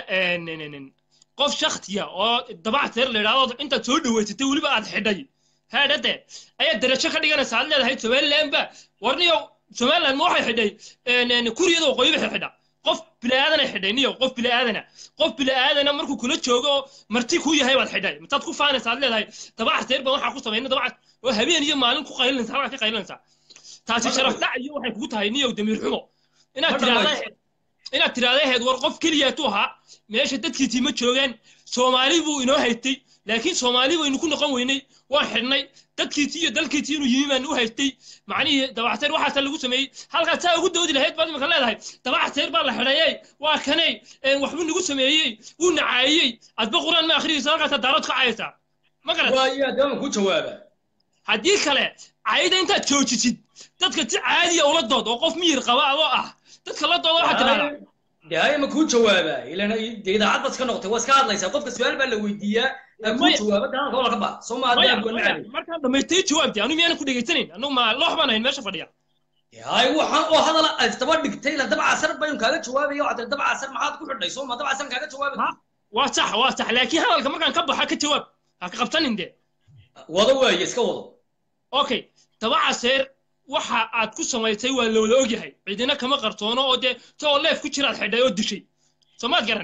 qof shaktiya oo dabac teer la yidhahdo intaad soo dhaweysatay weliba aad xidhay haadhade ayaad darajo ka dhiganaysaa aad leedahay somaliland ba warniyo somaliland ma waxay xidhay kuriyada waqooyi bay xidha qof bilaaadana xidhay niyo qof bilaaadana qof bilaaadana markuu kula joogo marti ku yahay baad xidhay mataad ku faanaysaa aad leedahay dabac teer baan waxaa ku samayna dabac oo habeen iyo maalin ku qaylinaysa halkaa ka qaylinaysaa taasi sharaf dhac iyo waxay kugu tahay niyow damiir xumo inaad tiraahdaa inaad tiraahda ahayd war qof keliyaatu ahaa meesha dadkiisii ma joogaan soomaali buu inoo haytay laakiin soomaali baynu ku noqon weynay waan xidhnay dadkiisii iyo dalkiisii inuu yimi baan u haystay macnihii dabacteer waxaasa lagu sameeyey halkaas saa ugu doodi lahayd baad imika leedahay dabacteer baa la xidhayey waa kanay waxbuu nagu sameeyey wuu nacaayey adba quraan ma akhriyaysa halkaasaa daarood ka cayaysaa ma garan ku jawaaba haddii kale cayda intaad joojisid dadka si caadiya ula dood oo qof miyir qaba adoo ah dadka la dooda waxaa tidhahdaa de haya ma kuu jawaaba ilan de idaacad baad iska noqotay waa iska hadlaysaa qofka su-aal baa la weydiiyaa aa kuu jawaaba de hadalka wala ka baa soo maa markaan dhamaystay jawaabti anu miyaanan ku dhegaysanayn anugu ma loox baan ahayn meesha fadhiya hay waxaan oo hadala isdaba dhigtay la dab casar baynu kaaga jawaabaya waxaad dab casar maxaad ku xidhay soo ma dab casar kaaga jawaaba waa sax waa sax laakiin hadalka markaan ka baxa ka jawaab ha ka qabsanin de wado waaye iska wado okay daba caseer waxa aad ku samaysay waa loola ogyahay cidina kama qarsoono oo dee too leef ku jiraad xidhay oo dishay soomaad garan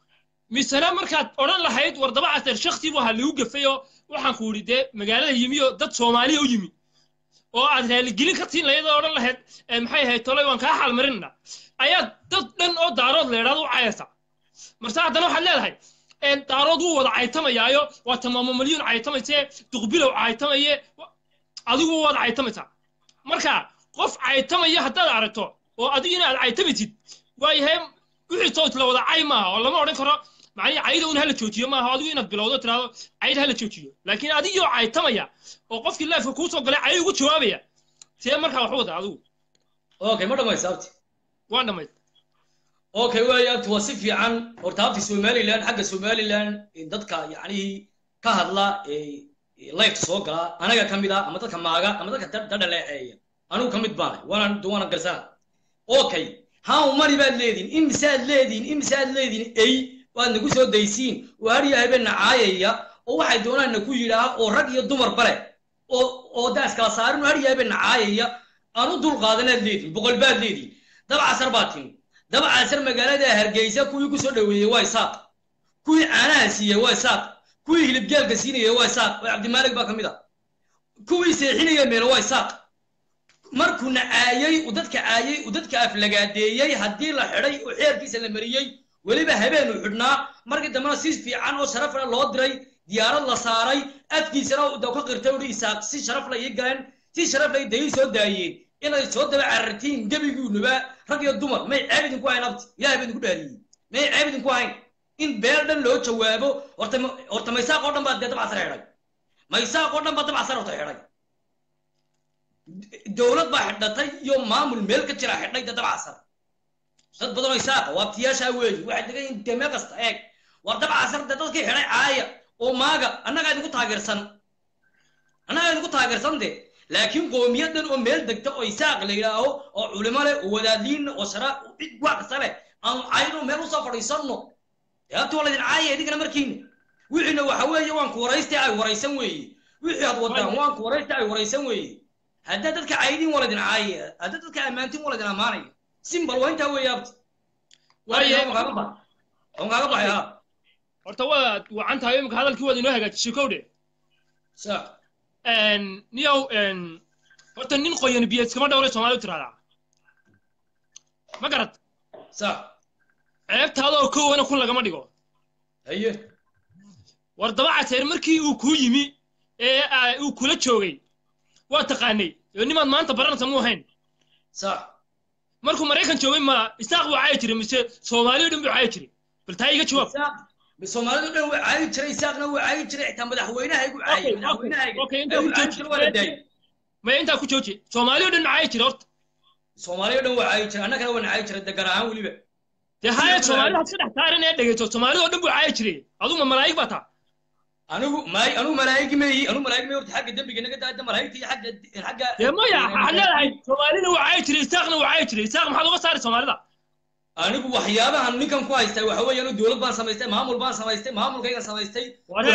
misena markaad odhan lahayd war daba caseer shaksi bu ahaa lagu gafay oo waxaan ku idhi dee magaalada yimi oo dad soomaaliya u yimi oo aad raaligelin ka siin lahayd oo odhan lahayd maxay ahayd tolay waan kaa xaalmarinna ayaad dad dhan oo daarood leedhaad u cayaysa marse haddana waxaad leedahay daarood wuu wada caytamayaayo waa tamaamo malyuun caytamaysee duqbilow caytamaye adigu waad caytamaysaa marka qof caytamaya haddaad aragto oo adigu inaad caytamaysid waayahay wixii soot la wada cay maaha oo lama odhan karo macnihi cayda un hala joojiyo maaha adigu inaad bilowdo tiraahdo cayd hala joojiyo laakiin adigoo caytamaya oo qofkii leefka kuu soo galay cay ugu jawaabaya see markaa wax wada adigu okay ma dhamaysa abti waan dhamayd okay waaya abti waa si fiican horta abti somaliland xagga somaliland dadka yacnihii ka hadla lifeta soo galaa anaga ka mid ah ama dadka maaga ama dadka dadhaleeceeya anigu ka mid baanay waana waana garsaa okay how many baad leedihin imisaad leedihin imisaad leedihin ey waad nagu soo daysiin oo hadhiyo habeenna caayaya oo waxay doonaanna ku yidhaah oo rag iyo dumar bale oo oo daas kala saarin oo hadhiyo habeenna caayaya aan u dulqaadanaad leedihin boqol baad leedihin dabcasar baa timi dabcasar magaalada hargeysa kuwii ku soo dhoweeyey waa isaaq kuwii caanaha siiyey waa isaaq kuwii hilibgeelka siinayey waa isaaq oo cabdimaalig baa ka mid ah kuwii seexinaya meelo waa isaaq markuuna caayey uu dadka caayey uu dadka aflagaadeeyey haddii la xidhay oo xeerkiisa la mariyey weliba habeen uu xidhnaa markii dambena si fiican oo sharaf leh loo diray diyaarad la saaray afkiisana da ka qirtay uhi isaaq si sharaf la ii galeen si sharaf la day soo daayeen inay soo daba carartiin gebiguunuba rag iyo dumar may ceeb idinku hayn abti ilahay baa idinku dhaariyey may ceeb idinku hayn in beel dhan loo jawaabo horta horta maysaaq oo dhan baa dee dabcasar xidhay maysaaq oo dhan baa dabcasar horta xidhay dowlad baa xidhatay iyo maamul meel ka jira xidhay dee dabcasar dad badan oo isaaqa waa abtiyaashaa weeyi waxay degan yihiin dee meel kasta eeg war dabcasar dee dadkii xidhay caaya oo maaga annagaa idinku taageersan annagaa idinku taageersan de laakiin qoomiyadan oo meel degta oo isaaq la yidhaaho oo culimo leh oo wadaadiin oo shara cid wax kasta leh aanu cayno meel usoo fadhiisanno dee habti waa laydin caaya idinkana markiina wixiina waxa weeye waan ku waraystay ay waraysan weeye wixii aad wadaan waan ku waraystay ay waraysan weeye haddaa dadka caydin waa laydin caaya haddaa dadka ammaantin waa laydin ammaanaya simbal waa intaa weeye abti waayo kaaga baxay ha horta waad wacan tahay imika hadalkii waad inoo hagaajisay kowdhe sa niyow horta nin qoyan biyo iskama dhowlay soomaali u tiraahdaa ma garad sa ceebtaadoo kowana kun lagama dhigo haye war dabacateer markii uu kuu yimi ee uu kula joogay waa taqaanay oo nimaad maanta baranaysa muu ahayn sa markuu maraykan joogay ma isaaq buu caayi jiray mise soomaaliyo dhan buu caayi jiray bal taa iga jawaab soomaalidu dhan waa caayi jiray isaaqna waa caayi jiray xitaa madaxweynaha igu caayay maya intaa ku jooji soomaaliyo dhan ma caayi jiray horta soomaaliyo dhan waa caayi jiray annagana waan caayi jiray degar ahaan weliba dee haya soomaalida had saddex saaran ee dhegeyso soomaalidoo dhan buu caayi jiray aduu ma malaa'ig baa taa anigu maay anigu malaa'igi meeyi anigu malaa'igi meeyi horta xagga dembiga naga daada malaa'igta iyo xagga xagga dee maya waxaad leedahay soomaalina waa caayi jiray isaaqna waa caayi jiray isaaq maxaad uga saari soomaalida anigu waxyaabahan ninkan ku haystaa waxa weeye anu dowlad baan samaystay maamul baan samaystay maamulkayga samaystay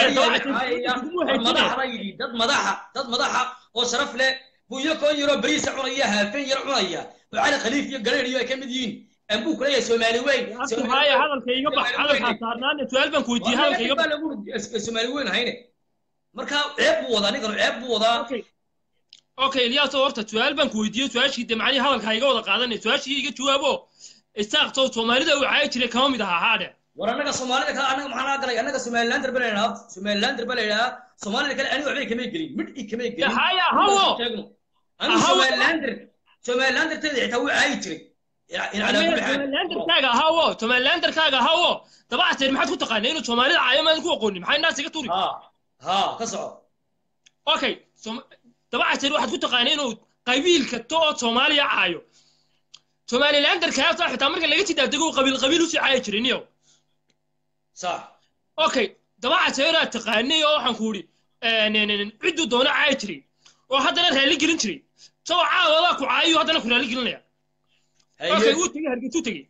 madaxda yidhi dad madaxa dad madaxa oo sharaf leh buu iyo koon yaroo beriisa cunaya haafeen yar cunaya oo cali khaliif iyo gareer iyo ay ka mid yihiin ambuu ku leeyahay soomaali weyn haya hadalka iga bax hadalkaa saarnaane su-aal baan ku weydiiyey hadalka iga bax soomaali weyn hayne marka ceeb buu wadaa ninkanu ceeb buu wadaa okay ilyaaso horta su-aal baan ku weydiiyey su-aashii dee macnihii hadalkaa iga wada qaadanay su-aashii iga jawaabo isaaqto soomaalida uu caayi jiray kama mid ahaa haadhe war annaga soomaalida kale annaga maxaa naga galay annaga somalilander ba laydhaha somalilander ba laydhaha soomaalida kale aniga waxbay kamay gelin midh i kamay gelin haya hawo anigu somalilander somalilander teeda xitaa wuu caayi jiray somalilanderkaaga hawo somalilanderkaaga hawo dabacteer maxaad ku taqaanay inuu soomaalida caayo maadan ku aqoonin maxay naas iga turi ha ka soco okay dabacteer waxaad ku taqaanay inuu qabiil kasto oo soomaaliya caayo somalilanderkaasa xitaa marka laga sidaadego qabiil qabiil usii caayi jiray niyow sax okay dabacateeraa taqaanay oo waxaan ku idhi cidduu doono caayi jiray oo haddana raalli gelin jiray isagoo caawadaa ku caayo haddana ku raalli gelinaya okay wuu tegey hargeysuu tegey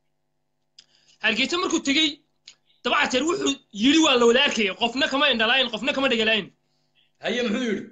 hargeysa markuu tegey dabacateer wuxuu yidhi waa la wada arkaya qofna kama indhalaayin qofna kama dhegalaayin haye muxuu yidhi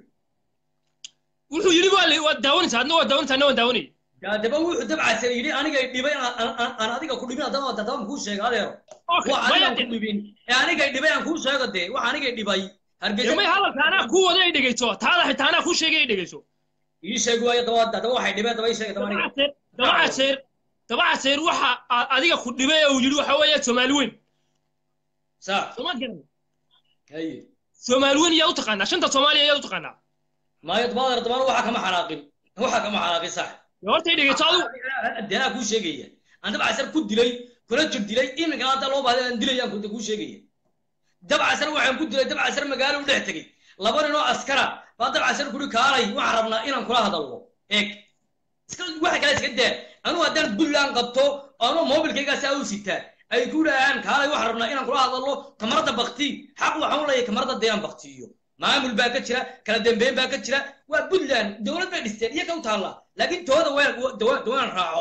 wuxuu yidhi waa daawanaysa adna waa daawanaysa adna waan daawanaya daba wuxuu dabcasan yidhi anigay dhibay aan adiga ku dhibin haddaba haddaba kuu sheega adeero waa anigaan ku dhibin ee anigay dhibay aan kuu sheego dee wax anigay dhibay hargeysa may hadalka anaa kuu wada ay dhegeyso taada xitaa anaa kuu sheegay ay dhegeyso ii sheeg waayo daba daba waxay dhibeen daba ii sheeg daba aniga dabacaseer dabacaseer waxa adiga ku dhibay uu yidhi waxa weeye soomaali weyn sa soomaad garan haye soomaali weyn yaa u taqaanaa shanta soomaaliya yaa u taqaanaa maayo dabaadeer dabaan waxa kama xanaaqin waxa kama xanaaqin sax horta dhegeyso adigu dee anaa kuu sheegaya aan dabcasar ku dilay kula jir dilay iminkana hadda loo baahday aan dilay aan kuu sheegaya dabcasar waxaan ku dilay dabcasar magaalo u dhex tegey laba nin oo askara baa dabcasar kuri kaalay waxaan rabnaa inaan kula hadalno eeg iska waxa kale iska daa anuu haddaan buntland qabto anoo mobilkaygaas aa u sitaa ay ku dhahaan kaalay waxaan rabnaa inaan kula hadalno kamarada bakti xaq waxaan u leeyahay kamarada dee aan baktiyo maamul baa ka jira kala dambeyn baa ka jira waa puntland dowlad bay dhisteen iyo ka u taalla laakiin tooda waan raaco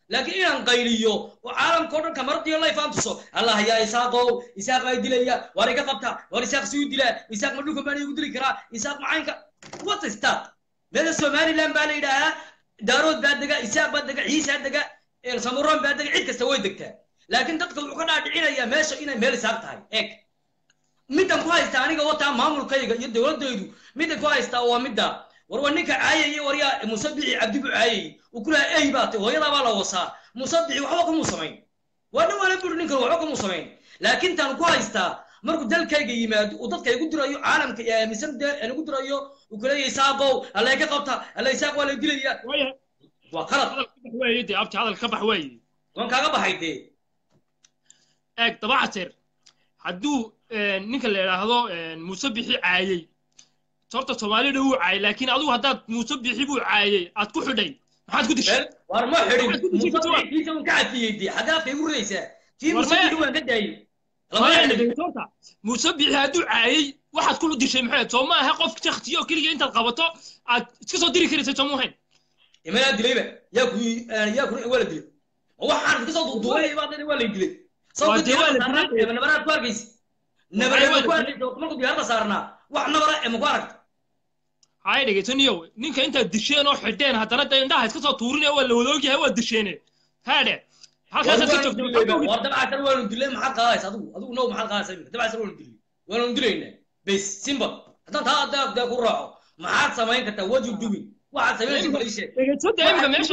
laakiin inaan qayliyo oo caalamka o dhan kamaradiyo layfaan tuso allah yaa isaaqow isaaq baa dilaya waar iga qabta waar isaaq si u dilaa isaaq ma dhulka baan igu dili karaa isaaq macaynka what is that meeda somaliland baa la yidhaahaa daarood baa dega isaaq baa dega ciisaa dega samuroon baa dega cid kasta way degtaa laakiin dadka wuxuu ka dhaadhicinayaa meesha inay meel isaaq tahay eeg middan ku haysta aniga wataa maamulkayga iyo dowladaydu middan ku haystaa waa midda war waa ninka caayayay waryaa musabici cabdibu caayayay uu ku lahaa ey baa tay hooyadaa baa la wasaa musabici waxba kumuu samayn waa nin waala buri ninkan waxba kumuu samayn laakiin taan ku haystaa markuu dalkayga yimaado uu dadka igu dirayo caalamka iyo aaminsan dee aan igu dirayo uu ku leeyahay isaaqow alla ka qabta alla isaaq waa la dilaya waa qalad weeye dee abti hadal ka bax weeye waan kaaga baxay dee eeg dabacateer hadduu ninka la idhaahdo muuse bixi caayey horta soomaalida wuu caayay laakiin adigu haddaad muuse bixi buu caayey aad ku xidhay maxaad ku dishay war ma xidhin musabixiisa un ka cadfiyey dee xaggaa afka igu ridaysaa tii musabixi waan ka daayey horta muuse bixi hadduu caayey waxaad ku dishay maxay soo ma aha qof shaktiyo keliya intaad qabato aad iska soo diri karaysay soo muuhayn imanaa dilayba yaa ku yaa ku waa la dilay waxaan iska soo duuduubay baa waa la dilay sababta diyaarada nabaraad ku arkaysa nabaraad ku arkaysa markuu diyaarada saarnaa wax nabara ema ku aragta hay dhegaysaniyow ninka intaad disheen oo xidheen haddana dee indhaha iska soo tuurinaya waa la wada ogyahay waa disheene haadhe halkaasaad ka joogta war dabcasar waanu dilay maxaad qaadaysa adigu adigu now maxaad qaadaysa iminka dabcasar waanu dilay waanu dilaynaa bes simple haddaan taa adaa dee ku raaco maxaad samayn kartaa what you doing waxaad samaynaysa bal ii sheeg dhegaysada imika meesha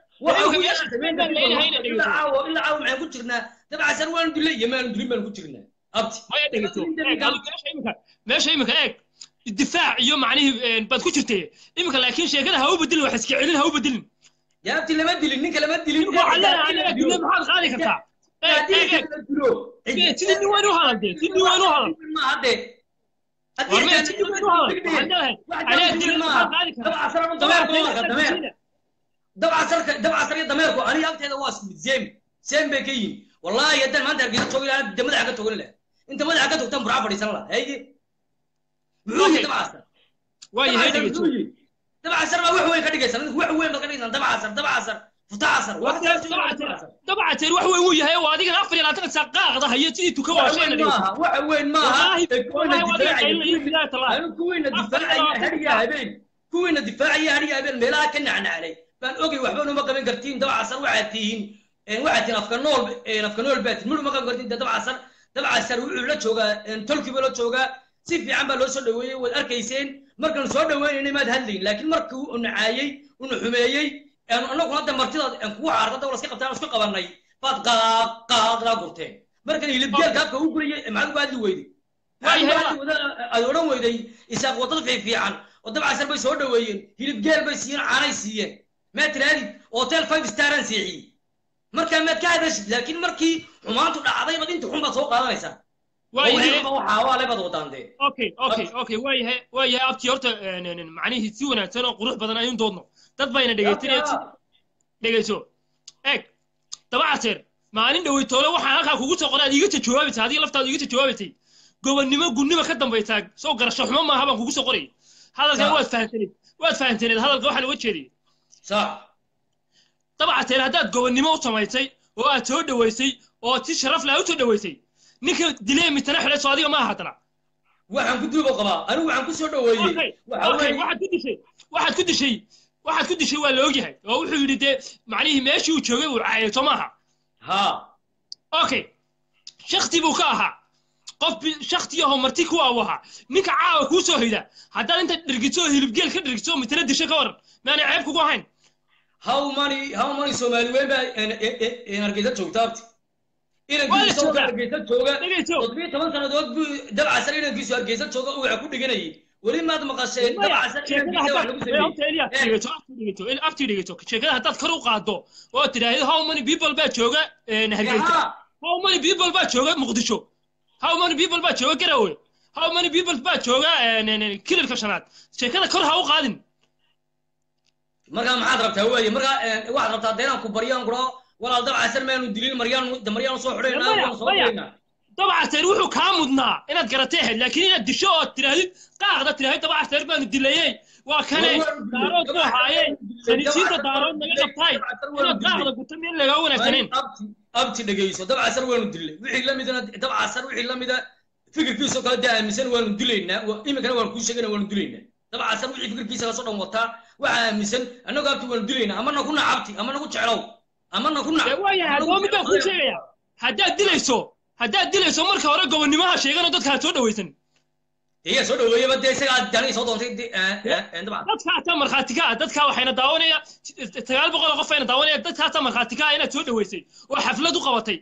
ilaa caawa ilaa caawa maxaan ku jirnaa dabcasar waanu dilay iyo maanu dilin baanu ku jirnaa abti maya dhegeyso meesha imika eeg difaac iyo macnihii baad ku jirtay imika laakiin sheekada ha u bedelin wax iska celin ha u bedelin yaa abti lama dilin ninka lama dilin maxaad qaadi kartaa sidii nin weyn u hadal dee sidii nin weyn u hadal dabcasar iyo dameerku aniga agteeda waa sem sem bay ka yihin wallahi haddaan maanta hargeysa joogi lahaa de madaxa ka togan laha inta madaxa ka togtaan burca fadhiisan laha haye muxuu yihi dabcasar dabcasar baa wax weyn ka dhigaysan wax weyn baad ka dhigaysan dabcasar dabcasar futacasar dabcateer wax weyn wuu yahay oo adigan afar iyo labaatan saa qaaqda haya sidii tuka waashayna wax weyn maaha kuwiina difaacaya hadiya habeen kuwiina difaacaya hadiya habeen meelaha ka nacnaclay baan ogay waxba numa qaban kartiin dabcasar waxaad tihiin waxaad tihiin afka nool afka nool baa tihiin mudhuma qaban kartiin dabcasar dabcasar wuxuu la joogaa tolkiiba la joogaa si fiican baa loo soo dhaweeyey waad arkayseen markaan soo dhaweynayna maad hadlayn laakiin markii uu nacaayey una xumeeyey annaguna hadda martidaad kugu caarda dawla iska qabtaan isku qabanay baad qaaq qaaqdaa gurteen markan hilibgeelka afka u guriyey maxaad uga hadli weyday aad odhan weyday isaaq wadada fiifiican oo dabcasar bay soo dhaweeyeen hilibgeel bay siiyeen caanay siiyeen maad tiraadid hotel five staran siixiyey markaa maad ka hadashid laakiin markii xumaantu dhacday bad inta xun baad soo qaadanaysaa okay okay okay waayahay waayahay abtii horta macnihii si wanaagsan oo qurux badan ayuun doodno dad bayna dhegaysanaya dhegayso eeg dabacaseer maalin dhowey toole waxaan halkaa kugu soo qoray aad iiga jawaabaysay adiga laftaadu iiga jawaabaysay gobonnimo gunnimo ka dambaysaa soo garasho xumo maaha baan kugu soo qorayay hadalkan waad fahansaneed waad fahansaneed hadalka waxaan uga jeediyay sax dabacaseer haddaad gobonnimo u samaysay oo aad soo dhaweysay oo si sharaf leh u soo dhaweysay ninka dilee mitana xidhay soo adiga maaha haddana waxaan ku duuba qabaa anigu waxaan ku soo dhaweeyey waxaad ku dishay waxaad ku dishay waxaad ku dishay waa la ogyahay oo wuxuu yidhi dee macnihii meeshii uu joogay uu caayay soo maaha ha okay shakti buu ka ahaa qof shaktiyahoo marti ku aw ahaa ninka caawa kuu soo hoyda haddaad inta dhirgiso oo hilibgeel ka dhirgiso mitana dishay ka waran maanay ceeb kugu ahayn how many how many soomaali weyn baa hargeysa joogta abti inankiisu hargeysa jooga toddobiyo toban sannadood buu dabcasar inankiisu hargeysa jooga uu waxa ku dhiganayay weli maad maqasheen dabcasar inankiisa wax lagu sameeyey dhegeyso sheekada haddaad kor u qaaddo oo tidhaahdo how many people baa jooga hargeysa how many people baa jooga muqdisho how many people baa jooga garawe how many people baa jooga kililka shanaad sheekada kor ha u qaadin markaa maxaad rabtaa weeye markaa waxaad rabtaa dee inaan ku baryaan kuro walaal dabcasar maanu dilin maryaan maryaan soo xidhaynaa waan soo xidhaynaa dabcaseer wuxuu kaa mudnaa inaad garatay ahayd laakiin inaad disho oo tidhaahdid qaaqda tidhahdid dabcaseer baanu dilayey waa kane daarood ku ahaayeen sanisiinta daarood naga qabtaay inaad daaqda guta meel lagaa wanaagsaneen abti dhegeyso dabcasar waanu dilay wixii lamidana dabcasar wixii lamida fikirkiisoo kale dee aaminsan waanu dilaynaa wa- iminkana waanu kuu sheegana waanu dilaynaa dabcasar wixii fikirkiisa lasoo dhan wataa waxaa aaminsan annagu abti waanu dilaynaa amana ku nac abti amana ku jeclow amana ku nac waayahay haddaba mid baan kuu sheegaya haddaad dilayso haddaad dilayso marka hore gobonnimaha sheegano dadka aad soo dhawaysan iyaa soo dhaweeyaba dee isagaa dani soo doontay de- eh, eh, eh, dabcan dadka ataa markhaati ka ah dadka waxayna daawanaya sagaal boqol oo qof ayna daawanaya dadka ataa markhaati ka ah inaad soo dhaweysay oo xaflad u qabatay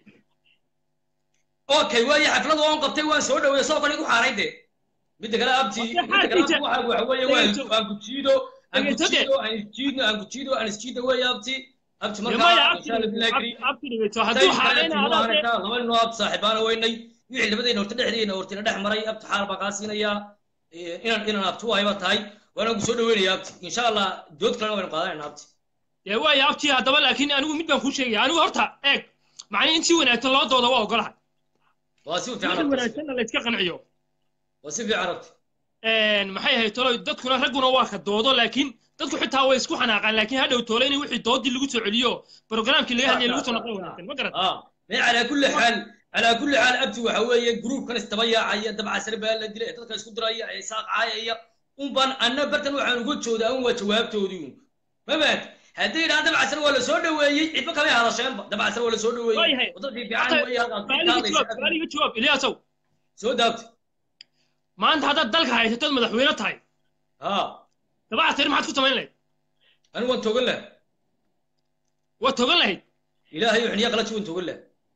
okay waayo xaflada waan qabtay waan soo dhaweeyey soo kale igu xaaray de midda kale abti midda kale abti waxa waxa weeye waan waan ku jiido aan ku jiido aan isjiidno aan ku jiido aan isjiido weeye abti abti maya markaa abti insha allah bilahi kariim abti dhegeyso hadduu xaalayna adaa dee laba ninoo abti saaxiibaana weynay wixii labadayna horta dhexdeena hortina dhex maray abti xaal baan kaa siinayaa Eh, inaan inaan abti u hayba tahay waana ku soo dhaweynaya abti insha allah dood kalena waynu qaadanayna abti dee waaya abti haddaba laakiin anigu mid baan kuu sheegaya anigu horta eeg macnii in si wanaagsan loo dooda waa ogolahay waa si fiican wixii abti wanaagsanna la iska qanciyo waa si fiican abti maxay ahayd tolo dadkuna ragguna waa ka doodo laakiin dadku xitaa way isku xanaaqaan laakiin hadhow toole in wixii doodii lagu soo celiyo programkii laga hadlayay lagu soo noqon wanaagsan ma garat اه ما على كل حال على كل حال ابتي waxa weeye group kan istabayacaya dabcasar baa la dilay dadka isku diraya ay saaq caayaya un baan anna bartan waxaan uga joodaa un waa jawaabtoodii un mabaad haddii idhaan dabcasar waa la soo dhaweeyey cidba kamay hadasheenba dabcasar waa la soo dhaweeyey wadadii fiican weeye halkaas su'aaliga jawaab iliyaasow soo daabta maanta haddaad dalka haysatood madaxweyne tahay ha dabacasar maxaad ku samayn lahayd anigu waan togan laha waad togan lahayd ilaahay xuniya qalaji waan togan laha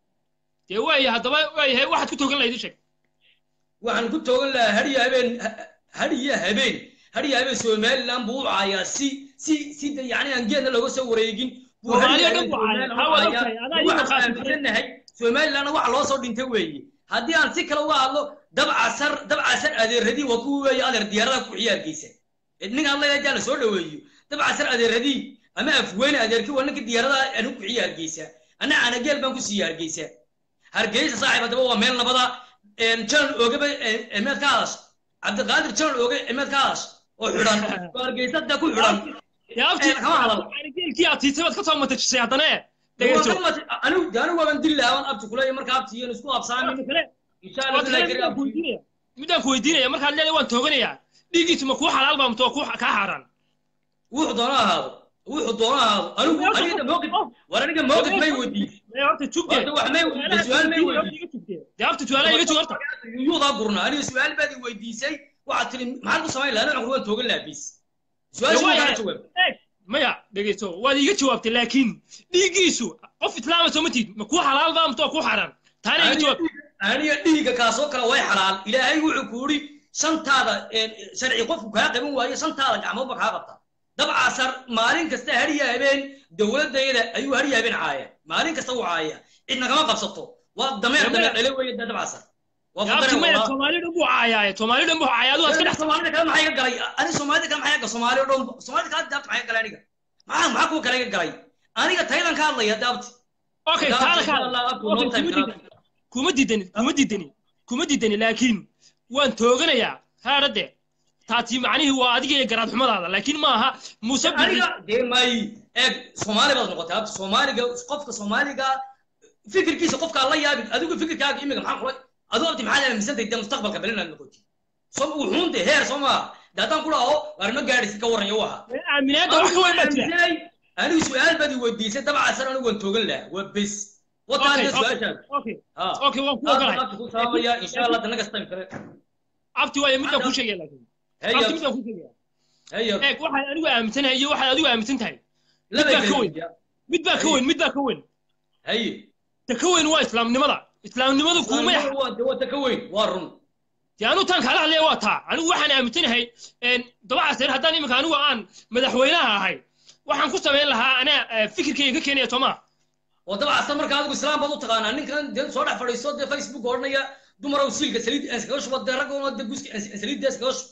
dee waaya haddaba waayahay waxaad ku togan lahayd ii sheeg waxaan ku toogan lahaa hadiya habeen hadiya habeen hadiya habeen somaliland buu u caayaa si si si de yani aan geedna looga soo wareegin buu Soomaaliya hadiya dhan buu habeen caayaa. Somaliland u Ha, waa caayaa. ogtahay. Adaa ii waxaan maqaasi jiray. aaminsanahay somalilandna waxa loo soo dhintay weeye haddii aan si kale uga hadlo dabcasar dabcasar adeeradii waa kuwa weeye adeer diyaarada ku ciyaargeysa ninka hadlaya haddii la soo dhaweeyo dabcasar adeeradii ama afweyne adeerkii waa ninka diyaarada anu ku ciyaargeysa ana anageel baan ku sii hargeysa hargeysa saaxiib haddaba waa meel nabada jalan oogaba emeed ka hadash cabdiqaadir jalan ooge emeed ka hadash oo xidhan oo hargeysa da ku xidhan yaabti kama hadal geelkii aad tiisay baad ka soo matajisay haddana e dhegeyso anigu de anigu waaban dili lahaa waan abti kuleeya marka abti iyo isku absaami insha allah Waa kale midaan ku weydiinaya midaan ku weydiinaya markaad leedahay waan tooganayaa dhiiggiisu ma kuu xalaal baa mase waa kuu kaa xaaraan wuxuu doono ahaado wuxuu doono ahaado anigu aniga mawqif war aniga mawqif may weydiisay horta jugde horta wax may weydiisay su-aal may weydiisay dee horta su-aalaha iga jug horta yuudaa gurna aniga su-aal baad i weydiisay waxaad tiri maxaan ku samayn lahaa aniga waan toogan lahaa bis su-aasha Dee kaa waa- jawaab eeg, maya dhegeyso waad iiga jawaabtay laakiin dhiiggiisu qof islaama soo ma tiid ma kuu xalaal baa mase waa kuu xaaraan taana iga jawaab aniga dhiigga kaasoo kale way xalaal ilaahay wuxuu ku yidhi shantaada sharci qofku kaa qaban waayo shantaada gacmoodba kaa qabta dabcasar maalin kasta hariya habeen dowladayada ayuu hariya habeen caaya maalin kasta uu caaya cidna kama qabsato waa dameer dameer dhale weeye da dabcasar waa yaabti fadare maya walaa soomaali dhan buu caayaaye soomaali dhan buu caaya adigu aad ka dhex soomaalida kale maxaa iga galay ani soomaalida kale maxaa iga soomaali oo dhan soomaalida kale daabta maxaa iga galay aniga maxaa maxaa kuwa kale iga galay aniga taydan ka hadlaya daabti okay Daabti, taana insha kaa Allah, abtu, Okay, no time, kuma diidani kuma diidani kuma diidani kuma diidani laakiin waan tooganayaa haadhade taati macnihii waa adiga iyo garaad xumadaada laakiin ma aha muuse bixi aniga dee may eeg soomaali baad noqotay abti soomaaliga qofka soomaaliga fikirkiisa qofkaa la yaabin adigu fikirkaaga imiga maxaa kula adigu abti maxaad aaminsantay dee mustaqbalka bel inaad noqotid so wuxuun dee heer soo maaha dee haddaan ku dhaho waarma gaadhisid ka warran yo waha aaminaadda wax ka weyn baa jira aaminsanay anigu su-aal baad i weydiisay dabcasan anigu waan toogan lahaa waa bes wataan dee Okay, okay, su-aashaas okay ha okay waan ku ogolahay abti ku salaamaya insha allah dana kastan kale abti waaye midaan kuu sheegaya laakiin Hey, abti abti. midaan kuu sheegaya hey abti. eeg waxaan anigu aaminsanahay iyo waxaad adigu aaminsan tahay mid Labay baa ka kala weyn yihiin. mid baa ka Hey. weyn mid baa ka weyn haye ta ka weyn waa islaamnimada islaamnimadu kuuma Islaamnimadu waa dee waa ta ka weyn waa run dee anigu taan kaala hadlaya waa taa anigu waxaan aaminsanahay dabacasir haddaan iminka anigu aan madaxweynaha ahay waxaan ku samayn lahaa anaa eh, fikirkayga ka keenaya soo maa oo dabcasar marka adigu islaam baad u taqaanaa ninkan dee soo dhex fadhiisto dee facebook odhanaya dumarow siilka saliid aan iskaga shubo dee raggoona dee guska aan saliidda iskaga shubo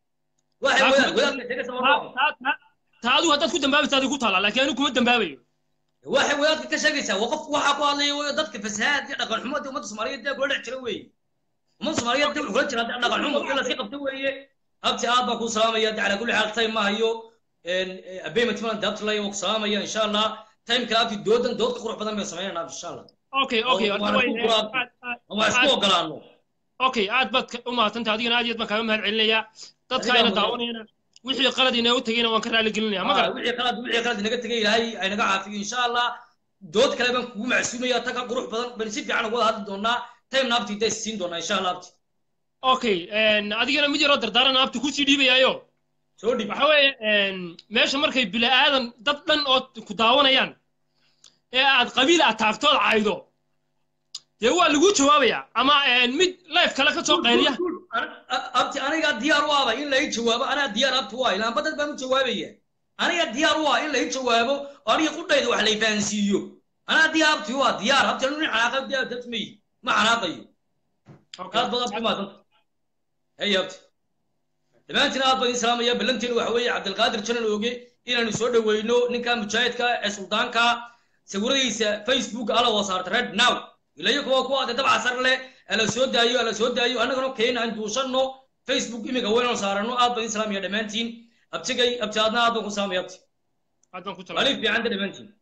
waxay wadaad wadaadka sheega sama taa adigu haddaad ku dambaabaysa adigu ku taala laakiin anigu kuma dambaabayo waxay wadaadka ka sheegaysaa waa qof waxaa ku hadlaya wey dadka fasahaad iyo dhaqan xumo dee ummadda soomaaliyeed dee kula dhex jira weeye ummadda soomaaliyeed dee kula jira dee dhaqan xumo wixii lasii qabta weeye abti aad baan ku salaamaya de calaa kulli xaal time ma hayo abeyment malan de abti laya waan ku salaamaya insha allah time kale abti doodan dood ka qurux badan bay sameynayna abti insha allah okay okay Oo, horta waana way ku quraab waan isku ogolaano okay aad baad ka- u mahadsantahay adigana aad iyo aad baan kaaga mahad celinayaa dadka Adigaa ayna mudan. daawanayana wixii qalad inoogu tegayna waan ka raali gelinaya ma Ah, garan wixii qalad wixii qalad inaga tegay ilaahay ay naga caafiyo insha allah dood kale baan kugu macsuumaya ta ka qurux badan baan si fiican uga wada hadli doonaa time na abti day siin doonaa insha allah abti okay adigana mid yaroo dardaaran abti kusii dhiibayaayo soo dhib waxa weeye meesha markay bini aadan dad dhan oo ku daawanayaan ee aad qabiil aad taagtood caydo dee waa lagu jawaabaya ama mid life kale ka soo qayliya abti anigaa diyaar u aba in lai jawaabo anaa diyaar abti u ah ilaan badad baan u jawaabaya aniga diyaar u ah in lai jawaabo oo aniga qudhayda wax lay fahansiiyo anaa diyaar abti u ah diyaar abti anu nin xanaaqa diyaar abti may ma xanaaqayo aad baad abti umaadanta hey abti dhammaantiin aad baan idin salaamaya ballanteenu waxa weeye cabdilqaadir janan ooge inaanu soo dhoweyno ninka mujaahidka ee suldaanka sawiradiisa facebook ala wada saarta red now ilayo kuwa kuwa de dabca sar leh ala soo daayo ala soo daayo annagana keena aan duusanno facebook imiga weynaan saarano aad baan idin salaamaya dhammaantiin abtigay abti aadna aad baan ku salaamaya abti aad baan ku maalin fiicanta dhammaantiin